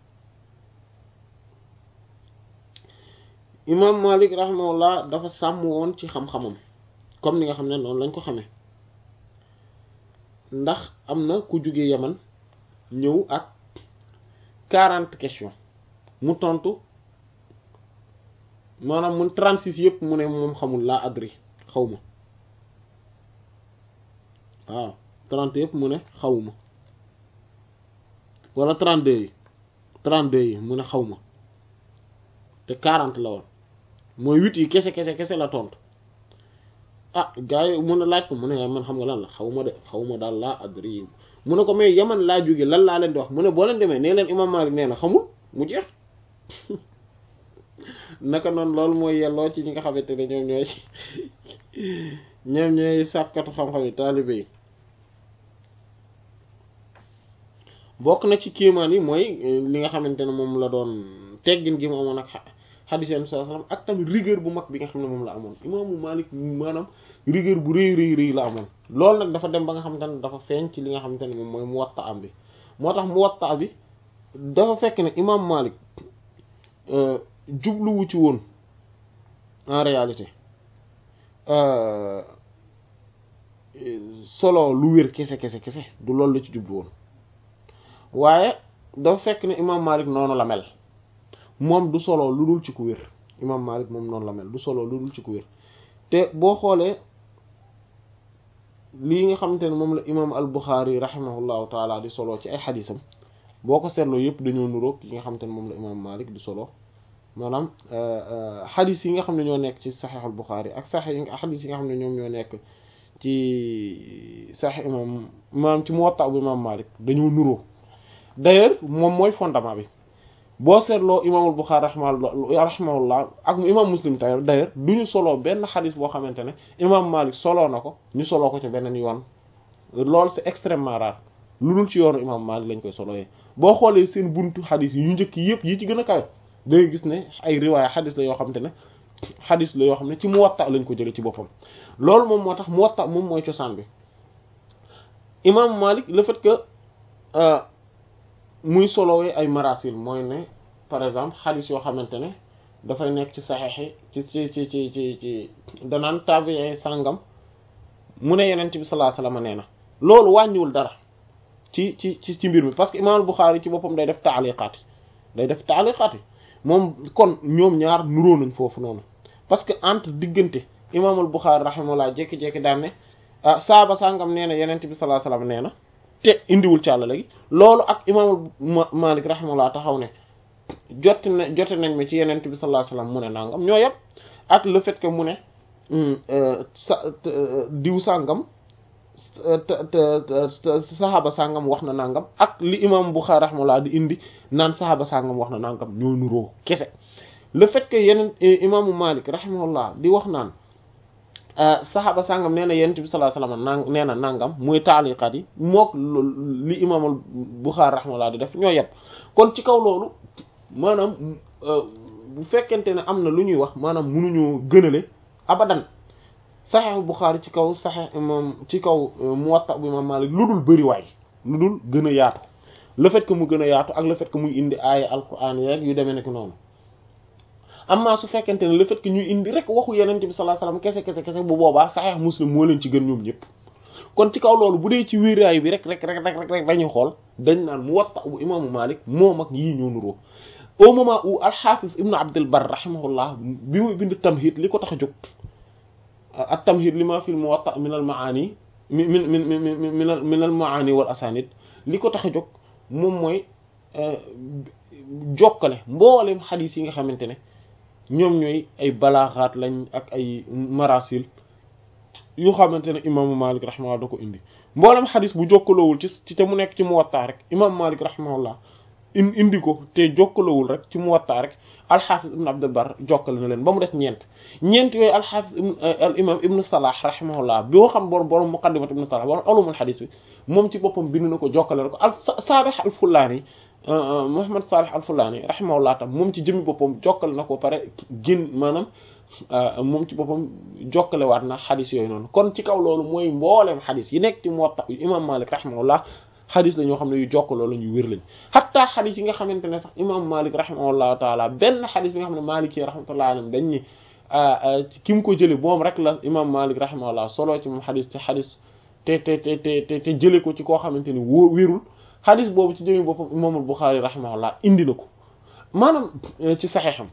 imaam malik rahimahullah dafa sàmm woon ci xam-xamam comme ni nga xam ne noonu lañ ko xamee ndax am na ku jóge yaman ñëw ak quarante questions mu tontu maanaam mun trente-six yëpp mu ne moom xamul laa adri xaw ma waaw trente yëpp mu ne xawuma wala trente-deux yi trente-deux yi mu ne xaw ma te quarante la woon mooy huit yi kese kese kese la tontu ah gars yi mun a laaj ko mu ne man xam nga lan la xaw ma de xaw ma daal laa adri mu ne ko mais yaman laa jóge lan laa leen di wax mu ne boo leen demee nee leen imam Malik nee na xamul mu jeex naka noonu loolu mooy yelloo ci ñi nga xamante ne ñoom ñooy ñoom ñooy sàkkatu xam-xam yi taalibe yi bokk na ci kéemaan yi mooy li nga xamante ne moom la doon teggin gi mu amoon ak xadiis yi sallallahu alayhi wasallam ak tamit rigueur bu mag bi nga xam ne moom la amoon imaamu Malik maanaam rigueur bu rëy rëy rëy la amoon loolu nag dafa dem ba nga xamante ne dafa feeñ ci li nga xamante ne moom mooy Muwatta am bi moo tax Muwatta bi dafa fekk ne imaam Malik jubluwu ci woon en réalité solo lu wér kese kese kese du loolu la ci jublu woon waaye dafa fekk ne imaam Malik noonu la mel moom du solo lu dul ci ku wér imam Malik moom noonu la mel du solo lu dul ci ku wér te boo xoolee lii nga xamante ne moom la imam al Bukhari rahimahullahu taala di solo ci ay xadisam boo ko seetloo yëpp dañoo nuroog yi nga xamante ne moom la imam Malik di solo maanaam xadis yi nga xam ne ñoo nekk ci saxiix al Bukhari ak saxiix yi xadis yi nga xam ne ñoom ñoo nekk ci saxiix imam maanaam ci Muwatta bu imam Malik dañoo nuroo d'ailleurs moom mooy fondement bi boo seetloo imaamul Buxaari rahimahullah ak imam Muslim tay d'ailleurs du ñu soloo benn xadis boo xamante ne imam Malik soloo na ko ñu soloo ko ci beneen yoon loolu c'est extrêmement rare lu dul ci yoonu imam Malik lañ koy solooyee boo xoolee seen buntu xadis yi ñu njëkk yëpp yi ci gën a kawe dangay gis ne ay riwaaya xadis la yoo xamante ne xadis la yoo xam ne ci Muwatta lañ ko jëlee ci boppam loolu moom moo tax Muwatta moom mooy cosaan bi imam Malik le fait que muy solowee ay marasil mooy ne par exemple xadis yoo xamante ne dafay nekk ci saxeexi ci ci ci ci ci ci danaan tabi'i sàngam mu ne yenent bi sallallahu alayhi wasallam nee na loolu wàññiwul dara ci ci ci ci mbir mi parce que imam al-Bukhari ci boppam day def taaliqaat yi day def taaliqaat yi moom kon ñoom ñaar nuróo nañ foofu noonu parce que entre diggante imam al-Bukhari rahimahullah jékki-jékki daan ne ah saaba sàngam nee na yenent bi sallallahu alayhi wasallam nee na te indiwul càlla léegi loolu ak imam Malik rahimahullah taxaw ne jot na jote nañ ma ci yenent bi sallallahu alayhi wasallam mu ne nangam ñoo yëpp ak le fait que mu ne sa diw sàngam saxaaba sàngam wax na nangam ak li imam Bukhari rahimahullah di indi naan saxaaba sàngam wax na nangam ñoo nuroo kese le fait que yeneen imaamu Malik rahimahullah di wax naan saxaaba sàngam nee na yonent bi sallallahu alayhi wasallam nang nee na nangam muy taaliqaat yi mook li imaamal Buxaari rahimahullah di def ñoo yem kon ci kaw loolu maanaam bu fekkente ne am na lu ñuy wax maanaam munuñoo gënale abadan saxeexu Buxaari ci kaw saxeex imam ci kaw Muwatta bu imam Maalik lu dul bëri waay lu dul gën a yaatu le fait que mu gën a yaatu ak le fait que muy indi aaya alquran yeeg yu demee nekk noonu amma su fekkente ne le fait que ñuy indi rek waxu yenente bi sallallahu alayhi wasallam kese kese kese bu boobaa saxiix muslim moo leen ci gën ñoom ñëpp kon ci kaw loolu bu dee ci wéeraay bi rek rek rek rek rek dañuy xool dañ naan Muwatta bu imaamu Malik moom ak yii ñoo nuroo au moment où al-Hafiz ibnu Abdul Barr rahimahullah bi muy bind tamhid li ko tax a jóg at tamhid li ma fil Muwatta min al maani min min min min min al maani wal asanid li ko tax a jóg moom mooy jokkale mboolem xadiis yi nga xamante ne ñoom ñooy ay balaaxaat lañ ak ay marasil yu xamante ne imaamu Malik rahimahullah da ko indi mboolem xadis bu jokkaloowul ci ci te mu nekk ci Muwatta rek imaamu Malik rahimahullah in indi ko te jokkaloowul rek ci Muwatta rek alxaafis ibn Abdul Barr jokkale na leen ba mu des ñeent ñeent yooyu alxaafis al imam ibnu Salah rahimahullah boo xam borom borom muqaddimat ibnu Salah borom ulumul xadis bi moom ci boppam bind na ko jokkale na ko al Saalih al Fullaani Muhammad Salih al-Fulani rahimahullah tam moom ci jëmmi boppam jokkale na ko pare gén maanaam moom ci boppam jokkale waat na xadis yooyu noonu kon ci kaw loolu mooy mbooleem xadis yi nekk ci Muwatta imam Malik rahimahullah xadis la ñoo xam ne yu jokkaloo la ñu wér lañ xatta xadis yi nga xamante ne sax imam Malik rahimahullahu taala benn xadis bi nga xam ne Malik yi rahmatullahi alayhim dañ ni ki mu ko jële moom rek la imam Malik rahimahullah solo ci moom xadis ci xadis te te te te te jële ko ci koo xamante ni wóo wérul xadis boobu ci jëmi boppam imaamul Buxaari rahimahullah indi na ko maanaam ci saxeexam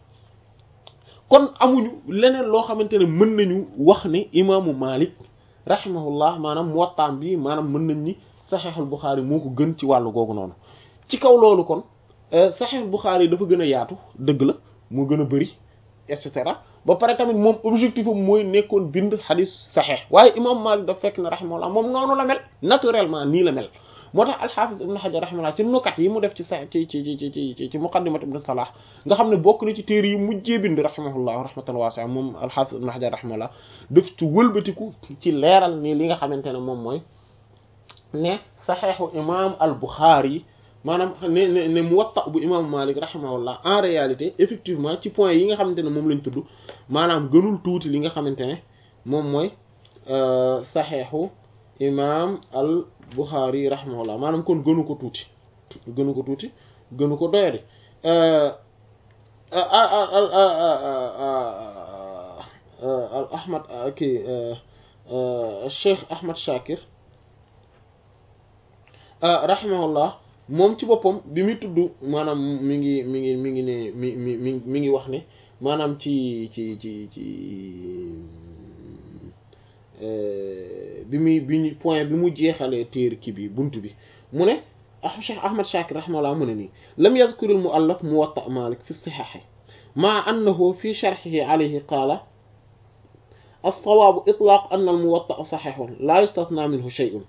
kon amuñu leneen loo xamante ne mën nañu wax ne imaamu Malik rahimahullah maanaam Muwattaam bi maanaam mën nañ ni saxeexul Buxaari moo ko gën ci wàllu googu noonu ci kaw loolu kon saxeexul Buxaari dafa gën a yaatu dëgg la moo gën a bëri et cetera ba pare tamit moom objectif am mooy nekkoon bind xadis saxeex waaye imaamu Malik dafa fekk ne rahimahullah moom noonu la mel naturellement nii la mel moo tax alxaafis ibn xajar rahimahullah ci nukat yi mu def ci sa ci ci ci ci ci muqaddimat ibn salah nga xam ne bokk na ci téere yi mujjee bind rahimahullah rahmatan wasi'a moom alxaafis ibn xajar rahimahullah daf ci wëlbatiku ci leeral nii li nga xamante ne moom mooy ne saxeexu imam al buxaari maanaam ne ne ne muwatta bu imam malik rahimahullah en réalité effectivement ci point yi nga xamante ne moom lañ tudd maanaam gënul tuuti li nga xamante ne moom mooy saxeexu imam al Bukhari rahimahullah maanaam kon gënu ko tuuti gënu ko tuuti gënu ko doyadi al Ahmad kii Cheikh Ahmad Shakir rahimahullah moom ci boppam bi muy tudd maanaam mi ngi mi ngi mi ngi ne mi mi mi mi ngi wax ne maanaam ci ci ci ci bi muy bi ñu point bi mu jeexalee téer ki bi bunt bi mu ne ah Cheikh Ahmad Shakir rahimahullah mu ne nii lam yadhkur al muallaf Muwatta Malik fi sihah ma annahu fi sharhihi alayhi qaala as-sawaabu itlaaq anna al muwatta sahihun la yustathnaa minhu shay'un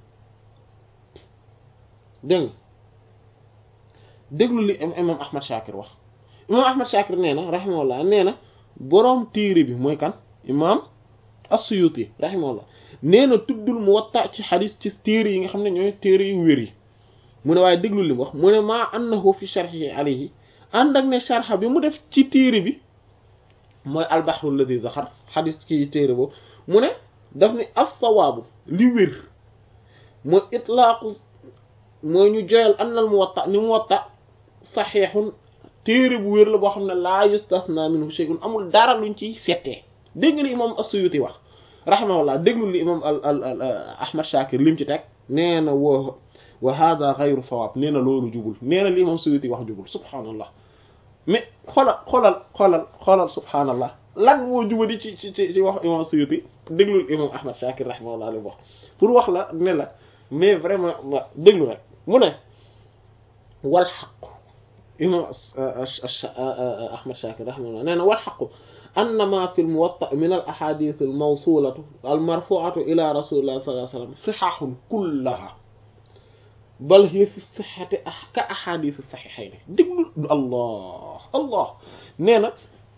dégg nga déglu li imam Ahmad Shakir wax imam Ahmad Shakir nee na rahimahullah nee na boroom téere bi mooy kan imam as-Suyuti rahimahullah nee na tuddul Muwatta ci xadis ci téere yi nga xam ne ñooy téere yu wér yi mu ne waaye déglu li mu wax mu ne maa annahu fi sharhihi alayhi ànd ak ne sharha bi mu def ci téere bi mooy al-bahru alladhi zaxar xadis ci téere boobu mu ne daf ni as-sawaabu li wér mooy itlaaqu mooy ñu joyal annal Muwatta ni Muwatta saxiixun téere bu wér la boo xam ne laa yustasna minhu shay'un amul dara luñ ciy settee dégg nga li imam as-Suyuti wax rahimahullah déglu li imam al al Ahmad Shakir lim ci teg nee na wa wa hada ghayru sawaab nee na loolu jubul nee na li imam Suyuti wax jubul subhaanallah mais xoolal xoolal xoolal xoolal subhaanallah lan moo jubadi ci ci ci wax imam Suyuti déglu imam Ahmad Shakir rahimahullah li wax pour wax la ne la mais vraiment wa déglu rek mu ne wal xaqu imam Ahmad Shakir rahimahullah nee na wal xaqu anna ma fi al-Muwatta min al-ahadith al-mawsulatu al-marfu'atu ila rasulillah sallallahu alayhi wa sallam sihahun kullaha bal hiya fi sihhati ka ahadith as-sahihayn déglu allah allah nee na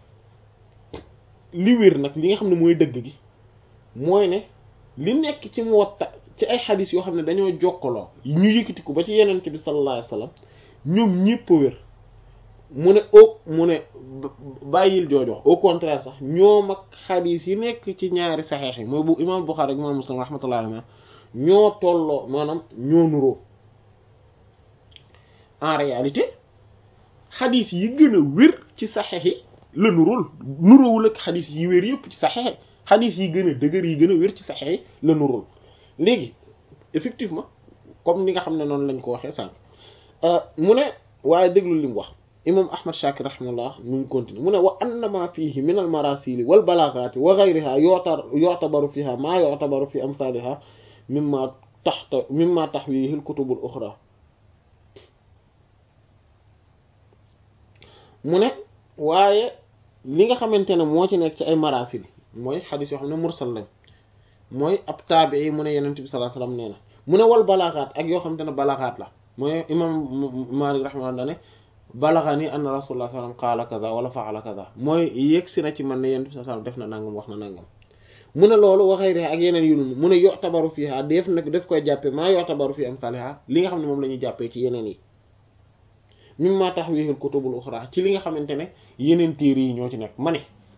li wér nag li nga xam ne mooy dëgg gi mooy ne li nekk ci Muwatta ci ay xadis yoo xam ne dañoo jokkaloo ñu yëkkati ko ba ci yenente bi sallallahu alayhi wa sallam ñoom ñëpp wér mu ne au mu ne bàyyil joojox au contraire sax ñoom ak xadis yi nekk ci ñaari saxeex yi mooy bu imam Bukhari ak imam Muslim rahmatullahi alayhi ñoo tolloo maanaam ñoo nuroo en réalité xadis yi gën a wér ci saxeex yi la nuróol nuróowul ak xadis yi wér yëpp ci saxeex yi xadis yi gën a dëgër yi gën a wér ci saxeex yi la nuróol léegi effectivement comme ni nga xam ne noonu lañ ko waxee sànq mu ne waaye déglu li mu wax imam ahmad shakir rahimahullah mu ngi continue mu ne wa annama fihi min al marasili wal balagati wa ghayriha yota yotabaru fiha maa yotabaru fi amsaliha mimma taxta mimma taxwihi al kutub al uxra mu ne waaye li nga xamante ne moo ci nekk ci ay marasil mooy xadis yoo xam ne mursal lañ mooy ab taabii mu ne yenent bi sallallahu alayhi wasallam nee na mu ne wal balagaat ak yoo xamante ne balagaat la mooy imam Malik rahimahullah ne balagani anna rasulullah sallallahu alayhi wasallam qaala kaza wala fa'ala kaza mooy yegsi na ci man ne yenent bi sallallahu alayhi wasallam def na nangam wax na nangam mu ne loolu waxay rek ak yeneen yu mu ne yotabaru fiha def nag daf koy jàppe maa yotabaru fi amsaliha li nga xam ne moom la ñuy jàppee ci yeneen yi mimma tahwihil kutubul ukhra ci li nga xamante ne yeneen téere yi ñoo ci nekk ma ne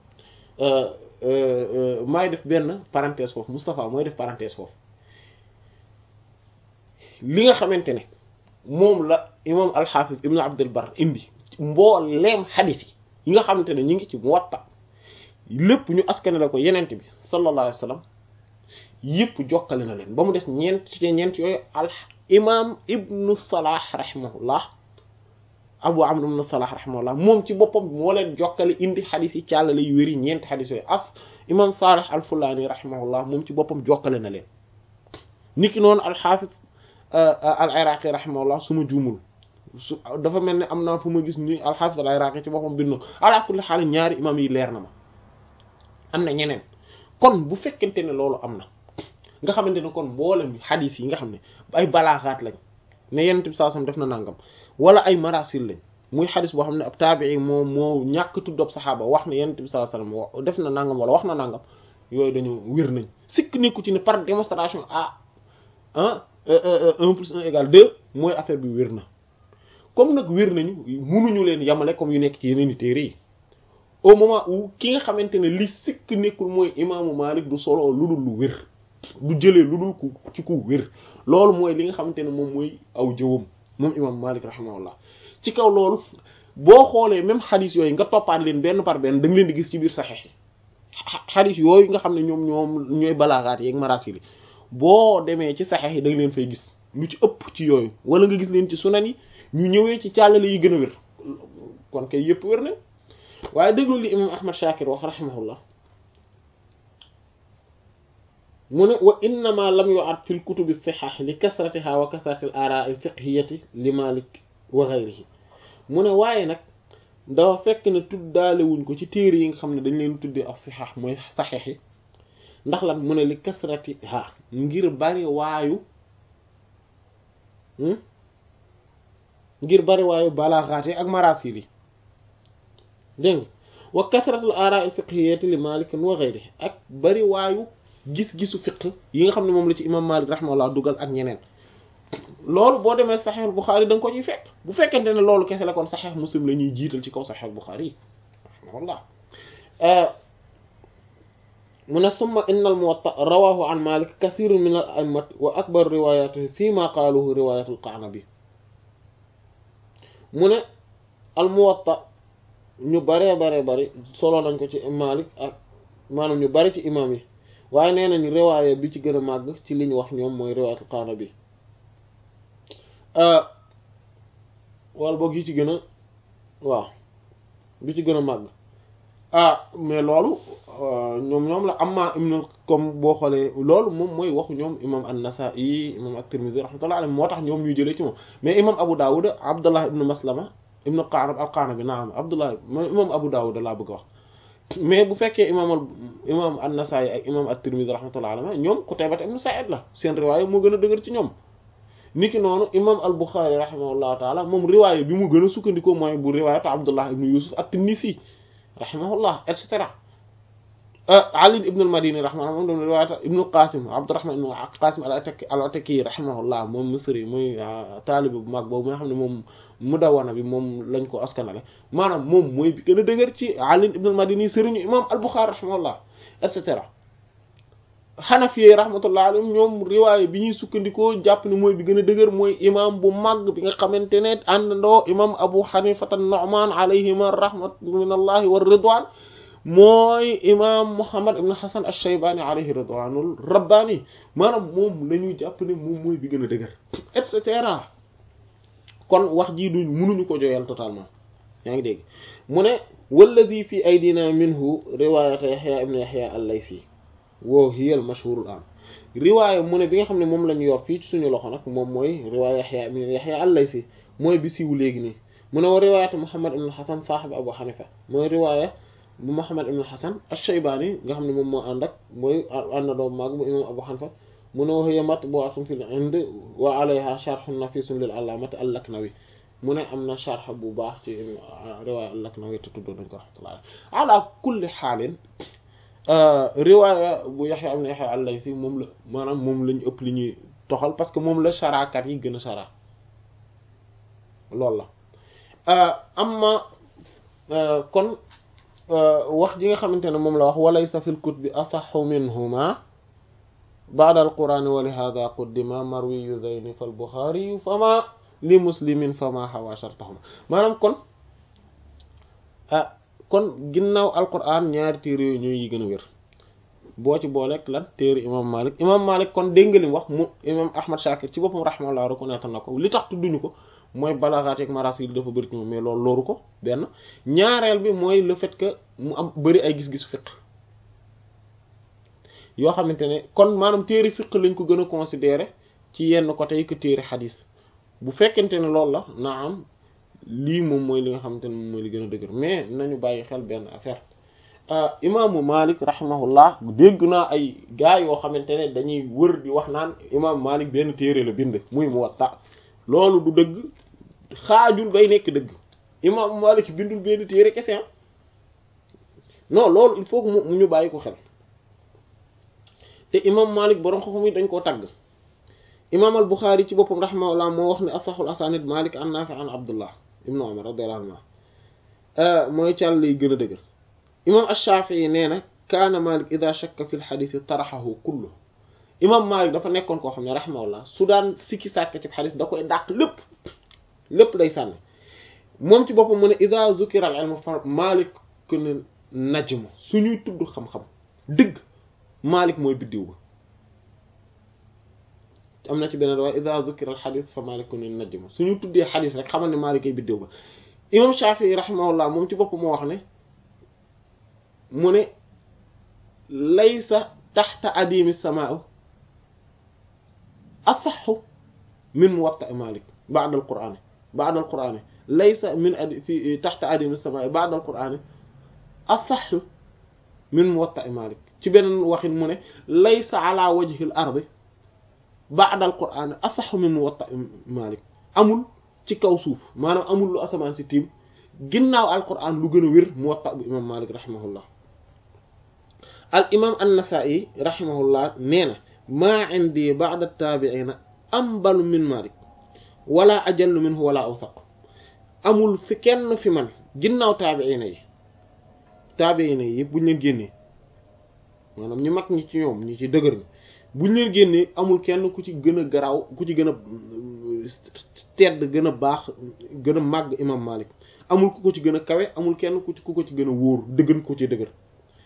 maay def benn parenthèse foofu Moustapha mooy def parenthèse foofu li nga xamante ne moom la imam al-Hafiz ibn Abdul Barr indi mbooleem xadis yi yi nga xamante ne ñu ngi ci Muwatta lépp ñu askane la ko yenent bi sallallahu alayhi wa sallam yëpp jokkale na leen ba mu des ñeent ci ñeent yooyu al imam ibnu Salah rahimahullah Abu Amr ibn Salah rahimahullah moom ci boppam moo leen jokkale indi xadis yi càllale yu wéri ñeenti xadis yooyu as imam Salih al-Fulani rahimahullah moom ci boppam jokkale na leen niki noonu al-Hafiz al-Iraqi rahimahullah su ma juumul su dafa mel ne am naa fu ma gis ni al-Hafiz al-Iraqi ci boppam bindu ala kulli xaal ñaari imam yi leer na ma am na ñeneen kon bu fekkente ne loolu am na nga xamante ne kon mboolem xadis yi nga xam ne ay balaaxaat lañ ne Yonent bi sallallahu alayhi wasallam def na nangam wala ay marasil lañ muy xadis boo xam ne ab taabii moo moo ñàkk tudd ab saxaaba wax ne Yonent bi sallallahu alayhi wasallam def na nangam wala wax na nangam yooyu dañu wér nañ sikk nekku ci ne par démonstration ah ah un plus un égale deux mooy affaire bi wér na comme nag wér nañu munuñu leen yamale comme yu nekk ci yeneen i téere yi au moment où ki nga xamante ne li sikk nekkul mooy imaamu Malik du solo lu dul lu wér du jëlee lu dul ku ci ku wér loolu mooy li nga xamante ne moom mooy aw jëwam moom imam Malik rahimahullah ci kaw loolu boo xoolee même xadis yooyu nga toppaat leen benn par benn da nga leen di gis ci biir saxeex yi xadis yooyu nga xam ne ñoom ñoom ñooy balaaxaat yeeg marasil yi boo demee ci saxeex yi da nga leen fay gis lu ci ëpp ci yooyu wala nga gis leen ci sunan yi ñu ñëwee ci càllale yi gën a wér kon kay yëpp wér na waaye déglu li imam ahmad shakir wax rahimahullah mu ne wa innama lam yu'ad fi lkutubi sihah li kasratiha wa kasrati al araa al fiqhiyati li malik wa ghayrihi mu ne waaye nag dafa fekk ne tuddaale wuñ ko ci téere yi nga xam ne dañ leen tuddee as sihah mooy saxiix yi ndax lan mu ne li kasratiha ngir bari waayu ngir bari waayu balaaxaat yi ak marasil yi dégg nga wa kasratul araa al fiqhiyati li malik wa ghayrihi ak bari waayu gis-gisu fiq yi nga xam ne moom la ci imam malik rahimahullah dugal ak ñeneen loolu boo demee saxiix Buxaari da nga ko ciy fekk bu fekkente ne loolu kese la kon saxiix Muslim la ñuy jiital ci kaw saxiix Buxaari yi rahimahullah mu ne summa inna al muwatta rawahu an malik kathirun min al a'immat wa akbar riwayatihi fi ma qaaluhu riwayat al qanabi mu ne al muwatta ñu baree baree bari solo nañ ko ci malik ak maanaam ñu bari ci imam yi waaye nee nañ riwaaya bi ci gën a màgg ci li ñu wax ñoom mooy riwayat al qanabi wala boog yi ci gën a waaw bi ci gën a màgg ah mais loolu ñoom ñoom la amma ibn comme boo xoolee loolu moom mooy waxu ñoom imam an-Nasa'i imam at-Tirmidhi rahmatullahi alayhi moo tax ñoom ñu jëlee ci moom mais imam Abu Dawud Abdullah ibn Maslama ibn Qanab al-Qanabi naam Abdullah imam Abu Dawud laa bëgg a wax mais bu fekkee imam al imam an-Nasa'i ak imam at-Tirmidhi rahmatullahi alayhi ñoom Qutayba ibn Sa'id la seen riwaaya moo gën a dëgër ci ñoom niki noonu imam al Bukhari rahimahullahu taala moom riwaaya bi mu gën a sukkandikoo mooy bu riwaayatu Abdullah ibn Yusuf at-Tinnisi rahimahullah et cetera Ali ibn al-Madini rahimahullah moom doon riwaayatu ibn Qasim Abdurrahman ibn Qasim al-Ataki al-Ataki rahimahullah moom Misri muy taalibe bu mag boobu nga xam ne moom Mudawwana bi moom lañ ko askanale maanaam moom mooy bi gën a dëgër ci Ali ibn al-Madini sëriñu imam al Bukhari rahimahullah et cetera xanafiyee rahmatullah alayhim ñoom riwaaya bi ñuy sukkandikoo jàpp ne mooy bi gën a dëgër mooy imam bu màgg bi nga xamante ne àndandoo imam abu xanifata nu'man alayhima rahmat min allahi wa ridwan mooy imam muhammad ibn hasan ash-shaybani alayhi ridwanul rabbani maanaam moom la ñuy jàpp ne moom mooy bi gën a dëgër et cetera kon wax jii duñ mënuñu ko joyal totalement yaa ngi dégg mu ne walladi fi aydina minhu riwayata yahya ibn yahya al-laysi woo hiyal mashhurul an riwaaya mu ne bi nga xam ne moom la ñu yor fii ci suñu loxo nag moom mooy riwaaya Yahya ibn Yahya al-Laysi mooy bi siiw léegi nii mu ne wa riwaayatu Muhammad ibn al-Hasan saaxib Abu Hanifa mooy riwaaya bu Muhammad ibn al-Hasan ash-Shaybani nga xam ne moom moo ànd ak mooy ànd doom maag bu imam Abu Hanifa mu ne wa hiya matbu'atun fil Hind wa alayha sharhun nafisun lil allamati al-Laknawi mu ne am na sharh bu baax ci riwaaya al-Laknawi te tudd nañ ko rahmatullah ala kulli xaalin riwaaya bu Yaxya ibn Yaxya al-Laythi moom la maanaam moom lañu ëpp li ñuy toxal parce que moom la sharaakat yi gën a shara loolu la amma kon wax ji nga xamante ne moom la wax walaysa fil kutubi asahhu minhuma ba'da al-Qur'ani wa li hadha quddima marwiyu dhayni fal Bukhari fama li muslimin fama hawa shartahuma maanaam kon kon ginnaaw alquran ñaari téere yooyu ñooy yi gën a wér boo ci booleeg lan téere imam malik imam malik kon dégg nga li wax mu imam ahmad shakir ci boppam rahmallah reconnaître na ko li tax tudduñu ko mooy balaaxaat ak marasil dafa bëri ci moom mais loolu looru ko benn ñaareel bi mooy le fait que mu am bëri ay gis-gisu fiq yoo xamante ne kon maanaam téere fiq lañ ko gën a considérer ci yenn côté yi que téere xadis bu fekkente ne loolu la naa am lii moom mooy li nga xamante ne moom mooy li gën a dëgër mais nañu bàyyi xel benn affaire imaamu Malik rahimahullah dégg naa ay gars yoo xamante ne dañuy wër di wax naan imaamu Malik benn téere la bind muy Muwatta loolu du dëgg xaajul bay nekk dëgg imaamu Malik bindul benn téere kese non loolu il faut que mu ñu bàyyi ko xel te imaamu Malik borom xam-xam yi dañ koo tàgg imaam al Buxaari ci boppam rahimahullah moo wax ne asaxul asanid Malik an Naafi an Abdullah ibnu Umar radiyallahu anhu mooy càll lay gën a dëgër imam ash-Shafi'i nee na kaana Malik ida shakka fi l-xadis taraxahu kullu imam Malik dafa nekkoon koo xam ne rahimahullah su daan sikki sàkk ci xadis da koy dàq lépp lépp day sànni moom ci boppam mu ne ida zukira al-ilm fa Malik ku ne najmu suñuy tudd xam-xam dëgg Malik mooy biddiw ba am na ci beneen waaye ida zukira al-xadis fa Malik ku ne najmu suñu tuddee xadis rek xamal ne Malik ay biddiw ba imam Shafi'i rahimahullah moom ci boppam moo wax ne mu ne laysa taxta adimi samaa asaxu min muwatta malik ba'da al-qur'an ba'da al-qur'an laysa min adi fi taxta adimi samaa ba'da al-qur'an asaxu min muwatta malik ci beneen waxin mu ne laysa ala wajhi al-ardi ba'da al-qur'an asaxu min muwatta malik amul ci kaw suuf maanaam amul lu asamaan si tiim ginnaaw al-qur'an lu gën a wér muwatta bu imam malik rahimahullah al imam an-Nasa'i rahimahullah nee na maa indi ba'da taabi'ina ambalu min Malik wala ajallu minhu wala awthaq amul fi kenn fi man ginnaaw taabi'ina yi taabi'ina yi yëpp buñ leen génnee maanaam ñu mag ñi ci ñoom ñi ci dëgër ñi buñ leen génnee amul kenn ku ci gën a garaaw ku ci gën a tedd gën a baax gën a màgg imam Malik amul ku ko ci gën a kawe amul kenn ku ci ku ko ci gën a wóor dëggan ko ci dëgër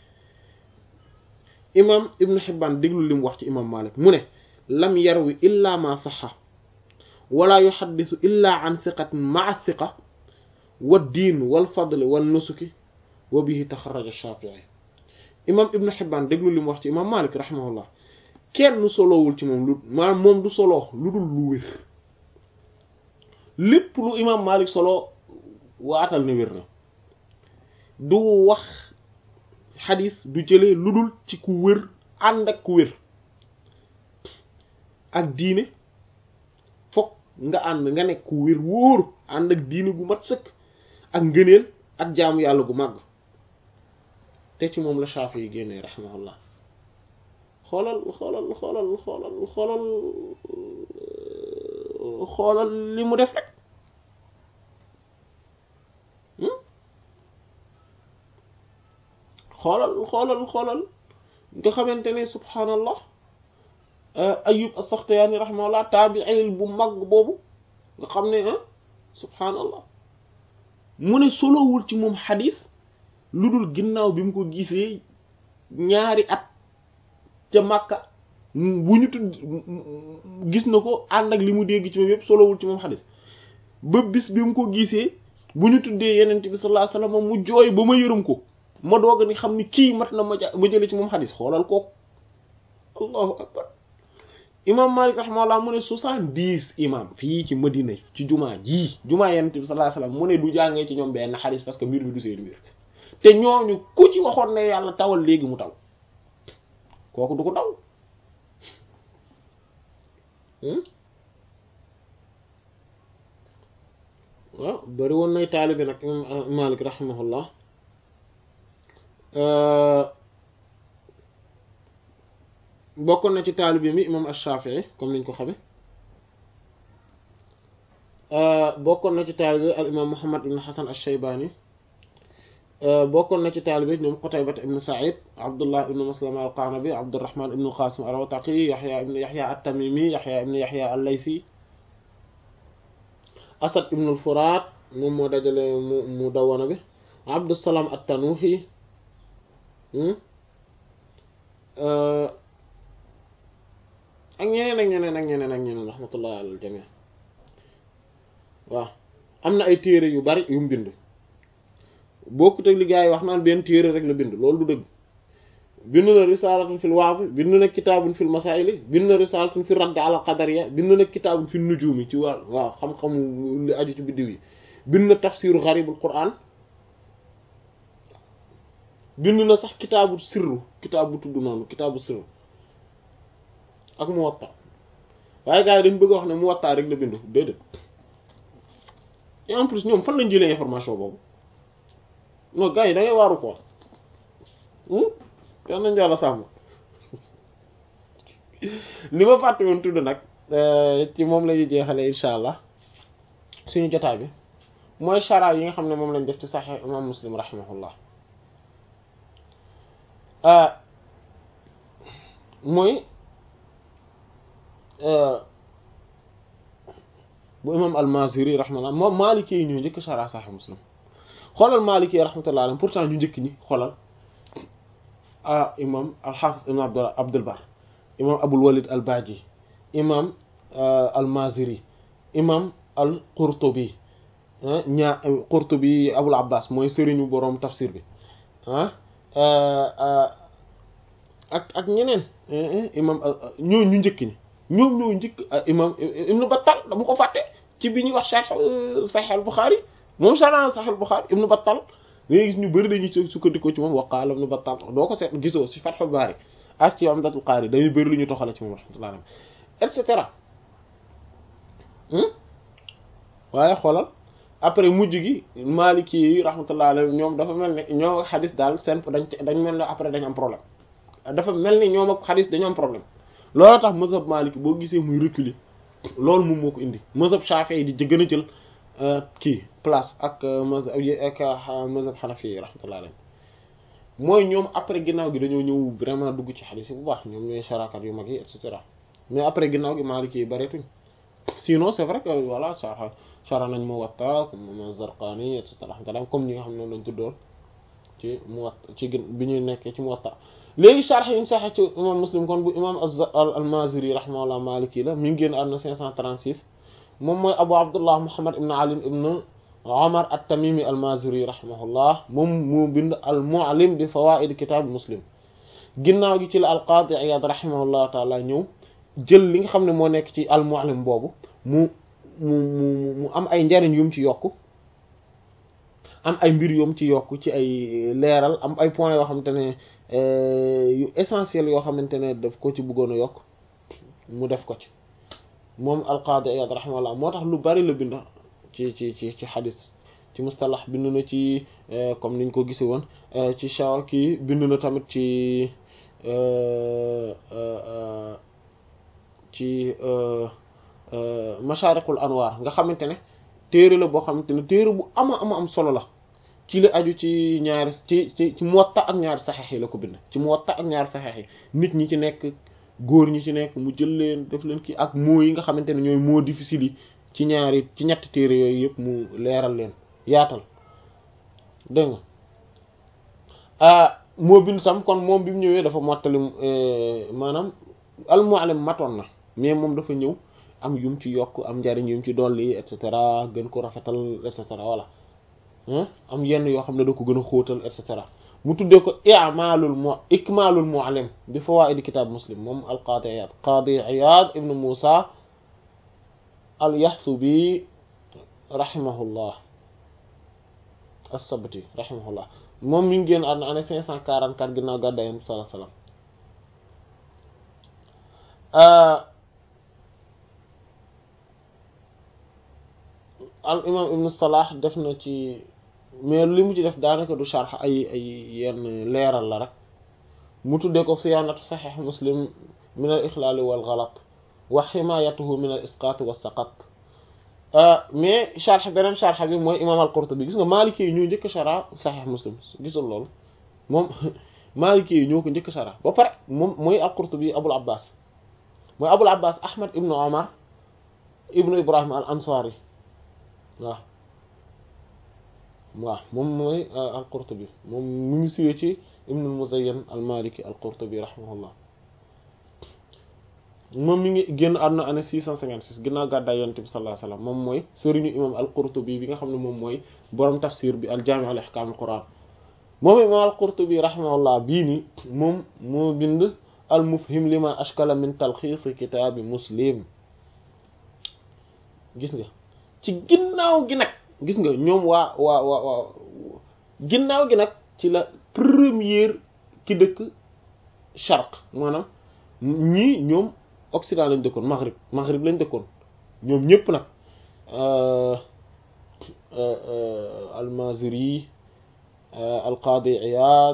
imam ibnu Hibbaan déglu li mu wax ci imam Malik mu ne lam yarwi illa ma saxa wala yuxaddisu illa an siqatin maa siqa wa diin wal fadli wal nusuki wa bihi taxaraja Shaafi'i imam ibnu Hibbaan déglu li mu wax ci imam Malik rahimahullah kenn solowul ci moom lu maanaam moom du solo lu dul lu wér lépp lu imam Malik solo waatal ne wér na du wax xadis du jëlee lu dul ci ku wér ànd ak ku wér ak diine fokk nga ànd nga nekk ku wér wóor ànd ak diine gu mat sëkk ak ngëneel ak jaamu yàlla gu màgg te ci moom la Shaafi yi génnee rahimahullah xoolal xoolal xoolal xoolal xoolal xoolal li mu def rek xoolal xoolal xoolal nga xamante ne subhaanallah ayub as-Saxtiyaani rahimahullah taabi'il bu mag boobu nga xam ne ah subhaanallah mu ne solowul ci moom xadis lu dul ginnaaw bi mu ko gisee ñaari at ca Makka bu ñu tudd gis na ko ànd ak li mu dégg ci moom yëpp solowul ci moom xadis ba bis bi mu ko gisee bu ñu tuddee yenent bi sallallahu alayhi wasallam mu jooy ba ma yërëm ko ma doog ni xam ni kii mat na ma ja ma jële ci moom xadis xoolal kooku allahu akbar imam Malik rahimahullah mu ne soixante-dix imam fii ci Madina ci jumaa jii jumaa yenent bi sallallahu alayhi wasallam mu ne du jàngee ci ñoom benn xadis parce que mbir bi du seen mbir te ñooñu ku ci waxoon ne yàlla tawal léegi mu taw kooku du ko taw waaw bari woon nay taalibe nag imam Malik rahimahullah bokkoon na ci taalibe mi imam Ash-Shafi'i comme niñ ko xame bokkoon na ci taalibe al imam Muhammad ibn Hasan Ash-Shaybani bokkoon na ci taalibe ñoom Qutayba ibn Sa'id Abdullah ibn Maslama al-Qanabi Abdurrahman ibn al-Qasim ar-Rawtaqi Yahya ibn Yahya at-Tamimi Yahya ibn Yahya al-Laysi Asad ibn al-Furat moom moo dajale mu mu dawana bi Abdussalam at-Tanuhi ak ñeneen ak ñeneen ak ñeneen ak ñeneen rahmatullah alal jami waaw am na ay téere yu bari yu mu bind bokkut ak li gaa yi wax naan benn téere rek la bind loolu du dëgg bind na risalatun fil wa'z bind na kitaabun fil masaa'il bind na risalatun fi radd ala qadariyya bind na kitaabun fi nujumi ci wàll waaw xam-xamu li aju ci biddiw yi bind na tafsiru gharibul qur'an bind na sax kitaabu sirru kitaabu tudd noonu kitaabu sirru ak Muwatta waaye gars yi dañ bëgg wax ne Muwatta rek la bind déedéet et en plus ñoom fan lañ jëlee information boobu non gars yi da ngay waaru ko yal nañ jàlla sàmm li ma fàtte woon tudd nag ci moom la ñuy jeexale insha allah suñu jotaay bi mooy chara yi nga xam ne moom lañ def ci Sahih imam Muslim rahimahullah mooy bu imam al-Maziri rahmatullah moom Maliki yi ñoo njëkk chara Sahih Muslim xoolal Maliki yi rahmatullah alayhi pourtant ñu njëkk ñi xoolal ah imam al-Hafiz ibn Abd Abdul Bar imam Abul Walid al-Baji imam al-Maziri imam al-Qurtubi ñaa Qurtubi Abul Abbas mooy sëriñu boroom tafsir bi ah ak ak ñeneen imam ñoo ñu njëkk ñi ñoom ñoo njëkk imam ibnu Battal dama ko fàtte ci bi ñuy wax sharh Sahih al-Bukhari moom sharh Sahih al-Bukhari ibnu Battal léegi gis ñu bëri dañuy sukkandikoo ci moom waqaala ibnu Battal doo ko seet gisoo ci Fathul Bari ak ci Umdatul Qari dañuy bëri lu ñu toxale ci moom rahmatullah alayhi et cetera waaye xoolal après mujj gi Maliki yi rahmatullah alayhi ñoom dafa mel ne ñoo ak xadis daal seen dañ dañ mel ne après dañ am problème dafa mel ni ñoom ak xadis dañu am problème loolu tax mazhab Maliki boo gisee muy reculer loolu moom moo ko indi mazhab Shafi'i di gën a jël kii place ak mazhab ak mazhab Hanafi yi rahmatullah alayhi mooy ñoom après ginnaaw gi dañoo ñëw vraiment dugg ci xadis yi bu baax ñoom ñooy sarakat yu mag yi et cetera mais après ginnaaw gi Maliki yi bareetuñ sinon c'est vrai que voilà sara sara nañ Muwatta comme Zarqani et cetera comme ñi nga xam ne lañ tuddoon ci Muwatta ci gën bi ñuy nekkee ci Muwatta léegi sharh yi ñu saxee ci imam Muslim kon bu imam al-Maziri rahimahullah Maliki la mi ngi génn àdduna 536 moom mooy Abu Abdullah Muhammad ibn Ali ibn Umar at-Tamimi al-Maziri rahimahullah moom moo bind al-Mu'lim bi fawaid kitab Muslim ginnaaw gi ci la al-Qadi Iyad rahimahullah taala ñëw jël li nga xam ne moo nekk ci al-Mu'lim boobu mu mu mu mu am ay njariñ yum ci yokk am ay mbir yum ci yokk ci ay leeral am ay points yoo xamante ne yu essentiel yoo xamante ne daf ko ci bëggoon a yokk mu def ko ci moom al-Qadi Iyad rahimahullah moo tax lu bari la bind ci ci ci ci xadis ci mustalax bind na ci comme niñ ko gisee woon ci shaw kii bind na tamit ci ci masharikul anwar nga xamante ne téere la boo xamante ne téere bu ama ama am solo la ci la aju ci ñaari ci ci ci Muwatta ak ñaari saxeex yi la ko bind ci Muwatta ak ñaari saxeex yi nit ñi ci nekk góor ñi ci nekk mu jël leen def leen kii ak mots yi nga xamante ne ñooy mots difficiles yi ci ñaari ci ñetti téere yooyu yëpp mu leeral leen yaatal dégg nga moo bind sam kon moom bi mu ñëwee dafa mottali maanaam al-Mu'allim matoon na mais moom dafa ñëw am yum ci yokk am njariñ yum ci dolli et cetera gën ko rafetal et cetera voilà am yenn yoo xam ne da ko gën a xóotal et cetera mu tuddee ko i'malul mu ikmalul mu'allim bi fawaid kitab muslim moom al qadi iyad qadi iyad ibn musa al yahsubi rahimahullah as-sabti rahimahullah moom mi ngi génn àdduna année cinq cent quarante-quatre ginnaaw gàddaay Yonent bi sallallahu alayhi wasallam al imam ibnu salah def na ci mais li mu ci def daanaka du sharx ay ay yenn leeral la rek mu tuddee ko siyaanatu saxiix muslim min al ixlaali wal galat wa ximaayatuhu min al isqaat wa saqat mais sharx beneen sharx bi mooy imam al qurtubi gis nga maliki yi ñoo njëkk shara saxiix muslim gisul loolu moom maliki yi ñoo ko njëkk shara ba pare moom mooy al qurtubi abul abbas mooy abul abbas ahmad ibnu omar ibnu ibrahim al ansari waaw waaw moom mooy al-Qurtubi moom mu ngi siwee ci Ibn al-Muzayyan al-Maliki al-Qurtubi rahimahullah moom mi ngi génn àdduna année six cent cinquante-six ginnaaw gàddaay Yonent bi sallallahu alayhi wasallam moom mooy sëriñu imam al-Qurtubi bi nga xam ne moom mooy borom tafsir bi al-Jami' li ahkam al-Qur'an moom imam al-Qurtubi rahimahullah bii nii moom moo bind al-Mufhim lima ashkala min talxiis kitaabi Muslim gis nga ci ginnaaw gi nag gis nga ñoom waa waa waa waa ginnaaw gi nag ci la première ki dëkk charq maanaam ñii ñoom occident lañ dëkkoon maghrib maghrib lañ dëkkoon ñoom ñëpp nag al-Maziri al-Qadi Iyad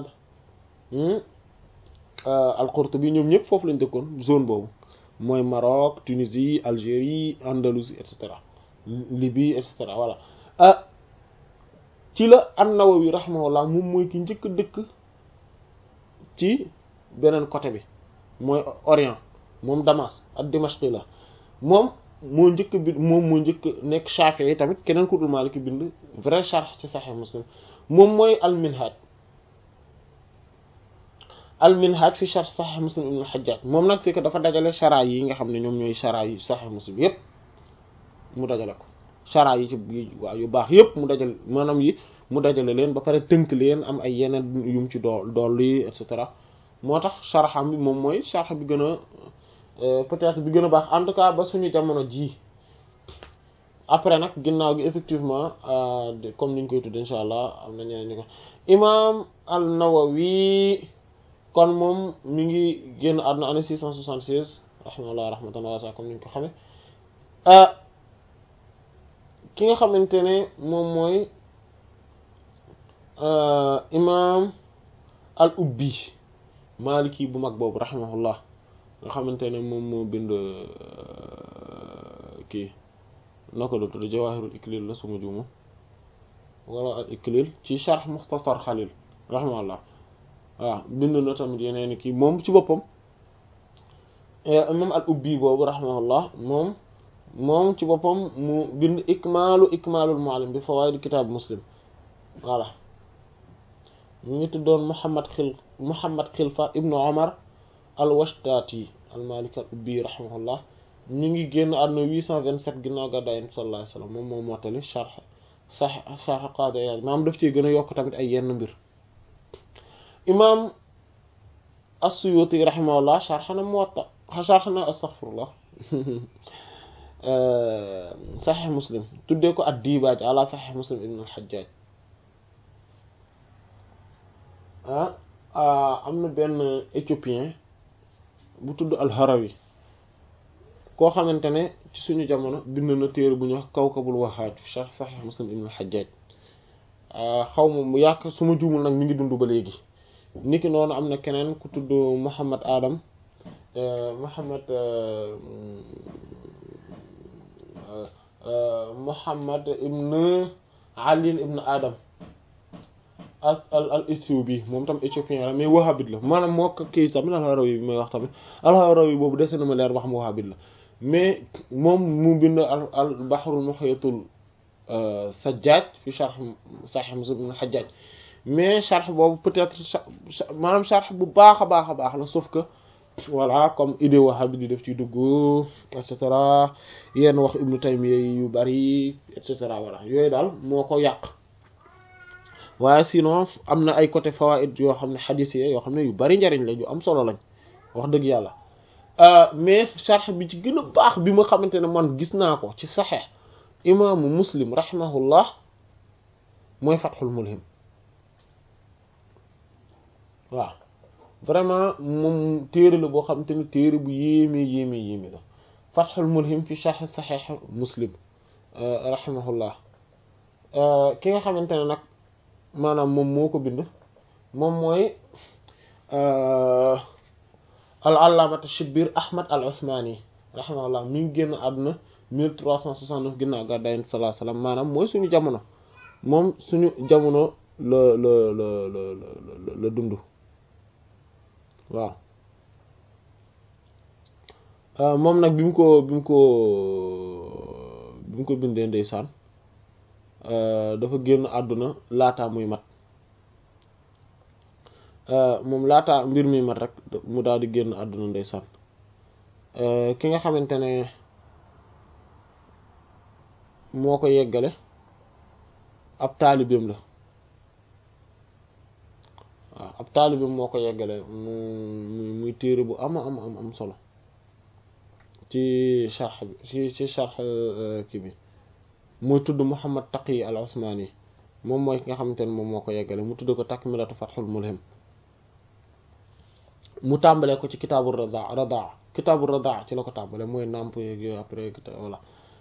al-Qurtubi ñoom ñëpp foofu lañ dëkkoon zone boobu mooy Maroc Tunisie Algérie Andalousie et cetera Libye et cetera voilà ah ci la an-Nawawi rahimahullah moom mooy ki njëkk dëkk ci beneen côté bi mooy Orient moom Damas ak Dimashq la moom moo njëkk bi moom moo njëkk nekk Shafi'i tamit keneen ku dul Maliki bind vrai sharh ci Sahih Muslim moom mooy al-Minhaj al-Minhaj fi sharh Sahih Muslim ibn al-Hajjaj moom nag c'est que dafa dajale shara yi nga xam ne ñoom ñooy shara yi Sahih Muslim yépp mu dajale ko chara yi ci waaw yu baax yëpp mu dajal maanaam yi mu dajale leen ba pare tënk leen am ay yeneen yum ci dool dool yi et cetera moo tax sharxam bi moom mooy sharx bi gën a peut-être bi gën a baax en tout cas ba suñu jamono ji après nag ginnaaw gi effectivement comme niñ koy tudd insha allah am na ñeneen ñu ko imam an-Nawawi kon moom mi ngi génn àdduna année 676 rahimahullah rahmatan wasi'a comme niñ ko xame ki nga xamante ne moom mooy imam al ubbi maliki bu mag boobu rahimahullah nga xamante ne moom moo bind kii naka la tudd jawahirul iklil la suma juumu wala al iklil ci sharh mukhtasar xalil rahimahullah waaw bind na tamit yeneen kii moom ci boppam imam al ubbi boobu rahimahullah moom moom ci boppam mu bind ikmaalu ikmaalul muallim bi fawaid kitab muslim voilà mu ngi tuddoon muhammad xil muhammad xilfa ibnu omar al washtati al maliki al ubbi rahimahullah ñu ngi génn àdduna 827 ginnaaw gàddaay Yonent bi sallallahu alayhi wasallam moom moo mottali sharh sax sharh Qaadi Iyaad maam daf ci gën a yokk tamit ay yenn mbir imaam as-Suyuti rahimahullah sharh na Muwatta sharh na astaghfirullah Sahih Muslim tuddee ko ad-Dibaaj ala Sahih Muslim ibn al-Hajjaj ah am na benn éthiopien bu tudd al-Harawi koo xamante ne ci suñu jamono bind na téere bu ñuy wax Kawkabul Wahhaj fi sharh Sahih Muslim ibn al-Hajjaj xaw ma mu yàq su ma juumul nag mi ngi dund ba léegi niki noonu am na keneen ku tudd Muhammad Adam Muhammad Muhammad ibn Ali ibn Adam al al Ethiopi moom tam éthiopien la mais wahhabite la maanaam moo ko kii tamit al-Harawi bi may wax tamit al-Harawi boobu dese na ma leer ba xam wahhabite la mais moom mu bind al al Bahrul Muhitul Sajjaj fi sharh Sahih Muslim ibn al-Hajjaj mais sharh boobu peut-être maanaam sharh bu baax a baax a baax la sauf que voilà comme idée wahhabite di def ci dugg et cetera yenn wax Ibn Taymiyya yu bari et cetera voilà yooyu daal moo ko yàq. waaye sinon am na ay côté fawaid yoo xam ne xadis yi yoo xam ne yu bari njariñ la yu am solo lañ wax dëgg yàlla mais sharh bi ci gën a baax bi ma xamante ne man gis naa ko ci saxeex imaamu muslim rahimahullah mooy fathul mulhim waaw vraiment moom téere la boo xamante ne téere bu yéeme yéeme yéeme la fathul mulhim fi sharh saxeex muslim rahimahullah ki nga xamante ne nag maanaam moom moo ko bind moom mooy al allaamata shibir ahmad al usmani rahimahullah mi ngi génn àdduna 1369 ginnaaw gàddaay Yonent sallallahu alayhi wasallam maanaam mooy suñu jamono moom suñu jamono la la la la la la dund waaw moom nag bi mu ko bi mu ko bi mu ko bindee ndeysaan dafa génn àdduna laataa muy mat moom laataa mbir mi mat rek mu daal di génn àdduna ndeysaan ki nga xamante ne moo ko yeggale ab taalibeem la waaw ab taalibeem moo ko yeggale mu muy téere bu ama am am am solo ci sharh bi ci ci sharh kii bi muy tudd Muhammad Taqi al Usmani moom mooy ki nga xamante ne moom moo ko yeggale mu tudd ko takmilatu Fathul Mulhim mu tàmbalee ko ci kitaabu radaa radaa kitaabu radaa ci la ko tàmbalee mooy nàmp yeeg yooyu après voilà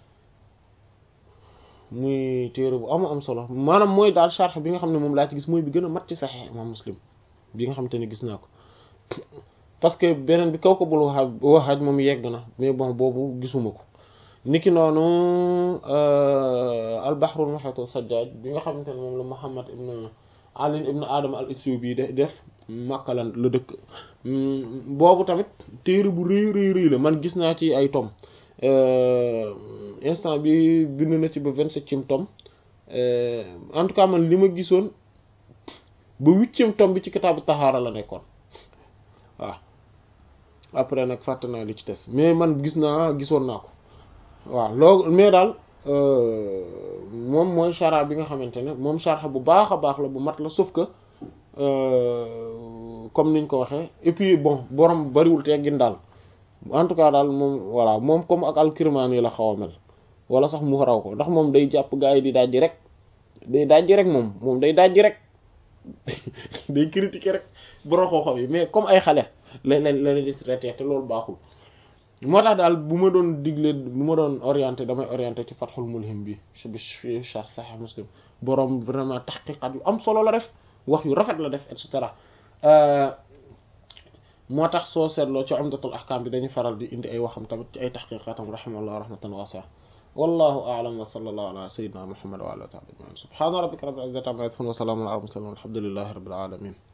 muy téere bu am am solo maanaam mooy daal sharh bi nga xam ne moom laa ci gis mooy bi gën a mat ci Sahih Imam Muslim bi nga xamante ne gis naa ko parce que beneen bi kaw ko bul waxaaj waxaaj moom yegg na mais bon boobu gisuma ko niki noonu al bahrul muhit sajjaj bi nga xamante ne moom la Muhammad ibn Ali ibn Adam al Ethiopi bi def makkalan la dëkk boobu tamit téere bu rëy rëy rëy la man gis naa ci ay tom instant bi bind na ci ba vingt-septième tome en tout cas man li ma gisoon ba huitième tome bi ci kitaabu tahaara la nekkoon waaw après nag fàtte naa li ci des mais man gis naa gisoon naa ko waaw loolu mais daal moom mooy chara bi nga xamante ne moom charxa bu baax a baax la bu mat la sauf que comme niñ ko waxee et puis bon borom bariwul teggin daal en tout cas daal moom voilà moom comme ak al-Kirmani la xaw a mel wala sax mu raw ko ndax moom day jàpp gaa yi di dajji rek day dajji rek moom moom day dajji rek day critiquer rek borom xooxam yi mais comme ay xale la la la di traité te loolu baaxul moo tax daal bu ma doon digle bu ma doon orienté damay orienté ci Fathul Mulhim bi bi fi Sharh Sahih Muslim borom vraiment tahqiqat yu am solo la def wax yu rafet la def et cetera moo tax soo seetloo ci Umdatul Ahkam bi dañuy faral di indi ay waxam tamit ci ay tahqiqatam rahimahullah rahmatan wasi'a wallahu a'lam wa sallallahu ala sayyidina Muhammad wa ala alihi wa sahbihi subhana rabbika rabbil izzati amma yasifun wa salamun ala al mursalin walhamdulillahi rabbil alamin